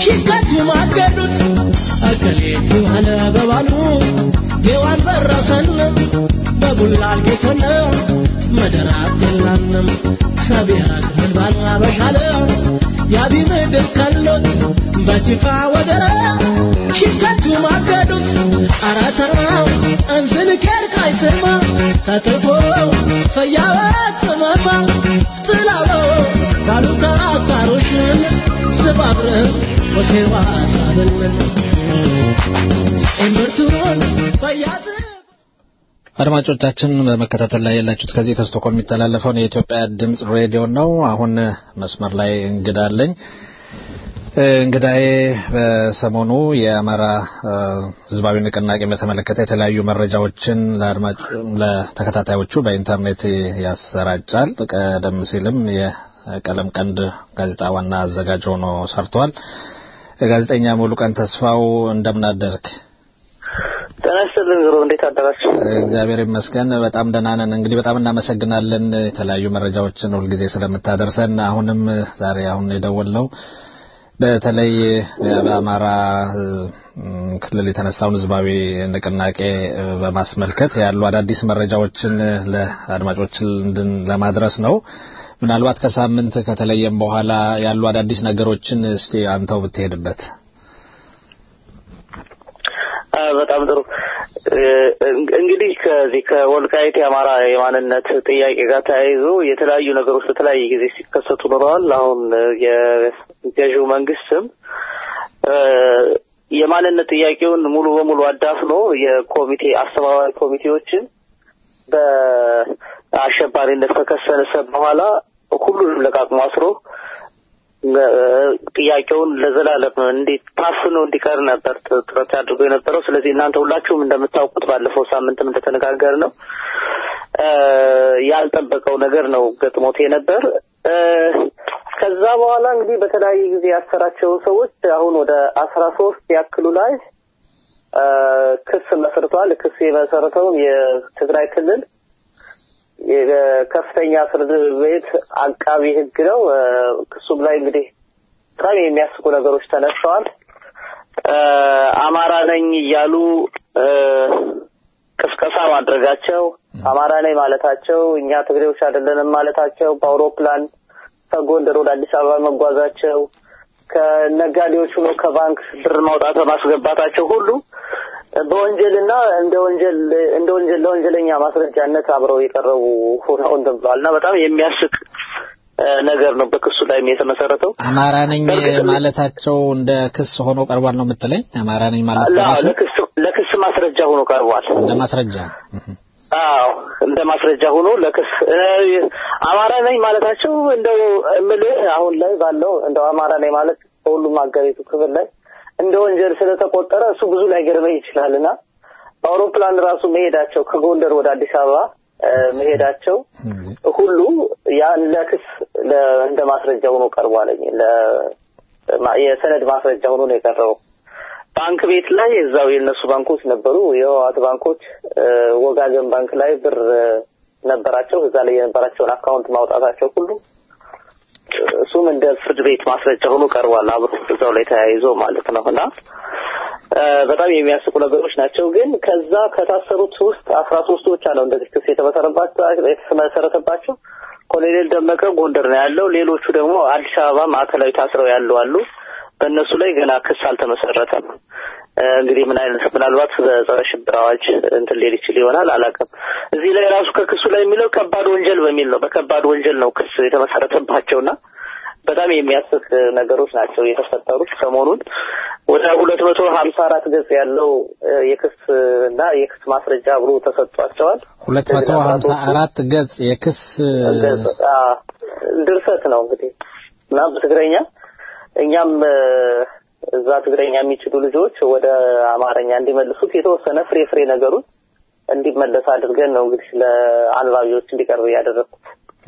ሽከቱ ማገዱት አከሌቱ አለ በባሉ ሔዋን በረሰን በጉላል ጌቶነ መደራት የላንም ሰቢሃት ህልባን አበሻለ ያቢ ምድር ከሎት በሲፋ ወደረ ሽከቱ ማገዱት አራተራው እንዝን ከርካይ ስማ ተጥፎ ፈያወት ጥመማ ጥላው ካሉታ አታሮሽን ስባብረህ ወሴዋ ሳብልን እምርቱን ፈያት አድማጮቻችን በመከታተል ላይ ያላችሁት ከዚህ ከስቶኮልም የሚተላለፈውን የኢትዮጵያ ድምጽ ሬዲዮ ነው። አሁን መስመር ላይ እንግዳ አለኝ። እንግዳዬ በሰሞኑ የአማራ ህዝባዊ ንቅናቄ በተመለከተ የተለያዩ መረጃዎችን ለአድማጭ ለተከታታዮቹ በኢንተርኔት ያሰራጫል። ቀደም ሲልም የቀለም ቀንድ ጋዜጣ ዋና አዘጋጅ ሆኖ ሰርቷል። ጋዜጠኛ ሙሉቀን ተስፋው እንደምን አደርክ? ጤና ይስጥልኝ ዞሮ እንዴት አደራችሁ? እግዚአብሔር ይመስገን በጣም ደህና ነን። እንግዲህ በጣም እናመሰግናለን የተለያዩ መረጃዎችን ሁልጊዜ ስለምታደርሰን። አሁንም ዛሬ አሁን የደወልነው በተለይ በአማራ ክልል የተነሳውን ህዝባዊ ንቅናቄ በማስመልከት ያሉ አዳዲስ መረጃዎችን ለአድማጮች ለማድረስ ነው። ምናልባት ከሳምንት ከተለየም በኋላ ያሉ አዳዲስ ነገሮችን እስቲ አንተው ብትሄድበት። በጣም ጥሩ። እንግዲህ ከዚህ ከወልቃይት የአማራ የማንነት ጥያቄ ጋር ተያይዞ የተለያዩ ነገሮች በተለያየ ጊዜ ሲከሰቱ ኖረዋል። አሁን የገዢው መንግስትም የማንነት ጥያቄውን ሙሉ በሙሉ አዳፍኖ የኮሚቴ አስተባባሪ ኮሚቴዎችን በአሸባሪነት ከከሰሰ በኋላ ሁሉንም ለቃቅሞ አስሮ ጥያቄውን ለዘላለም እንዴት ታፍኖ እንዲቀር ነበር ጥረት አድርጎ የነበረው። ስለዚህ እናንተ ሁላችሁም እንደምታውቁት ባለፈው ሳምንትም እንደተነጋገር ነው ያልጠበቀው ነገር ነው ገጥሞት የነበር። ከዛ በኋላ እንግዲህ በተለያየ ጊዜ ያሰራቸውን ሰዎች አሁን ወደ አስራ ሶስት ያክሉ ላይ ክስ መስርቷል። ክስ የመሰረተውም የትግራይ ክልል የከፍተኛ ፍርድ ቤት አቃቢ ሕግ ነው። ክሱም ላይ እንግዲህ በጣም የሚያስቁ ነገሮች ተነስተዋል። አማራ ነኝ እያሉ ቅስቀሳ ማድረጋቸው፣ አማራ ነኝ ማለታቸው፣ እኛ ትግሬዎች አይደለንም ማለታቸው፣ በአውሮፕላን ከጎንደር ወደ አዲስ አበባ መጓዛቸው፣ ከነጋዴዎች ሆኖ ከባንክ ብር ማውጣት በማስገባታቸው ሁሉ በወንጀልና እንደ ወንጀል እንደ ወንጀል ለወንጀለኛ ማስረጃነት አብረው የቀረቡ ሆነው እንትን ብለዋል እና በጣም የሚያስቅ ነገር ነው በክሱ ላይ የተመሰረተው። አማራ ነኝ ማለታቸው እንደ ክስ ሆኖ ቀርቧል ነው የምትለኝ? አማራ ነኝ ማለት ለክስ ለክስ ማስረጃ ሆኖ ቀርቧል። እንደ ማስረጃ አዎ እንደ ማስረጃ ሆኖ ለክስ አማራ ነኝ ማለታቸው እንደው እምልህ አሁን ላይ ባለው እንደው አማራ ነኝ ማለት በሁሉም ሀገሪቱ ክፍል ላይ እንደ ወንጀል ስለተቆጠረ እሱ ብዙ ላይ ገርመኝ ይችላል እና በአውሮፕላን ራሱ መሄዳቸው ከጎንደር ወደ አዲስ አበባ መሄዳቸው ሁሉ ያን ለክስ እንደ ማስረጃ ሆኖ ቀርቧለኝ የሰነድ ማስረጃ ሆኖ ነው የቀረበው። ባንክ ቤት ላይ እዛው የእነሱ ባንኮች ነበሩ። የህወሓት ባንኮች ወጋገን ባንክ ላይ ብር ነበራቸው። እዛ ላይ የነበራቸውን አካውንት ማውጣታቸው ሁሉ እሱም እንደ ፍርድ ቤት ማስረጃ ሆኖ ቀርቧል። አብሮ እዛው ላይ ተያይዞ ማለት ነው እና በጣም የሚያስቁ ነገሮች ናቸው። ግን ከዛ ከታሰሩት ውስጥ አስራ ሶስቶች አለው እንደዚህ ክስ የተመሰረተባቸው ኮሎኔል ደመቀ ጎንደር ነው ያለው። ሌሎቹ ደግሞ አዲስ አበባ ማዕከላዊ ታስረው ያሉ አሉ። በእነሱ ላይ ገና ክስ አልተመሰረተም። እንግዲህ ምን አይነት ምናልባት በጸረ ሽብር አዋጅ እንትን ሊል ይችል ይሆናል አላውቅም። እዚህ ላይ ራሱ ከክሱ ላይ የሚለው ከባድ ወንጀል በሚል ነው። በከባድ ወንጀል ነው ክስ የተመሰረተባቸውና በጣም የሚያስቅ ነገሮች ናቸው የተፈጠሩት። ሰሞኑን ወደ ሁለት መቶ ሀምሳ አራት ገጽ ያለው የክስ እና የክስ ማስረጃ አብሮ ተሰጥቷቸዋል። ሁለት መቶ ሀምሳ አራት ገጽ የክስ ድርሰት ነው እንግዲህ እና በትግረኛ እኛም እዛ ትግረኛ የሚችሉ ልጆች ወደ አማርኛ እንዲመልሱት የተወሰነ ፍሬ ፍሬ ነገሩን እንዲመለስ አድርገን ነው እንግዲህ ለአንባቢዎች እንዲቀርብ ያደረግኩት።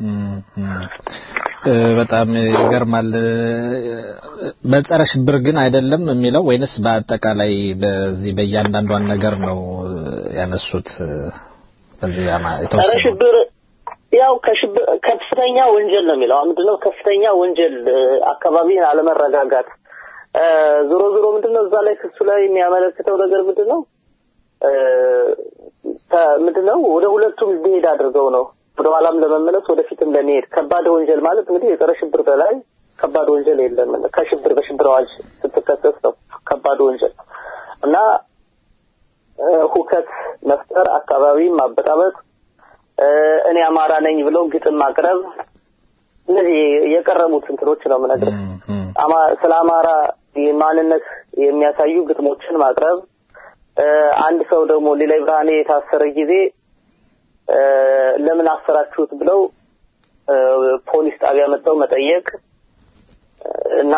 በጣም ይገርማል። በጸረ ሽብር ግን አይደለም የሚለው ወይንስ በአጠቃላይ በዚህ በእያንዳንዷን ነገር ነው ያነሱት? በዚህ ጸረ ሽብር ያው ከሽብር ከፍተኛ ወንጀል ነው የሚለው ምንድነው? ከፍተኛ ወንጀል አካባቢን አለመረጋጋት እ፣ ዞሮ ዞሮ ምንድነው እዛ ላይ ክሱ ላይ የሚያመለክተው ነገር ምንድነው እ፣ ተ- ምንድነው ወደ ሁለቱም ሊሄድ አድርገው ነው ወደ ኋላም ለመመለስ ወደፊትም ለመሄድ ከባድ ወንጀል ማለት እንግዲህ የጸረ ሽብር በላይ ከባድ ወንጀል የለም ከሽብር በሽብር አዋጅ ስትከሰስ ነው ከባድ ወንጀል እና እ፣ ሁከት መፍጠር አካባቢን ማበጣበጥ እ፣ እኔ አማራ ነኝ ብለው ግጥም ማቅረብ እነዚህ የቀረቡት እንትኖች ነው የምነግርህ አማ- ስለ አማራ ማንነት የሚያሳዩ ግጥሞችን ማቅረብ እ፣ አንድ ሰው ደግሞ ሌላይ ብርሃኔ የታሰረ ጊዜ እ፣ ለምን አሰራችሁት ብለው እ፣ ፖሊስ ጣቢያ መጥተው መጠየቅ እና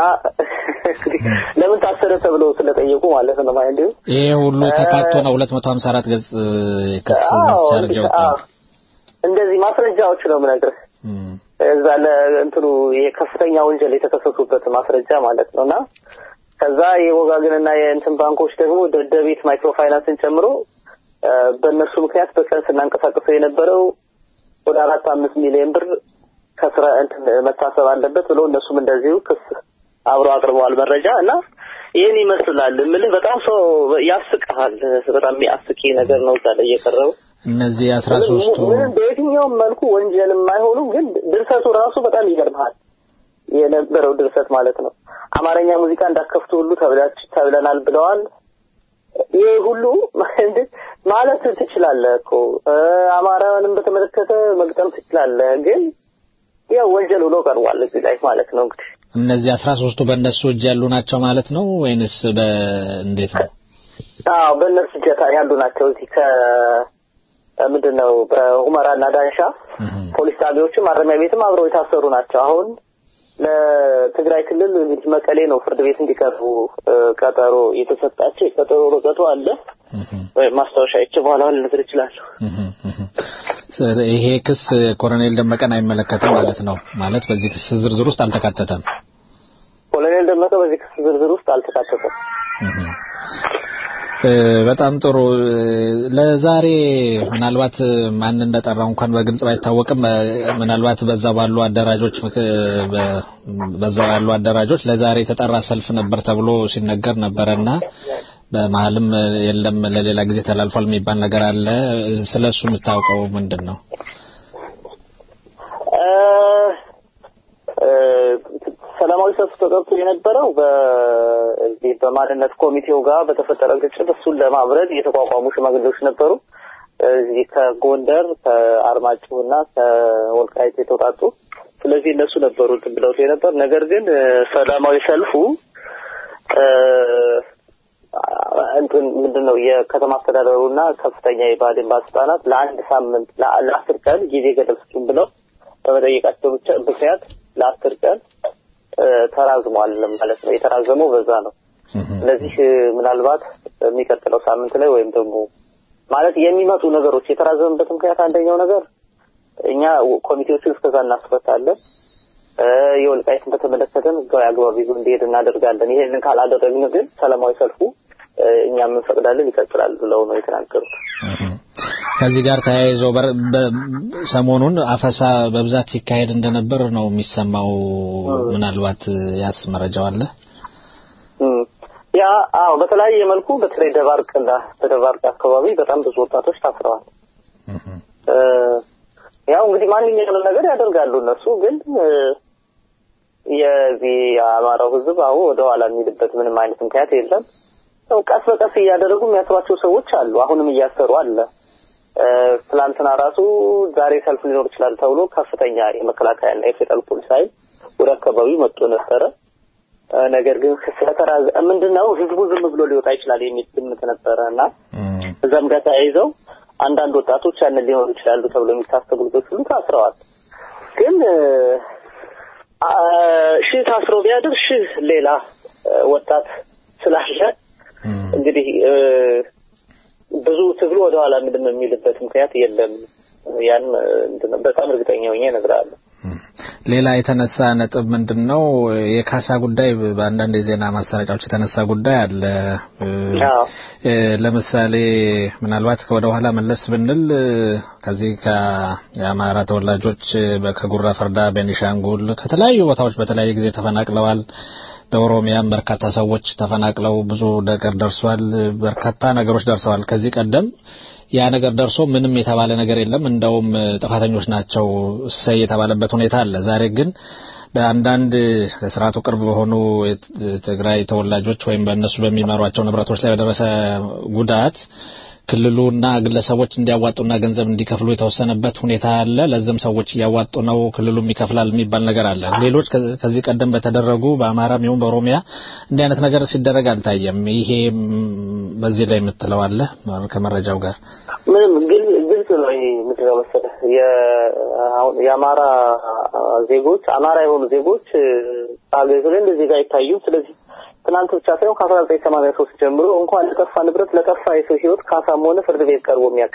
ለምን ታሰረ ተብለው ስለጠየቁ ማለት ነው ማለት ነው። ይሄ ሁሉ ተካቶ ነው 254 ገጽ ክስ አዎ፣ ቻርጅ እንግዲህ፣ ያወጣው። አዎ። እንደዚህ ማስረጃዎች ነው የምነግርህ እዛ ለእንትኑ የከፍተኛ ወንጀል የተከሰሱበት ማስረጃ ማለት ነው እና ከዛ የወጋግንና የእንትን ባንኮች ደግሞ ደደቢት ማይክሮ ፋይናንስን ጨምሮ እ፣ በእነሱ ምክንያት በቀን ስናንቀሳቀሰው የነበረው ወደ አራት አምስት ሚሊዮን ብር ከስራ እንትን መታሰብ አለበት ብሎ እነሱም እንደዚሁ ክስ አብረው አቅርበዋል መረጃ እና ይህን ይመስላል የምልህ በጣም ሰው ያስቅሃል በጣም የሚያስቂ ነገር ነው እዛ ላይ የቀረበው እነዚህ 13ቱ ምንም በየትኛውም መልኩ ወንጀል የማይሆኑ ግን ድርሰቱ ራሱ በጣም ይገርምሃል የነበረው ድርሰት ማለት ነው አማርኛ ሙዚቃ እንዳከፍቱ ሁሉ ተብላች ተብለናል ብለዋል ይህ ሁሉ ማለት ትችላለህ እኮ እ፣ አማራውንም በተመለከተ መግጠም ትችላለህ ግን ያው ወንጀል ብሎ ቀርቧል እዚህ ላይ ማለት ነው እንግዲህ እነዚህ 13ቱ በእነሱ እጅ ያሉ ናቸው ማለት ነው ወይንስ በእንዴት ነው? አዎ በእነሱ እጀታ ያሉ ናቸው እዚህ ከ ምንድን ነው በሁመራና ዳንሻ ፖሊስ ጣቢያዎችም ማረሚያ ቤትም አብረው የታሰሩ ናቸው አሁን ለትግራይ ክልል እንግዲህ መቀሌ ነው ፍርድ ቤት እንዲቀርቡ እ፣ ቀጠሮ የተሰጣቸው የቀጠሮ ወረቀቱ አለ ወይም ማስታወሻ ይቼ በኋላ ልነግርህ እችላለሁ ስ- ይሄ ክስ ኮሎኔል ደመቀን አይመለከትም ማለት ነው። ማለት በዚህ ክስ ዝርዝር ውስጥ አልተካተተም። ኮሎኔል ደመቀ በዚህ ክስ ዝርዝር ውስጥ አልተካተተም እ፣ በጣም ጥሩ። እ፣ ለዛሬ ምናልባት ማን እንደጠራው እንኳን በግልጽ ባይታወቅም እ፣ ምናልባት በዛ ባሉ አደራጆች ምክ- በ- በዛ ያሉ አደራጆች ለዛሬ የተጠራ ሰልፍ ነበር ተብሎ ሲነገር ነበረና በመሀልም እ፣ የለም ለሌላ ጊዜ ተላልፏል የሚባል ነገር አለ። ስለሱ የምታውቀው ምንድን ነው? እ፣ እ፣ ሰላማዊ ሰልፍ ተጠርቶ የነበረው በዚህ በማንነት ኮሚቴው ጋር በተፈጠረ ግጭት እሱን ለማብረድ የተቋቋሙ ሽማግሌዎች ነበሩ። እዚህ ከጎንደር ከአርማጭሆና ከወልቃይት የተውጣጡ ስለዚህ እነሱ ነበሩ እንትን ብለውት የነበር ነገር ግን እ፣ ሰላማዊ ሰልፉ እ፣ እንትን ምንድን ነው የከተማ አስተዳደሩና ከፍተኛ የባህዴን ባለስልጣናት ለአንድ ሳምንት ለአ- ለአስር ቀን ጊዜ ገደብ ስጡን ብለው በመጠየቃቸው ብቻ ምክንያት ለአስር ቀን እ፣ ተራዝሟል ማለት ነው። የተራዘመው በዛ ነው። ስለዚህ እ፣ ምናልባት የሚቀጥለው ሳምንት ላይ ወይም ደግሞ ማለት የሚመጡ ነገሮች የተራዘመበት ምክንያት አንደኛው ነገር እኛ ኮሚቴዎችን እስከዛ እናስፈታለን እ፣ የወልቃይትን በተመለከተን ህጋዊ አግባብ ይዞ እንዲሄድ እናደርጋለን። ይሄንን ካላደረግን ግን ሰላማዊ ሰልፉ እ፣ እኛም እንፈቅዳለን ይቀጥላል ብለው ነው የተናገሩት። ከዚህ ጋር ተያይዞ በር- በ- ሰሞኑን አፈሳ በብዛት ሲካሄድ እንደነበር ነው የሚሰማው። ምናልባት ያስ መረጃው አለ። እም፣ ያ አዎ፣ በተለያየ መልኩ በተለይ ደባርቅና በደባርቅ አካባቢ በጣም ብዙ ወጣቶች ታስረዋል። እ፣ ያው እንግዲህ ማንኛውንም ነገር ያደርጋሉ እነሱ ግን እ፣ የዚህ የአማራው ህዝብ አሁን ወደ ኋላ የሚልበት ምንም አይነት ምክንያት የለም። ያው ቀስ በቀስ እያደረጉ የሚያስሯቸው ሰዎች አሉ። አሁንም እያሰሩ አለ። እ፣ ትላንትና ራሱ ዛሬ ሰልፍ ሊኖር ይችላል ተብሎ ከፍተኛ የመከላከያና የፌደራል ፖሊስ ኃይል ወደ አካባቢው መጥቶ ነበረ። እ፣ ነገር ግን ስለተራዘ ምንድነው ህዝቡ ዝም ብሎ ሊወጣ ይችላል የሚል ግምት ነበረ እና እዛም ጋር ተያይዘው አንዳንድ ወጣቶች ያንን ሊሆኑ ይችላሉ ተብሎ የሚታሰቡ ልጆች ሁሉ ታስረዋል። ግን እ፣ አ፣ ሺህ ታስሮ ቢያድር ሺህ ሌላ እ፣ ወጣት ስላለ እንግዲህ እ፣ ብዙ ትግሉ ወደኋላ ምንድን ነው የሚልበት ምክንያት የለም። ያን እ፣ እንትን ነው በጣም እርግጠኛ ሆኜ እነግርሃለሁ። ሌላ የተነሳ ነጥብ ምንድን ነው? የካሳ ጉዳይ በአንዳንድ የዜና ማሰራጫዎች የተነሳ ጉዳይ አለ። እ፣ እ፣ ለምሳሌ ምናልባት ወደ ኋላ መለስ ብንል እ፣ ከዚህ ከየአማራ ተወላጆች በ- ከጉራ ፈርዳ፣ ቤኒሻንጉል ከተለያዩ ቦታዎች በተለያየ ጊዜ ተፈናቅለዋል። በኦሮሚያም በርካታ ሰዎች ተፈናቅለው ብዙ ነገር ደርሷል። በርካታ ነገሮች ደርሰዋል። ከዚህ ቀደም ያ ነገር ደርሶ ምንም የተባለ ነገር የለም። እንደውም ጥፋተኞች ናቸው እሰይ የተባለበት ሁኔታ አለ። ዛሬ ግን በአንዳንድ ለስርዓቱ ቅርብ በሆኑ የትግራይ ተወላጆች ወይም በእነሱ በሚመሯቸው ንብረቶች ላይ በደረሰ ጉዳት ክልሉና ግለሰቦች እንዲያዋጡና ገንዘብ እንዲከፍሉ የተወሰነበት ሁኔታ አለ። ለዚህም ሰዎች እያዋጡ ነው፣ ክልሉም ይከፍላል የሚባል ነገር አለ። ሌሎች ከዚህ ቀደም በተደረጉ በአማራም ይሁን በኦሮሚያ እንዲህ አይነት ነገር ሲደረግ አልታየም። ይሄ በዚህ ላይ የምትለው አለ ከመረጃው ጋር ምንም ግልጽ ነው። ይሄ ምንድን ነው መሰለህ የአማራ ዜጎች አማራ የሆኑ ዜጎች ሀገሪቱ ላይ እንደዚህ ጋር አይታዩም። ስለዚህ ትናንት ብቻ ሳይሆን ከአስራ ዘጠኝ ሰማንያ ሶስት ጀምሮ እንኳን ለጠፋ ንብረት ለጠፋ የሰው ህይወት ካሳም ሆነ ፍርድ ቤት ቀርቦ የሚያውቅ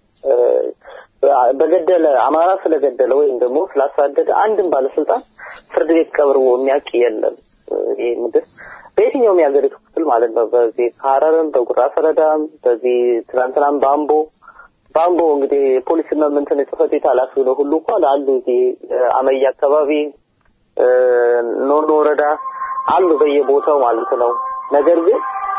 በገደለ አማራ ስለገደለ ወይም ደግሞ ስላሳደደ አንድም ባለስልጣን ፍርድ ቤት ቀርቦ የሚያውቅ የለም። ይህ ምድር በየትኛውም የሀገሪቱ ክፍል ማለት ነው። በዚህ ከሀረርም፣ በጉራ ፈረዳም፣ በዚህ ትናንትናም በአምቦ በአምቦ እንግዲህ ፖሊስና እንትን ጽሕፈት ቤት ኃላፊ ነው ሁሉ እንኳን አሉ እዚህ አመያ አካባቢ ኖኖ ወረዳ አሉ በየቦታው ማለት ነው። ነገር ግን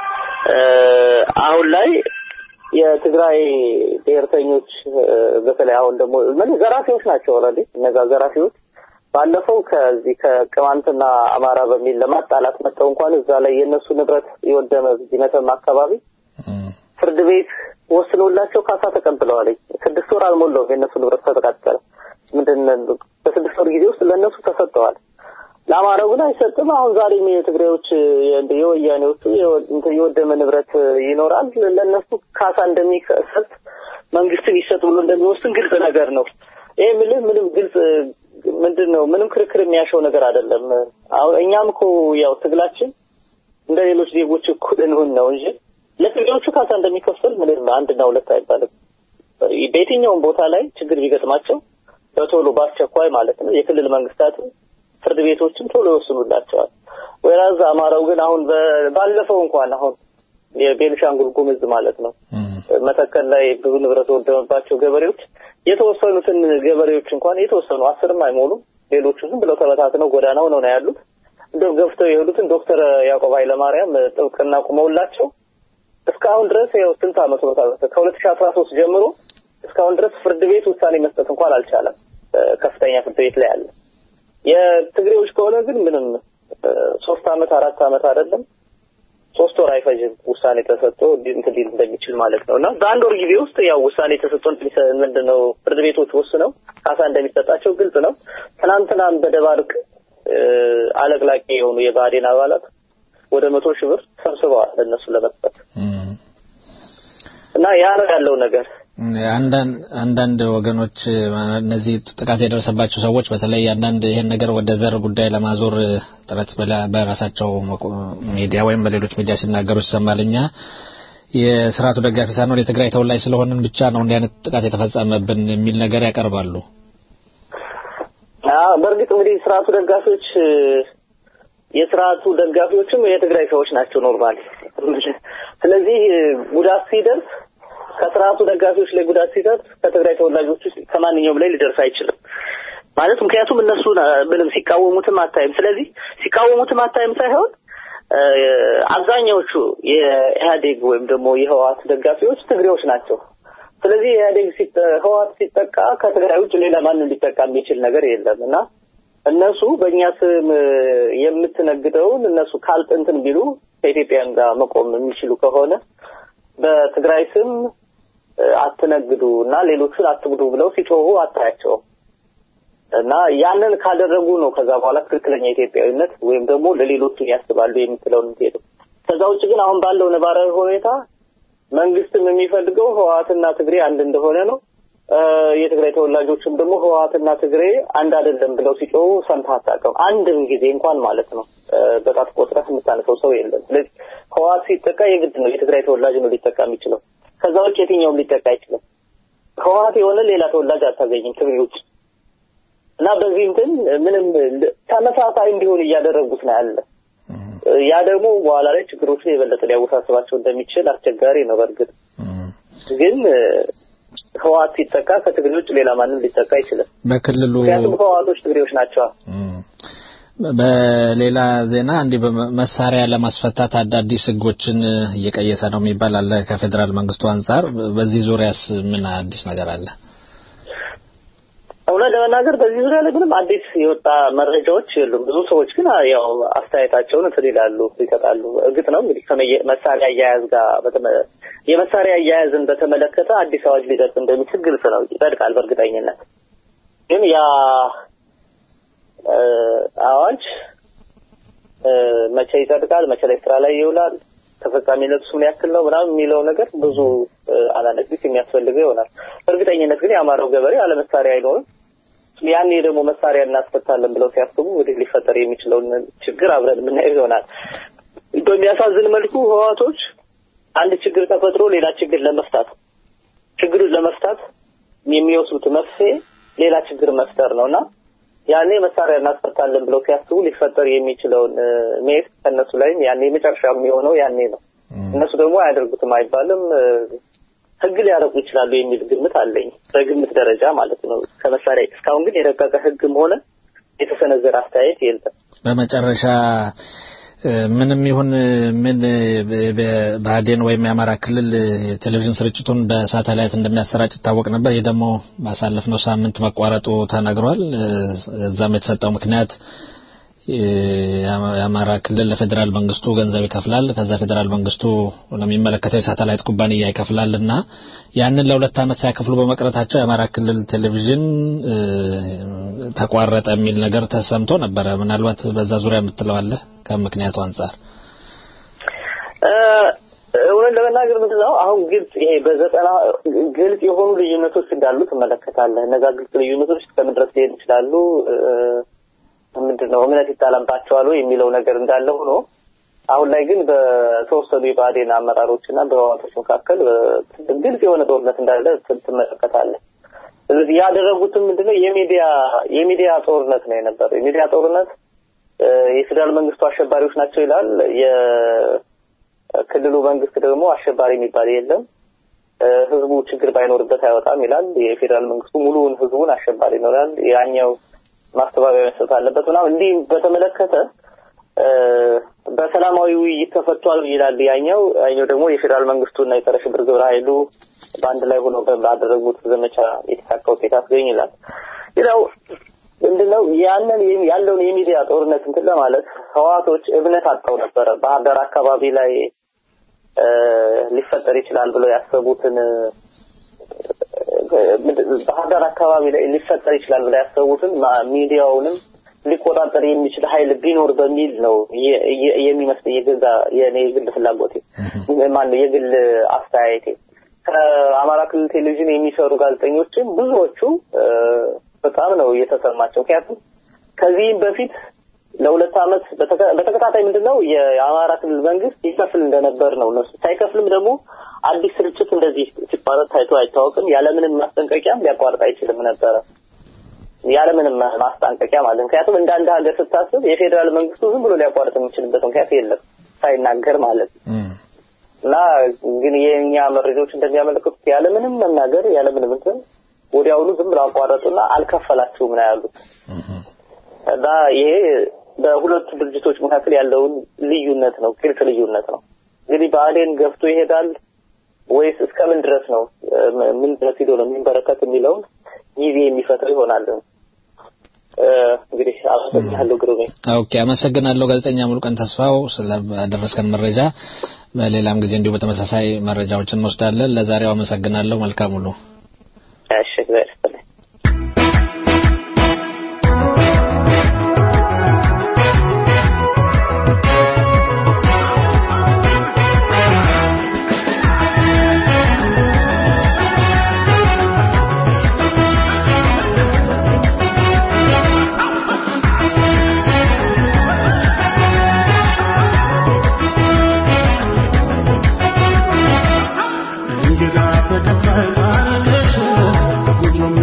አሁን ላይ የትግራይ ብሔርተኞች በተለይ አሁን ደግሞ ምን ዘራፊዎች ናቸው ኦልሬዲ እነዛ ዘራፊዎች ባለፈው ከዚህ ከቅማንትና አማራ በሚል ለማጣላት መጥተው እንኳን እዛ ላይ የእነሱ ንብረት የወደመ እዚህ መተማ አካባቢ ፍርድ ቤት ወስኖላቸው ካሳ ተቀብለዋል። ስድስት ወር አልሞላውም የእነሱ ንብረት ከተቃጠለ ምንድን በስድስት ወር ጊዜ ውስጥ ለእነሱ ተሰጥተዋል። ለአማራው ግን አይሰጥም። አሁን ዛሬም የትግራዮች የወያኔዎቹ የወደመ ንብረት ይኖራል። ለእነሱ ካሳ እንደሚሰጥ መንግስት ሊሰጥ ብሎ እንደሚወስን ግልጽ ነገር ነው። ይህ ምልህ ምንም ግልጽ ምንድን ነው ምንም ክርክር የሚያሸው ነገር አይደለም። አሁን እኛም እኮ ያው ትግላችን እንደ ሌሎች ዜጎች እኩል እንሁን ነው እንጂ ለትግሬዎቹ ካሳ እንደሚከፈል ምንም አንድና ሁለት አይባልም። በየትኛውም ቦታ ላይ ችግር ቢገጥማቸው በቶሎ በአስቸኳይ ማለት ነው የክልል መንግስታት ፍርድ ቤቶችም ቶሎ ይወስኑላቸዋል። ወይራዝ አማራው ግን አሁን ባለፈው እንኳን አሁን የቤኒሻንጉል ጉምዝ ማለት ነው መተከል ላይ ብዙ ንብረት ወደመባቸው ገበሬዎች የተወሰኑትን ገበሬዎች እንኳን የተወሰኑ አስርም አይሞሉም ሌሎቹ ዝም ብለው ተበታትነው ጎዳና ሆነው ነው ያሉት። እንደው ገፍተው የሄዱትን ዶክተር ያዕቆብ ኃይለማርያም ጥብቅና ቁመውላቸው እስካሁን ድረስ ያው ስንት ዓመት ነው ከሁለት ሺህ አስራ ሶስት ጀምሮ እስካሁን ድረስ ፍርድ ቤት ውሳኔ መስጠት እንኳን አልቻለም። ከፍተኛ ፍርድ ቤት ላይ አለ። የትግሬዎች ከሆነ ግን ምንም ሶስት አመት አራት አመት አይደለም ሶስት ወር አይፈጅም ውሳኔ ተሰጥቶ እንትን ሊል እንደሚችል ማለት ነው። እና በአንድ ወር ጊዜ ውስጥ ያው ውሳኔ ተሰጥቶ ምንድነው ፍርድ ቤቶች ወስነው ካሳ እንደሚሰጣቸው ግልጽ ነው። ትናንትናም በደባርቅ አለቅላቂ የሆኑ የብአዴን አባላት ወደ መቶ ሺህ ብር ሰብስበዋል ለእነሱ ለመስጠት እና ያ ነው ያለው ነገር። አንዳንድ ወገኖች እነዚህ ጥቃት የደረሰባቸው ሰዎች በተለይ አንዳንድ ይሄን ነገር ወደ ዘር ጉዳይ ለማዞር ጥረት በራሳቸው ሚዲያ ወይም በሌሎች ሚዲያ ሲናገሩ ይሰማል። እኛ የስርዓቱ ደጋፊ ሳንሆን የትግራይ ተወላጅ ስለሆንን ብቻ ነው እንዲህ አይነት ጥቃት የተፈጸመብን የሚል ነገር ያቀርባሉ። በእርግጥ እንግዲህ ስርዓቱ ደጋፊዎች የስርዓቱ ደጋፊዎችም የትግራይ ሰዎች ናቸው ኖርማል። ስለዚህ ጉዳት ሲደርስ ከስርዓቱ ደጋፊዎች ላይ ጉዳት ሲደርስ ከትግራይ ተወላጆች ውስጥ ከማንኛውም ላይ ሊደርስ አይችልም ማለት ምክንያቱም እነሱ ምንም ሲቃወሙትም አታይም። ስለዚህ ሲቃወሙትም አታይም ሳይሆን አብዛኛዎቹ የኢህአዴግ ወይም ደግሞ የህወሓት ደጋፊዎች ትግሬዎች ናቸው። ስለዚህ ኢህአዴግ ህወሓት ሲጠቃ ከትግራይ ውጭ ሌላ ማንም ሊጠቃ የሚችል ነገር የለም እና እነሱ በእኛ ስም የምትነግደውን እነሱ ካልጥንትን ቢሉ ከኢትዮጵያን ጋር መቆም የሚችሉ ከሆነ በትግራይ ስም አትነግዱ እና ሌሎቹን አትግዱ ብለው ሲጮሁ አታያቸውም። እና ያንን ካደረጉ ነው ከዛ በኋላ ትክክለኛ ኢትዮጵያዊነት ወይም ደግሞ ለሌሎቹ ያስባሉ የምትለውን የምትሄደው። ከዛ ውጭ ግን አሁን ባለው ነባራዊ ሁኔታ መንግስትም የሚፈልገው ህወሓትና ትግሬ አንድ እንደሆነ ነው። የትግራይ ተወላጆችም ደግሞ ህወሓትና ትግሬ አንድ አይደለም ብለው ሲጮሁ ሰምተህ አታውቅም። አንድም ጊዜ እንኳን ማለት ነው በጣት ቆጥረህ የምታነሰው ሰው የለም። ስለዚህ ህወሓት ሲጠቃ የግድ ነው የትግራይ ተወላጅ ነው ሊጠቃ የሚችለው። ከዛ ውጭ የትኛውም ሊጠቃ አይችልም። ህወሓት የሆነ ሌላ ተወላጅ አታገኝም ትግሬ ውጭ እና በዚህ እንትን ምንም ተመሳሳይ እንዲሆን እያደረጉት ነው ያለ። ያ ደግሞ በኋላ ላይ ችግሮችን የበለጠ ሊያወሳስባቸው እንደሚችል አስቸጋሪ ነው። በእርግጥ ግን ህወሓት ሲጠቃ ከትግሬ ውጭ ሌላ ማንም ሊጠቃ አይችልም። በክልሉ ምክንያቱም ህወሓቶች ትግሬዎች ናቸው። በሌላ ዜና እንዲህ መሳሪያ ለማስፈታት አዳዲስ ህጎችን እየቀየሰ ነው የሚባል አለ ከፌዴራል መንግስቱ አንጻር። በዚህ ዙሪያስ ምን አዲስ ነገር አለ? እውነት ለመናገር በዚህ ዙሪያ ላይ ምንም አዲስ የወጣ መረጃዎች የሉም። ብዙ ሰዎች ግን ያው አስተያየታቸውን እንትን ይላሉ ይሰጣሉ። እርግጥ ነው እንግዲህ ከመሳሪያ አያያዝ ጋር የመሳሪያ አያያዝን በተመለከተ አዲስ አዋጅ ሊደርስ እንደሚችል ግልጽ ነው፣ ይጸድቃል በእርግጠኝነት ግን ያ አዋጅ መቼ ይጸድቃል፣ መቼ ላይ ስራ ላይ ይውላል፣ ተፈጻሚነቱ ምን ያክል ነው ምናምን የሚለው ነገር ብዙ አናለግስ የሚያስፈልገው ይሆናል። በእርግጠኝነት ግን የአማራው ገበሬ ያለ መሳሪያ አይኖርም። ያኔ ደግሞ መሳሪያ እናስፈታለን ብለው ሲያስቡ እንግዲህ ሊፈጠር የሚችለውን ችግር አብረን የምናየው ይሆናል። በሚያሳዝን መልኩ ህዋቶች አንድ ችግር ተፈጥሮ ሌላ ችግር ለመፍታት ችግሩን ለመፍታት የሚወስዱት መፍትሄ ሌላ ችግር መፍጠር ነው እና ያኔ መሳሪያ እናስፈታለን ብለው ሲያስቡ ሊፈጠር የሚችለውን ሜስ ከእነሱ ላይም ያኔ መጨረሻ የሚሆነው ያኔ ነው። እነሱ ደግሞ አያደርጉትም አይባልም። ህግ ሊያደርጉ ይችላሉ የሚል ግምት አለኝ፣ በግምት ደረጃ ማለት ነው። ከመሳሪያ እስካሁን ግን የረቀቀ ህግም ሆነ የተሰነዘረ አስተያየት የለም። በመጨረሻ ምንም ይሁን ምን በአዴን ወይም የአማራ ክልል የቴሌቪዥን ስርጭቱን በሳተላይት እንደሚያሰራጭ ይታወቅ ነበር። ይህ ደግሞ ባሳለፍነው ሳምንት መቋረጡ ተነግሯል። እዛም የተሰጠው ምክንያት የአማራ ክልል ለፌዴራል መንግስቱ ገንዘብ ይከፍላል። ከዛ ፌዴራል መንግስቱ ለሚመለከተው የሳተላይት ኩባንያ ይከፍላል እና ያንን ለሁለት ዓመት ሳይከፍሉ በመቅረታቸው የአማራ ክልል ቴሌቪዥን ተቋረጠ የሚል ነገር ተሰምቶ ነበረ። ምናልባት በዛ ዙሪያ የምትለው አለ ከምክንያቱ አንጻር? እውነት ለመናገር ምንድን ነው አሁን ግልጽ ይሄ በዘጠና ግልጽ የሆኑ ልዩነቶች እንዳሉ ትመለከታለህ። እነዛ ግልጽ ልዩነቶች እስከምን ድረስ ሊሄድ ይችላሉ? ምንድን ነው እምነት ይጣላባቸዋል የሚለው ነገር እንዳለ ሆኖ አሁን ላይ ግን በተወሰኑ የብአዴን አመራሮች እና በህወሓቶች መካከል ግልጽ የሆነ ጦርነት እንዳለ ትመለከታለህ። ስለዚህ ያደረጉትም ምንድነው የሚዲያ የሚዲያ ጦርነት ነው የነበረው። የሚዲያ ጦርነት የፌዴራል መንግስቱ አሸባሪዎች ናቸው ይላል። የክልሉ መንግስት ደግሞ አሸባሪ የሚባል የለም፣ ህዝቡ ችግር ባይኖርበት አይወጣም ይላል። የፌዴራል መንግስቱ ሙሉውን ህዝቡን አሸባሪ ነው ይላል። ያኛው ማስተባበያ መስጠት አለበት ምናምን እንዲህ በተመለከተ በሰላማዊ ውይይት ተፈቷል ይላል ያኛው። ያኛው ደግሞ የፌዴራል መንግስቱና የጸረ ሽብር ግብረ ኃይሉ በአንድ ላይ ሆነው ባደረጉት ዘመቻ የተሳካ ውጤት አስገኝ ይላል። ሌላው ምንድነው ያንን ያለውን የሚዲያ ጦርነት እንትን ለማለት ህዋቶች እምነት አጣው ነበረ። ባህር ዳር አካባቢ ላይ ሊፈጠር ይችላል ብለው ያሰቡትን ባህር ዳር አካባቢ ላይ ሊፈጠር ይችላል ብለው ያሰቡትን ሚዲያውንም ሊቆጣጠር የሚችል ኃይል ቢኖር በሚል ነው የሚመስል የገዛ የኔ የግል ፍላጎቴ ማነው የግል አስተያየቴ። ከአማራ ክልል ቴሌቪዥን የሚሰሩ ጋዜጠኞችም ብዙዎቹ በጣም ነው እየተሰማቸው። ምክንያቱም ከዚህም በፊት ለሁለት ዓመት በተከታታይ ምንድነው የአማራ ክልል መንግስት ይከፍል እንደነበር ነው እነሱ ሳይከፍልም ደግሞ አዲስ ስርጭት እንደዚህ ሲቋረጥ ታይቶ አይታወቅም። ያለምንም ማስጠንቀቂያም ሊያቋርጥ አይችልም ነበረ ያለምንም ማስጠንቀቂያ ማለት ምክንያቱም እንደ አንድ ሀገር ስታስብ የፌዴራል መንግስቱ ዝም ብሎ ሊያቋርጥ የሚችልበት ምክንያት የለም ሳይናገር ማለት እና ግን የእኛ መረጃዎች እንደሚያመለክቱት ያለምንም መናገር ያለምንም እንትን ወዲያውኑ ዝም ብሎ አቋረጡና አልከፈላችሁም ነው ያሉት እና ይሄ በሁለቱ ድርጅቶች መካከል ያለውን ልዩነት ነው ግልጽ ልዩነት ነው እንግዲህ ብአዴን ገፍቶ ይሄዳል ወይስ እስከምን ድረስ ነው ምን ድረስ ሂዶ ነው የሚንበረከት የሚለውን ጊዜ የሚፈጥር ይሆናል እንግዲህ አመሰግናለሁ ግሩሜ ኦኬ አመሰግናለሁ ጋዜጠኛ ሙሉቀን ተስፋው ስለደረስከን መረጃ በሌላም ጊዜ እንዲሁ በተመሳሳይ መረጃዎችን እንወስዳለን ለዛሬው አመሰግናለሁ መልካም ሁሉ እሺ እግዚአብሔር ይስጥልኝ እንግዳ ተቀባይ ባለሽ ጎጆ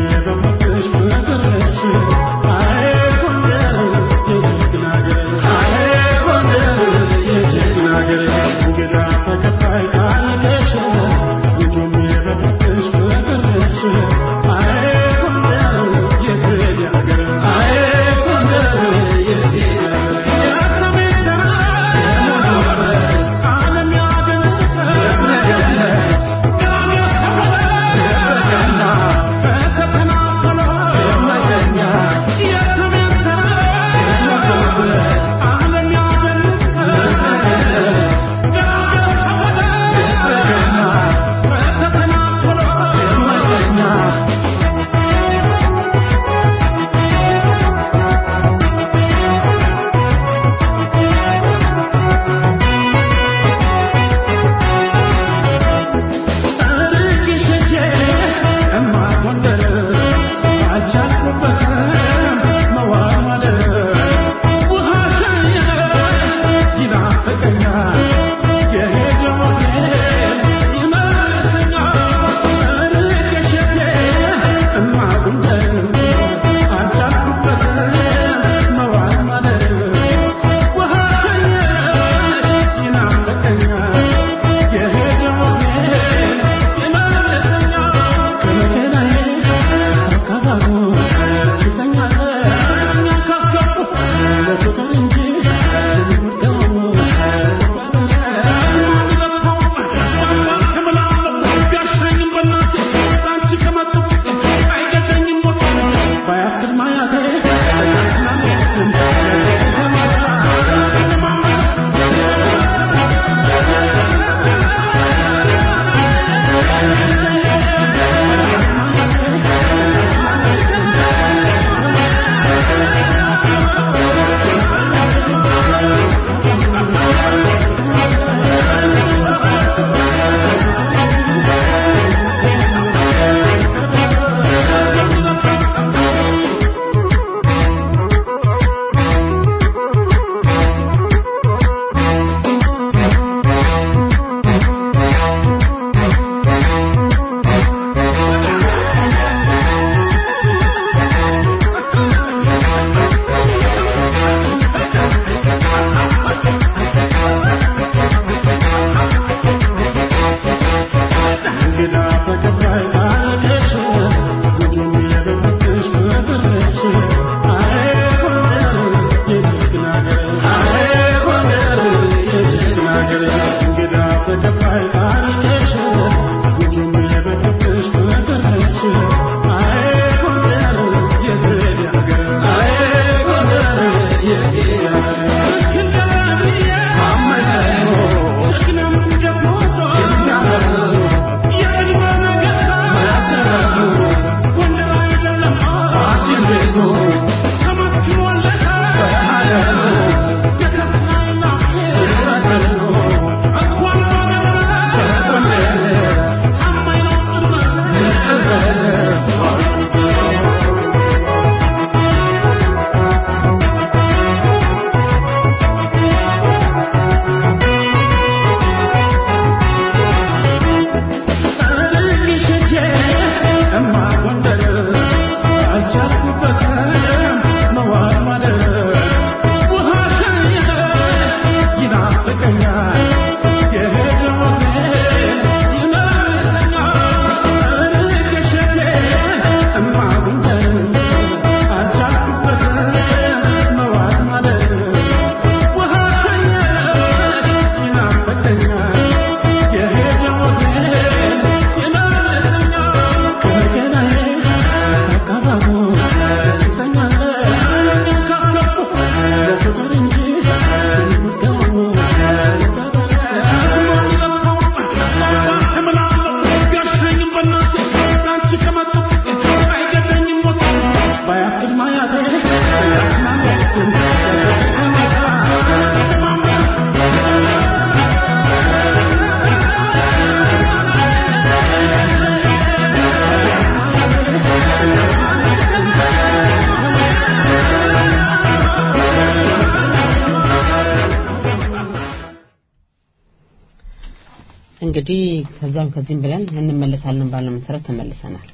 እንግዲህ ከዛም ከዚህም ብለን እንመለሳለን ባለው መሰረት ተመልሰናል።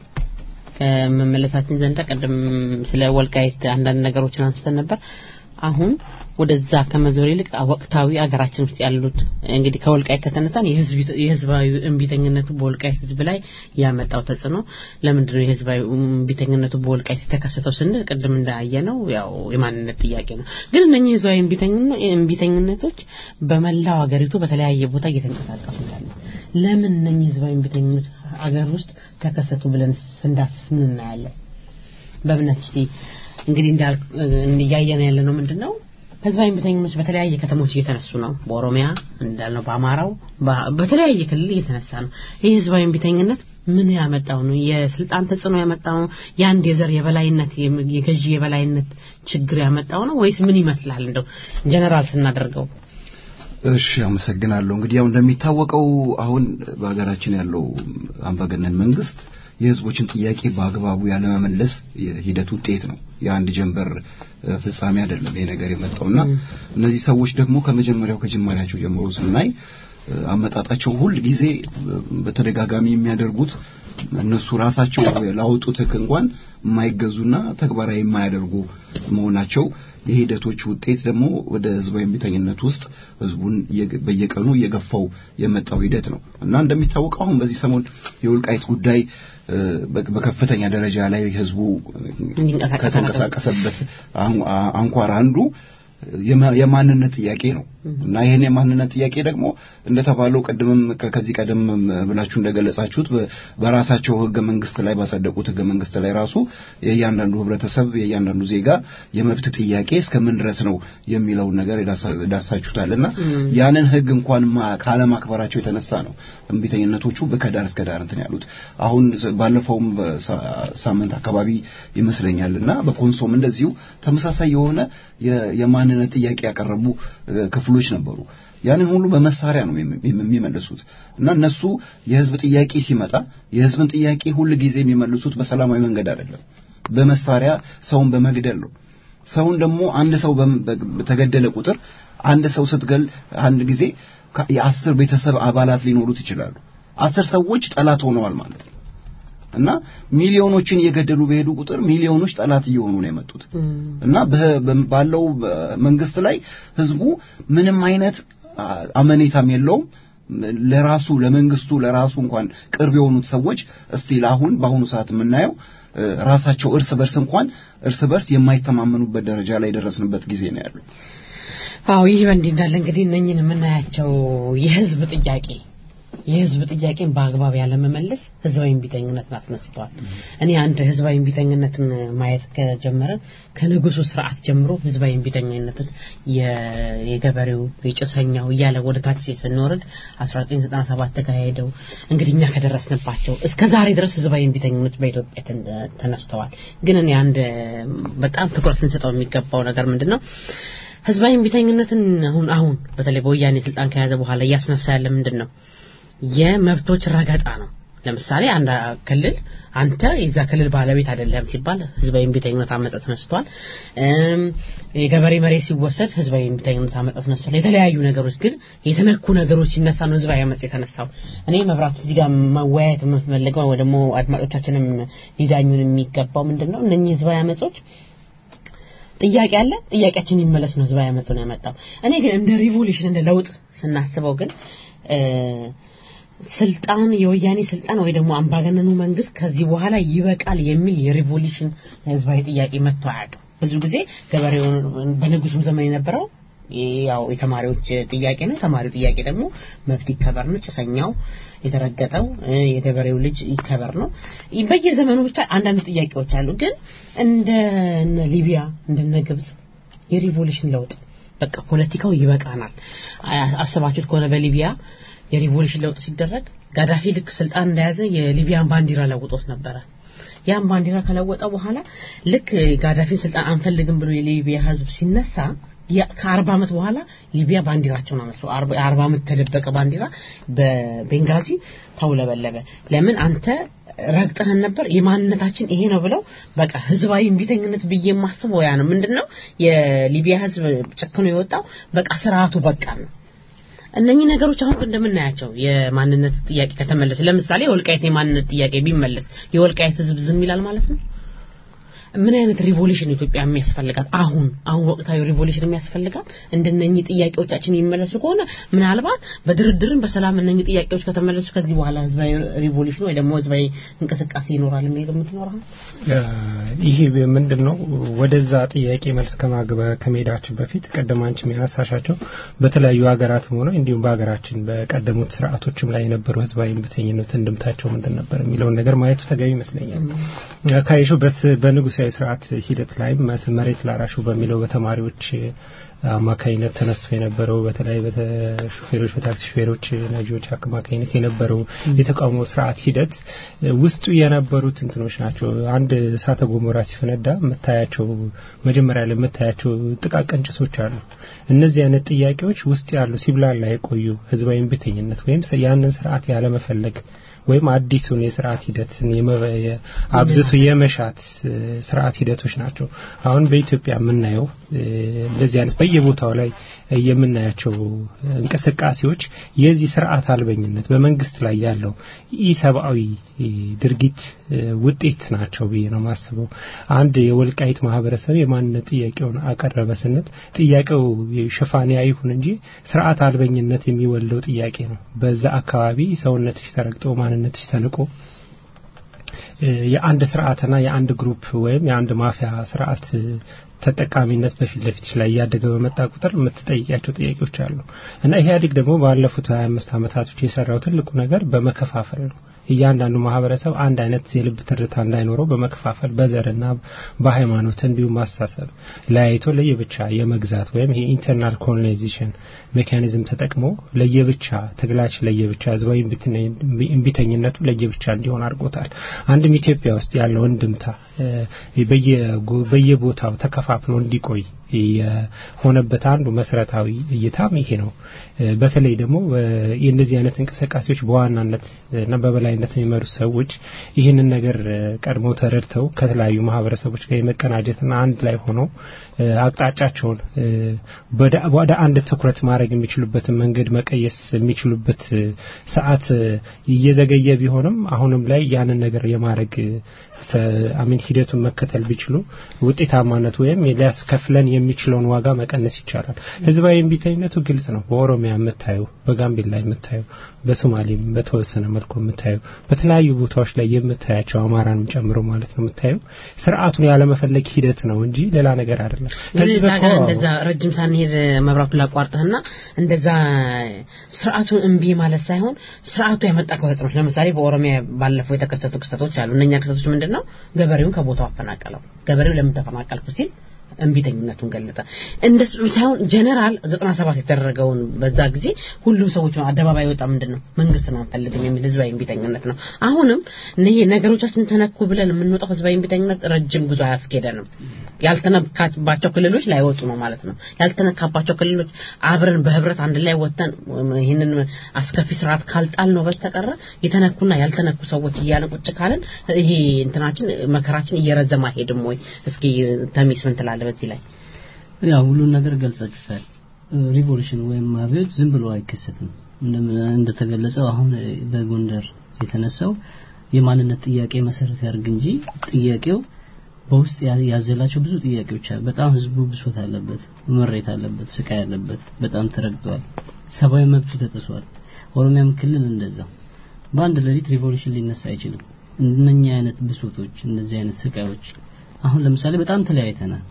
ከመመለሳችን ዘንዳ ቅድም ስለ ወልቃይት አንዳንድ ነገሮችን አንስተን ነበር። አሁን ወደዛ ከመዞር ይልቅ ወቅታዊ አገራችን ውስጥ ያሉት እንግዲህ ከወልቃይት ከተነሳን የህዝባዊ እምቢተኝነቱ በወልቃይት ህዝብ ላይ ያመጣው ተጽዕኖ ለምንድን ነው የህዝባዊ እምቢተኝነቱ በወልቃይት የተከሰተው ስንል ቅድም እንዳየ ነው ያው የማንነት ጥያቄ ነው። ግን እነኚህ ህዝባዊ እምቢተኝነቶች በመላው ሀገሪቱ በተለያየ ቦታ እየተንቀሳቀሱ ያሉ ለምን እነኚህ ህዝባዊ እምቢተኝነቶች አገር ውስጥ ተከሰቱ ብለን ስንዳስስ ምን እናያለን? በእምነት እስቲ እንግዲህ እንዳል እያየን ያለ ነው ምንድን ነው ህዝባዊ እምቢተኝነቶች በተለያየ ከተሞች እየተነሱ ነው። በኦሮሚያ እንዳልነው፣ በአማራው በተለያየ ክልል እየተነሳ ነው። ይህ ህዝባዊ እምቢተኝነት ምን ያመጣው ነው? የስልጣን ተጽዕኖ ያመጣው ነው? የአንድ የዘር የበላይነት የገዢ የበላይነት ችግር ያመጣው ነው ወይስ ምን ይመስላል? እንደው ጀነራል ስናደርገው እሺ አመሰግናለሁ። እንግዲህ ያው እንደሚታወቀው አሁን በሀገራችን ያለው አምባገነን መንግስት የህዝቦችን ጥያቄ በአግባቡ ያለመመለስ ሂደት ውጤት ነው። የአንድ ጀንበር ፍጻሜ አይደለም ይሄ ነገር የመጣውና እነዚህ ሰዎች ደግሞ ከመጀመሪያው ከጅማሬያቸው ጀምሮ ስናይ አመጣጣቸው ሁል ጊዜ በተደጋጋሚ የሚያደርጉት እነሱ ራሳቸው ላወጡት ህግ እንኳን የማይገዙና ተግባራዊ የማያደርጉ መሆናቸው የሂደቶች ውጤት ደግሞ ወደ ህዝባዊ እምቢተኝነት ውስጥ ህዝቡን በየቀኑ እየገፋው የመጣው ሂደት ነው እና እንደሚታወቀው አሁን በዚህ ሰሞን የወልቃይት ጉዳይ በከፍተኛ ደረጃ ላይ ህዝቡ ከተንቀሳቀሰበት አንኳር አንዱ የማንነት ጥያቄ ነው እና ይህን የማንነት ጥያቄ ደግሞ እንደተባለው ቅድምም ከዚህ ቀደም ብላችሁ እንደገለጻችሁት በራሳቸው ህገ መንግስት ላይ ባጸደቁት ህገ መንግስት ላይ ራሱ የእያንዳንዱ ህብረተሰብ የእያንዳንዱ ዜጋ የመብት ጥያቄ እስከምን ድረስ ነው የሚለውን ነገር ዳሳችሁታል እና ያንን ህግ እንኳን ካለማክበራቸው የተነሳ ነው እምቢተኝነቶቹ ከዳር እስከ ዳር እንትን ያሉት አሁን ባለፈውም ሳምንት አካባቢ ይመስለኛል እና በኮንሶም እንደዚሁ ተመሳሳይ የሆነ የማንነት ጥያቄ ያቀረቡ ክፍሎች ነበሩ። ያንን ሁሉ በመሳሪያ ነው የሚመልሱት እና እነሱ የህዝብ ጥያቄ ሲመጣ የህዝብን ጥያቄ ሁል ጊዜ የሚመልሱት በሰላማዊ መንገድ አይደለም፣ በመሳሪያ ሰውን በመግደል ነው። ሰውን ደግሞ አንድ ሰው በተገደለ ቁጥር አንድ ሰው ስትገል አንድ ጊዜ የአስር ቤተሰብ አባላት ሊኖሩት ይችላሉ። አስር ሰዎች ጠላት ሆነዋል ማለት ነው። እና ሚሊዮኖችን እየገደሉ በሄዱ ቁጥር ሚሊዮኖች ጠላት እየሆኑ ነው የመጡት እና ባለው መንግስት ላይ ህዝቡ ምንም አይነት አመኔታም የለውም። ለራሱ ለመንግስቱ ለራሱ እንኳን ቅርብ የሆኑት ሰዎች እስቲል አሁን በአሁኑ ሰዓት የምናየው ራሳቸው እርስ በርስ እንኳን እርስ በርስ የማይተማመኑበት ደረጃ ላይ የደረስንበት ጊዜ ነው ያለው። አዎ ይህ በእንዲህ እንዳለ እንግዲህ እነኝን የምናያቸው የህዝብ ጥያቄ የህዝብ ጥያቄን በአግባብ ያለመመለስ ህዝባዊ እምቢተኝነትን አስነስተዋል። እኔ አንድ ህዝባዊ እምቢተኝነትን ማየት ከጀመረን ከንጉሱ ስርዓት ጀምሮ ህዝባዊ እምቢተኝነትን የገበሬው የጭሰኛው እያለ ወደ ታች ስንወርድ 1997 ተካሄደው እንግዲህ እኛ ከደረስንባቸው እስከ ዛሬ ድረስ ህዝባዊ እምቢተኝነት በኢትዮጵያ ተነስተዋል። ግን እኔ አንድ በጣም ትኩረት ስንሰጠው የሚገባው ነገር ምንድን ነው? ህዝባዊ እምቢተኝነትን አሁን አሁን በተለይ በወያኔ ስልጣን ከያዘ በኋላ እያስነሳ ያለ ምንድን ነው? የመብቶች ረገጣ ነው። ለምሳሌ አንድ ክልል አንተ የዛ ክልል ባለቤት አይደለም ሲባል ህዝባዊ እምቢተኝነት አመጣ ተነስቷል። የገበሬ መሬት ሲወሰድ ህዝባዊ እምቢተኝነት አመጣ ተነስቷል። የተለያዩ ነገሮች ግን የተነኩ ነገሮች ሲነሳ ነው ህዝባዊ አመጽ የተነሳው። እኔ መብራቱ እዚህ ጋር መወያየት የምፈልገው ወይ ደግሞ አድማጮቻችንም ሊዳኙን የሚገባው ምንድን ነው እነኚህ ህዝባዊ አመጾች ጥያቄ አለ። ጥያቄያችን ይመለስ ነው ህዝባዊ አመጽ ነው ያመጣው። እኔ ግን እንደ ሪቮሉሽን እንደ ለውጥ ስናስበው ግን ስልጣን የወያኔ ስልጣን ወይ ደግሞ አምባገነኑ መንግስት ከዚህ በኋላ ይበቃል የሚል የሪቮሉሽን ህዝባዊ ጥያቄ መጥቶ አያውቅም። ብዙ ጊዜ ገበሬው በንጉሱም ዘመን የነበረው ያው የተማሪዎች ጥያቄ ነው። የተማሪው ጥያቄ ደግሞ መብት ይከበር ነው። ጭሰኛው የተረገጠው የገበሬው ልጅ ይከበር ነው። በየዘመኑ ብቻ አንዳንድ ጥያቄዎች አሉ። ግን እንደ ሊቢያ እንደነ ግብጽ የሪቮሉሽን ለውጥ በቃ ፖለቲካው ይበቃናል። አስባችሁት ከሆነ በሊቢያ የሪቮሉሽን ለውጥ ሲደረግ ጋዳፊ ልክ ስልጣን እንደያዘ የሊቢያን ባንዲራ ለውጦት ነበረ። ያን ባንዲራ ከለወጠ በኋላ ልክ ጋዳፊን ስልጣን አንፈልግም ብሎ የሊቢያ ህዝብ ሲነሳ ከአርባ ዓመት በኋላ ሊቢያ ባንዲራቸውን አነሱ። አርባ ዓመት ተደበቀ ባንዲራ በቤንጋዚ ተውለበለበ። ለምን አንተ ረግጠህን ነበር፣ የማንነታችን ይሄ ነው ብለው በቃ ህዝባዊ እምቢተኝነት ብዬ የማስበው ያ ነው። ምንድነው የሊቢያ ህዝብ ጨክኖ የወጣው በቃ ስርዓቱ በቃ ነው። እነኚህ ነገሮች አሁን እንደምናያቸው የማንነት ጥያቄ ከተመለሰ ለምሳሌ የወልቃይት የማንነት ጥያቄ ቢመለስ የወልቃይት ህዝብ ዝም ይላል ማለት ነው ምን አይነት ሪቮሉሽን ኢትዮጵያ የሚያስፈልጋት አሁን አሁን ወቅታዊ ሪቮሉሽን የሚያስፈልጋት እንደነኚህ ጥያቄዎቻችን የሚመለሱ ከሆነ ምናልባት በድርድርም በሰላም እነኚህ ጥያቄዎች ከተመለሱ ከዚህ በኋላ ህዝባዊ ሪቮሉሽን ወይ ደግሞ ህዝባዊ እንቅስቃሴ ይኖራል የሚል ግምት ይኖራል ይሄ ምንድን ነው ወደዛ ጥያቄ መልስ ከማግበ ከመሄዳችን በፊት ቀደም አንቺ የሚያነሳሻቸው በተለያዩ ሀገራትም ሆነ እንዲሁም በሀገራችን በቀደሙት ስርዓቶችም ላይ የነበሩ ህዝባዊ እምቢተኝነት እንድምታቸው ምንድን ነበር የሚለውን ነገር ማየቱ ተገቢ ይመስለኛል ካይሹ በንጉሳዊ ስርዓት ሂደት ላይ መሬት ላራሹ በሚለው በተማሪዎች አማካኝነት ተነስቶ የነበረው በተለይ በሹፌሮች በታክሲ ሹፌሮች ነጂዎች አማካኝነት የነበረው የተቃውሞ ስርዓት ሂደት ውስጡ የነበሩት እንትኖች ናቸው አንድ እሳተ ገሞራ ሲፈነዳ የምታያቸው መጀመሪያ ላይ የምታያቸው ጥቃቅን ጭሶች አሉ እነዚህ አይነት ጥያቄዎች ውስጥ ያሉ ሲብላላ የቆዩ ህዝባዊ እምቢተኝነት ወይም ያንን ስርዓት ያለመፈለግ ወይም አዲሱን የስርዓት ሂደትን አብዝቶ የመሻት ስርዓት ሂደቶች ናቸው አሁን በኢትዮጵያ የምናየው እንደዚህ አይነት በየቦታው ላይ የምናያቸው እንቅስቃሴዎች የዚህ ስርዓት አልበኝነት በመንግስት ላይ ያለው ኢሰብአዊ ድርጊት ውጤት ናቸው ብዬ ነው ማስበው አንድ የወልቃይት ማህበረሰብ የማንነት ጥያቄውን አቀረበ ስንል ጥያቄው ሽፋንያ ይሁን እንጂ ስርዓት አልበኝነት የሚወልደው ጥያቄ ነው በዛ አካባቢ ሰውነትሽ ተረግጦ ማንነትሽ ተንቆ የአንድ ስርዓትና የአንድ ግሩፕ ወይም የአንድ ማፊያ ስርዓት ተጠቃሚነት በፊት ለፊት ላይ እያደገ በመጣ ቁጥር የምትጠይቂያቸው ጥያቄዎች አሉ እና ኢህአዴግ ደግሞ ባለፉት 25 ዓመታቶች የሰራው ትልቁ ነገር በመከፋፈል ነው እያንዳንዱ ማህበረሰብ አንድ አይነት የልብ ትርታ እንዳይኖረው በመከፋፈል በዘርና በሃይማኖት እንዲሁም ማሳሰብ ለያይቶ ለየብቻ የመግዛት ወይም ይሄ ኢንተርናል ኮሎናይዜሽን ሜካኒዝም ተጠቅሞ ለየብቻ ትግላችን ለየብቻ ህዝባዊ እምቢተኝነቱ ለየብቻ እንዲሆን አድርጎታል አንድም ኢትዮጵያ ውስጥ ያለው እንድምታ በየቦታው ተከፋፍሎ እንዲቆይ የሆነበት አንዱ መሰረታዊ እይታም ይሄ ነው በተለይ ደግሞ የእነዚህ አይነት እንቅስቃሴዎች በዋናነት እና በበላይነት የሚመሩት ሰዎች ይህንን ነገር ቀድሞ ተረድተው ከተለያዩ ማህበረሰቦች ጋር የመቀናጀትና አንድ ላይ ሆነው አቅጣጫቸውን ወደ አንድ ትኩረት ማድረግ የሚችሉበትን መንገድ መቀየስ የሚችሉበት ሰዓት እየዘገየ ቢሆንም አሁንም ላይ ያንን ነገር የማድረግ አሚን ሂደቱን መከተል ቢችሉ ውጤታማነት ወይም ሊያስከፍለን የሚችለውን ዋጋ መቀነስ ይቻላል ህዝባዊ እምቢተኝነቱ ግልጽ ነው በኦሮሚያ የምታየው በጋምቤላ የምታየው በሶማሌም በተወሰነ መልኩ የምታየው በተለያዩ ቦታዎች ላይ የምታያቸው አማራንም ጨምሮ ማለት ነው የምታየው ስርዓቱን ያለመፈለግ ሂደት ነው እንጂ ሌላ ነገር አይደለም እዛ ጋር እንደዛ ረጅም ሳንሄድ መብራቱ ላቋርጥህና እንደዛ ስርዓቱን እምቢ ማለት ሳይሆን ስርዓቱ ያመጣቸው ተጽዕኖች ለምሳሌ በኦሮሚያ ባለፈው የተከሰቱ ክስተቶች አሉ እነኛ ክስተቶች ምንድን ነው ገበሬውን ከቦታው አፈናቀለው ገበሬው ለምን ተፈናቀልኩ ሲል እምቢተኝነቱን ገለጠ እንደሱ ሳይሆን ጀነራል 97 የተደረገውን በዛ ጊዜ ሁሉም ሰዎች አደባባይ ወጣ ምንድን ነው መንግስትን አንፈልግም የሚል ህዝባዊ እምቢተኝነት ነው አሁንም ይሄ ነገሮቻችን ተነኩ ብለን የምንወጣው ህዝባዊ እምቢተኝነት ረጅም ጉዞ አያስኬደንም ያልተነካባቸው ክልሎች ላይወጡ ነው ማለት ነው ያልተነካባቸው ክልሎች አብረን በህብረት አንድ ላይ ወጥተን ይህንን አስከፊ ስርዓት ካልጣል ነው በስተቀረ የተነኩና ያልተነኩ ሰዎች እያለን ቁጭ ካለን ይሄ እንትናችን መከራችን እየረዘማ ሄድም ወይ እስኪ ተሚስ ምን ትላለህ በዚህ ላይ ያው ሁሉን ነገር ገልጻችሁታል ሪቮሉሽን ወይም አብዮት ዝም ብሎ አይከሰትም እንደተገለጸው አሁን በጎንደር የተነሳው የማንነት ጥያቄ መሰረት ያርግ እንጂ ጥያቄው በውስጥ ያዘላቸው ብዙ ጥያቄዎች አሉ በጣም ህዝቡ ብሶት አለበት መሬት አለበት ስቃይ አለበት በጣም ተረግጧል ሰብአዊ መብቱ ተጥሷል ኦሮሚያም ክልል እንደዛው በአንድ ሌሊት ሪቮሉሽን ሊነሳ አይችልም እነኛ አይነት ብሶቶች እነዚህ አይነት ስቃዮች አሁን ለምሳሌ በጣም ተለያይተናል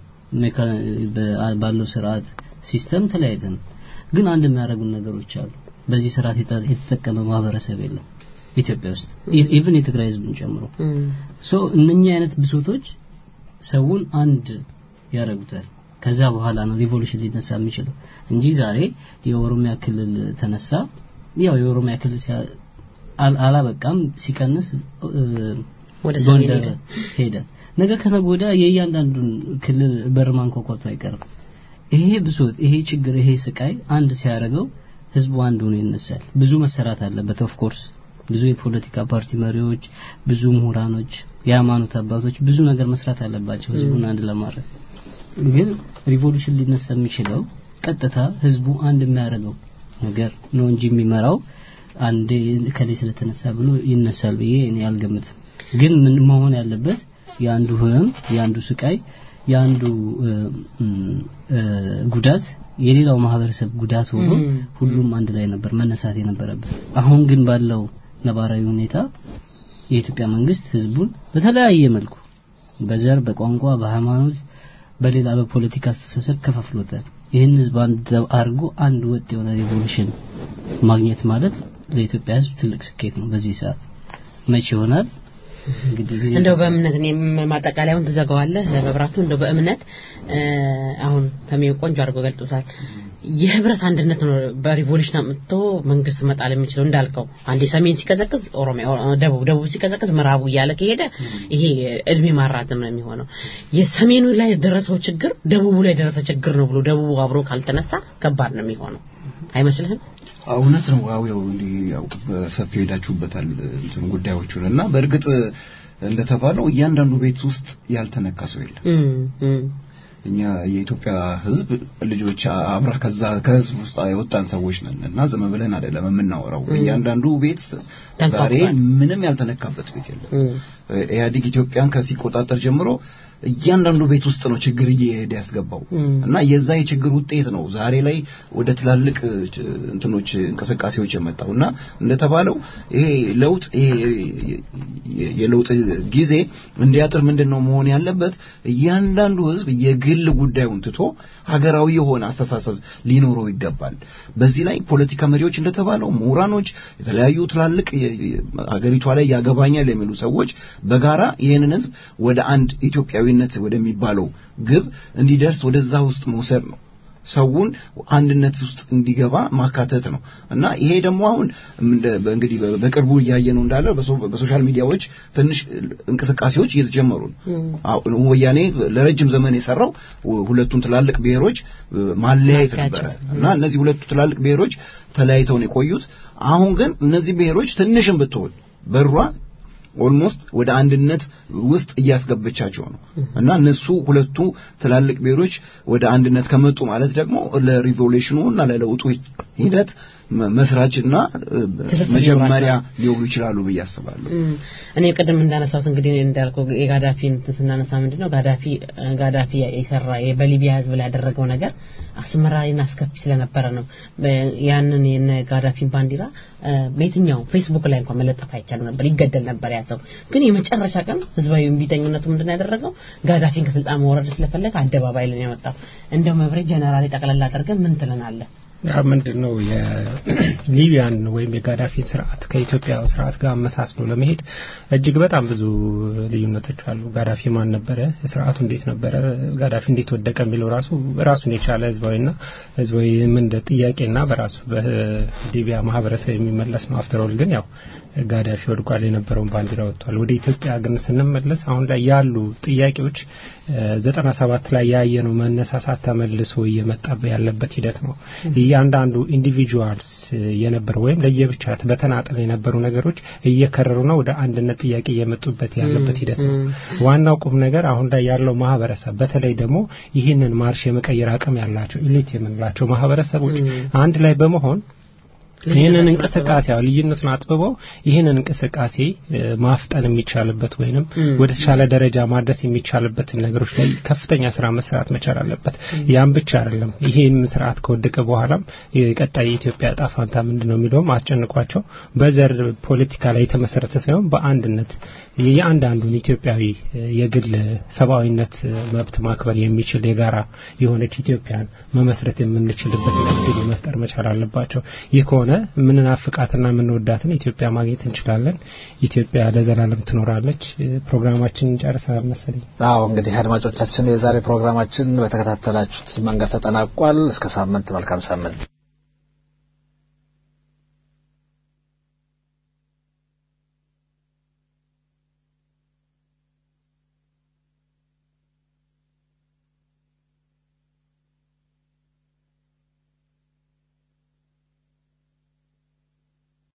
ባለው ስርዓት ሲስተም ተለያይተን ግን አንድ የሚያደርጉን ነገሮች አሉ በዚህ ስርዓት የተጠቀመ ማህበረሰብ የለም ኢትዮጵያ ውስጥ ኢቭን የትግራይ ህዝብን ጨምሮ ሶ እነኛ አይነት ብሶቶች ሰውን አንድ ያደርጉታል ከዛ በኋላ ነው ሪቮሉሽን ሊነሳ የሚችለው እንጂ ዛሬ የኦሮሚያ ክልል ተነሳ ያው የኦሮሚያ ክልል አላበቃም ሲቀንስ ጎንደር ሄደ ነገ ከነገ ወዲያ የእያንዳንዱን ክልል በር ማንኳኳቱ አይቀርም ይሄ ብሶት ይሄ ችግር ይሄ ስቃይ አንድ ሲያደርገው ህዝቡ አንድ ሆኖ ይነሳል ብዙ መሰራት አለበት ኦፍ ኮርስ ብዙ የፖለቲካ ፓርቲ መሪዎች ብዙ ምሁራኖች የሃይማኖት አባቶች ብዙ ነገር መስራት አለባቸው ህዝቡን አንድ ለማድረግ ግን ሪቮሉሽን ሊነሳ የሚችለው ቀጥታ ህዝቡ አንድ የሚያደርገው ነገር ነው እንጂ የሚመራው አንዴ ከላይ ስለተነሳ ብሎ ይነሳል ብዬ እኔ አልገምትም። ግን ምን መሆን ያለበት የአንዱ ህመም፣ የአንዱ ስቃይ፣ የአንዱ እ፣ እ፣ ጉዳት የሌላው ማህበረሰብ ጉዳት ሆኖ ም። ሁሉም አንድ ላይ ነበር መነሳት የነበረበት። አሁን ግን ባለው ነባራዊ ሁኔታ የኢትዮጵያ መንግስት ህዝቡን በተለያየ መልኩ በዘር፣ በቋንቋ፣ በሃይማኖት፣ በሌላ በፖለቲካ አስተሳሰብ ከፋፍሎታል። ይህን ህዝብ አንድ አድርጎ አንድ ወጥ የሆነ ሬቮሉሽን ማግኘት ማለት ለኢትዮጵያ ህዝብ ትልቅ ስኬት ነው። በዚህ ሰዓት መቼ ይሆናል እንግዲህ ጊዜ እንደው በእምነት እኔ ማጠቃለያውን ትዘጋዋለህ መብራቱ እንደው በእምነት እ፣ አሁን ተሜው ቆንጆ አድርጎ ገልጦታል የህብረት አንድነት ነው በሪቮሉሽን አምጥቶ መንግስት መጣል የሚችለው እንዳልከው አንዴ ሰሜን ሲቀዘቅዝ ኦሮሚያ ኦ- ደቡብ ደቡብ ሲቀዘቅዝ ምዕራቡ እያለ ከሄደ ይሄ እድሜ ማራዘም ነው የሚሆነው የሰሜኑ ላይ የደረሰው ችግር ደቡቡ ላይ የደረሰ ችግር ነው ብሎ ደቡቡ አብሮ ካልተነሳ ከባድ ነው የሚሆነው አይመስልህም እውነት ነው። ዋው ያው እንዲህ ያው በሰፊው ሄዳችሁበታል እንትን ጉዳዮቹን እና በእርግጥ እንደተባለው እያንዳንዱ ቤት ውስጥ ያልተነካ ሰው የለም። እም፣ እም። እኛ የኢትዮጵያ ሕዝብ ልጆች አብራ ከዛ ከሕዝብ ውስጥ የወጣን ሰዎች ነን እና ዝም ብለን አይደለም የምናወራው። እያንዳንዱ ቤት ዛሬ ምንም ያልተነካበት ቤት የለም። ኢህአዴግ ኢትዮጵያን ከሲቆጣጠር ጀምሮ እያንዳንዱ ቤት ውስጥ ነው ችግር እየሄደ ያስገባው እና የዛ የችግር ውጤት ነው ዛሬ ላይ ወደ ትላልቅ እንትኖች እንቅስቃሴዎች የመጣው እና እንደተባለው ይሄ ለውጥ ይሄ የለውጥ ጊዜ እንዲያጥር ምንድን ነው መሆን ያለበት እያንዳንዱ ህዝብ የግል ጉዳዩን ትቶ ሀገራዊ የሆነ አስተሳሰብ ሊኖረው ይገባል በዚህ ላይ ፖለቲካ መሪዎች እንደተባለው ምሁራኖች የተለያዩ ትላልቅ ሀገሪቷ ላይ ያገባኛል የሚሉ ሰዎች በጋራ ይህንን ህዝብ ወደ አንድ ኢትዮጵያዊነት ወደሚባለው ግብ እንዲደርስ ወደዛ ውስጥ መውሰድ ነው ሰውን አንድነት ውስጥ እንዲገባ ማካተት ነው እና ይሄ ደግሞ አሁን እንግዲህ በቅርቡ እያየ ነው እንዳለ በሶሻል ሚዲያዎች ትንሽ እንቅስቃሴዎች እየተጀመሩ ነው። ወያኔ ለረጅም ዘመን የሰራው ሁለቱን ትላልቅ ብሔሮች ማለያየት ነበረ እና እነዚህ ሁለቱ ትላልቅ ብሔሮች ተለያይተውን የቆዩት አሁን ግን እነዚህ ብሔሮች ትንሽም ብትሆን በሯ ኦልሞስት ወደ አንድነት ውስጥ እያስገበቻቸው ነው እና እነሱ ሁለቱ ትላልቅ ብሔሮች ወደ አንድነት ከመጡ ማለት ደግሞ ለሪቮሉሽኑ እና ለለውጡ ሂደት መስራችና መጀመሪያ ሊሆኑ ይችላሉ ብዬ አስባለሁ። እኔ ቅድም እንዳነሳሁት እንግዲህ እንዳልከው የጋዳፊ እንትን ስናነሳ ምንድን ነው ጋዳፊ ጋዳፊ የሰራ በሊቢያ ህዝብ ላይ ያደረገው ነገር አስመራሪና አስከፊ ስለነበረ ነው። ያንን የነ ጋዳፊን ባንዲራ በየትኛው ፌስቡክ ላይ እንኳን መለጠፍ አይቻልም ነበር፣ ይገደል ነበር ያ ሰው። ግን የመጨረሻ ቀን ህዝባዊ እምቢተኝነቱ ምንድን ያደረገው ጋዳፊን ከስልጣን መውረድ ስለፈለገ አደባባይ ላይ ያወጣው። እንደው መብሬ ጀነራል ጠቅላላ አድርገን ምን ትለናለህ? ያ ምንድን ነው የሊቢያን ወይም የጋዳፊን ስርዓት ከኢትዮጵያ ስርዓት ጋር አመሳስሎ ለመሄድ እጅግ በጣም ብዙ ልዩነቶች አሉ። ጋዳፊ ማን ነበረ? ስርዓቱ እንዴት ነበረ? ጋዳፊ እንዴት ወደቀ የሚለው ራሱ ራሱን የቻለ ህዝባዊና ህዝባዊ ምን ጥያቄና በራሱ በሊቢያ ማህበረሰብ የሚመለስ ነው። አፍተሮል ግን ያው ጋዳፊ ወድቋል፣ የነበረውን ባንዲራ ወጥቷል። ወደ ኢትዮጵያ ግን ስንመለስ አሁን ላይ ያሉ ጥያቄዎች ዘጠና ሰባት ላይ ያየነው መነሳሳት ተመልሶ እየመጣ ያለበት ሂደት ነው። እያንዳንዱ ኢንዲቪጁዋልስ የነበረው ወይም ለየብቻ በተናጠል የነበሩ ነገሮች እየከረሩና ወደ አንድነት ጥያቄ እየመጡበት ያለበት ሂደት ነው። ዋናው ቁም ነገር አሁን ላይ ያለው ማህበረሰብ በተለይ ደግሞ ይህንን ማርሽ የመቀየር አቅም ያላቸው ኢሊት የምንላቸው ማህበረሰቦች አንድ ላይ በመሆን ይህንን እንቅስቃሴ ያው ልዩነቱን አጥብበው ይህንን እንቅስቃሴ ማፍጠን የሚቻልበት ወይንም ወደ ተሻለ ደረጃ ማድረስ የሚቻልበትን ነገሮች ላይ ከፍተኛ ስራ መስራት መቻል አለበት። ያም ብቻ አይደለም። ይሄም ስርዓት ከወደቀ በኋላም የቀጣይ የኢትዮጵያ ዕጣ ፋንታ ምንድን ነው የሚለውም አስጨንቋቸው በዘር ፖለቲካ ላይ የተመሰረተ ሳይሆን በአንድነት የአንዳንዱን ኢትዮጵያዊ የግል ሰብአዊነት መብት ማክበር የሚችል የጋራ የሆነች ኢትዮጵያን መመስረት የምንችልበት እድል መፍጠር መቻል አለባቸው። ይህ ከሆነ የምንናፍቃትና የምንወዳትን ኢትዮጵያ ማግኘት እንችላለን። ኢትዮጵያ ለዘላለም ትኖራለች። ፕሮግራማችን ጨርሰናል መሰለኝ። አዎ እንግዲህ አድማጮቻችን የዛሬ ፕሮግራማችን በተከታተላችሁት መንገድ ተጠናቋል። እስከ ሳምንት መልካም ሳምንት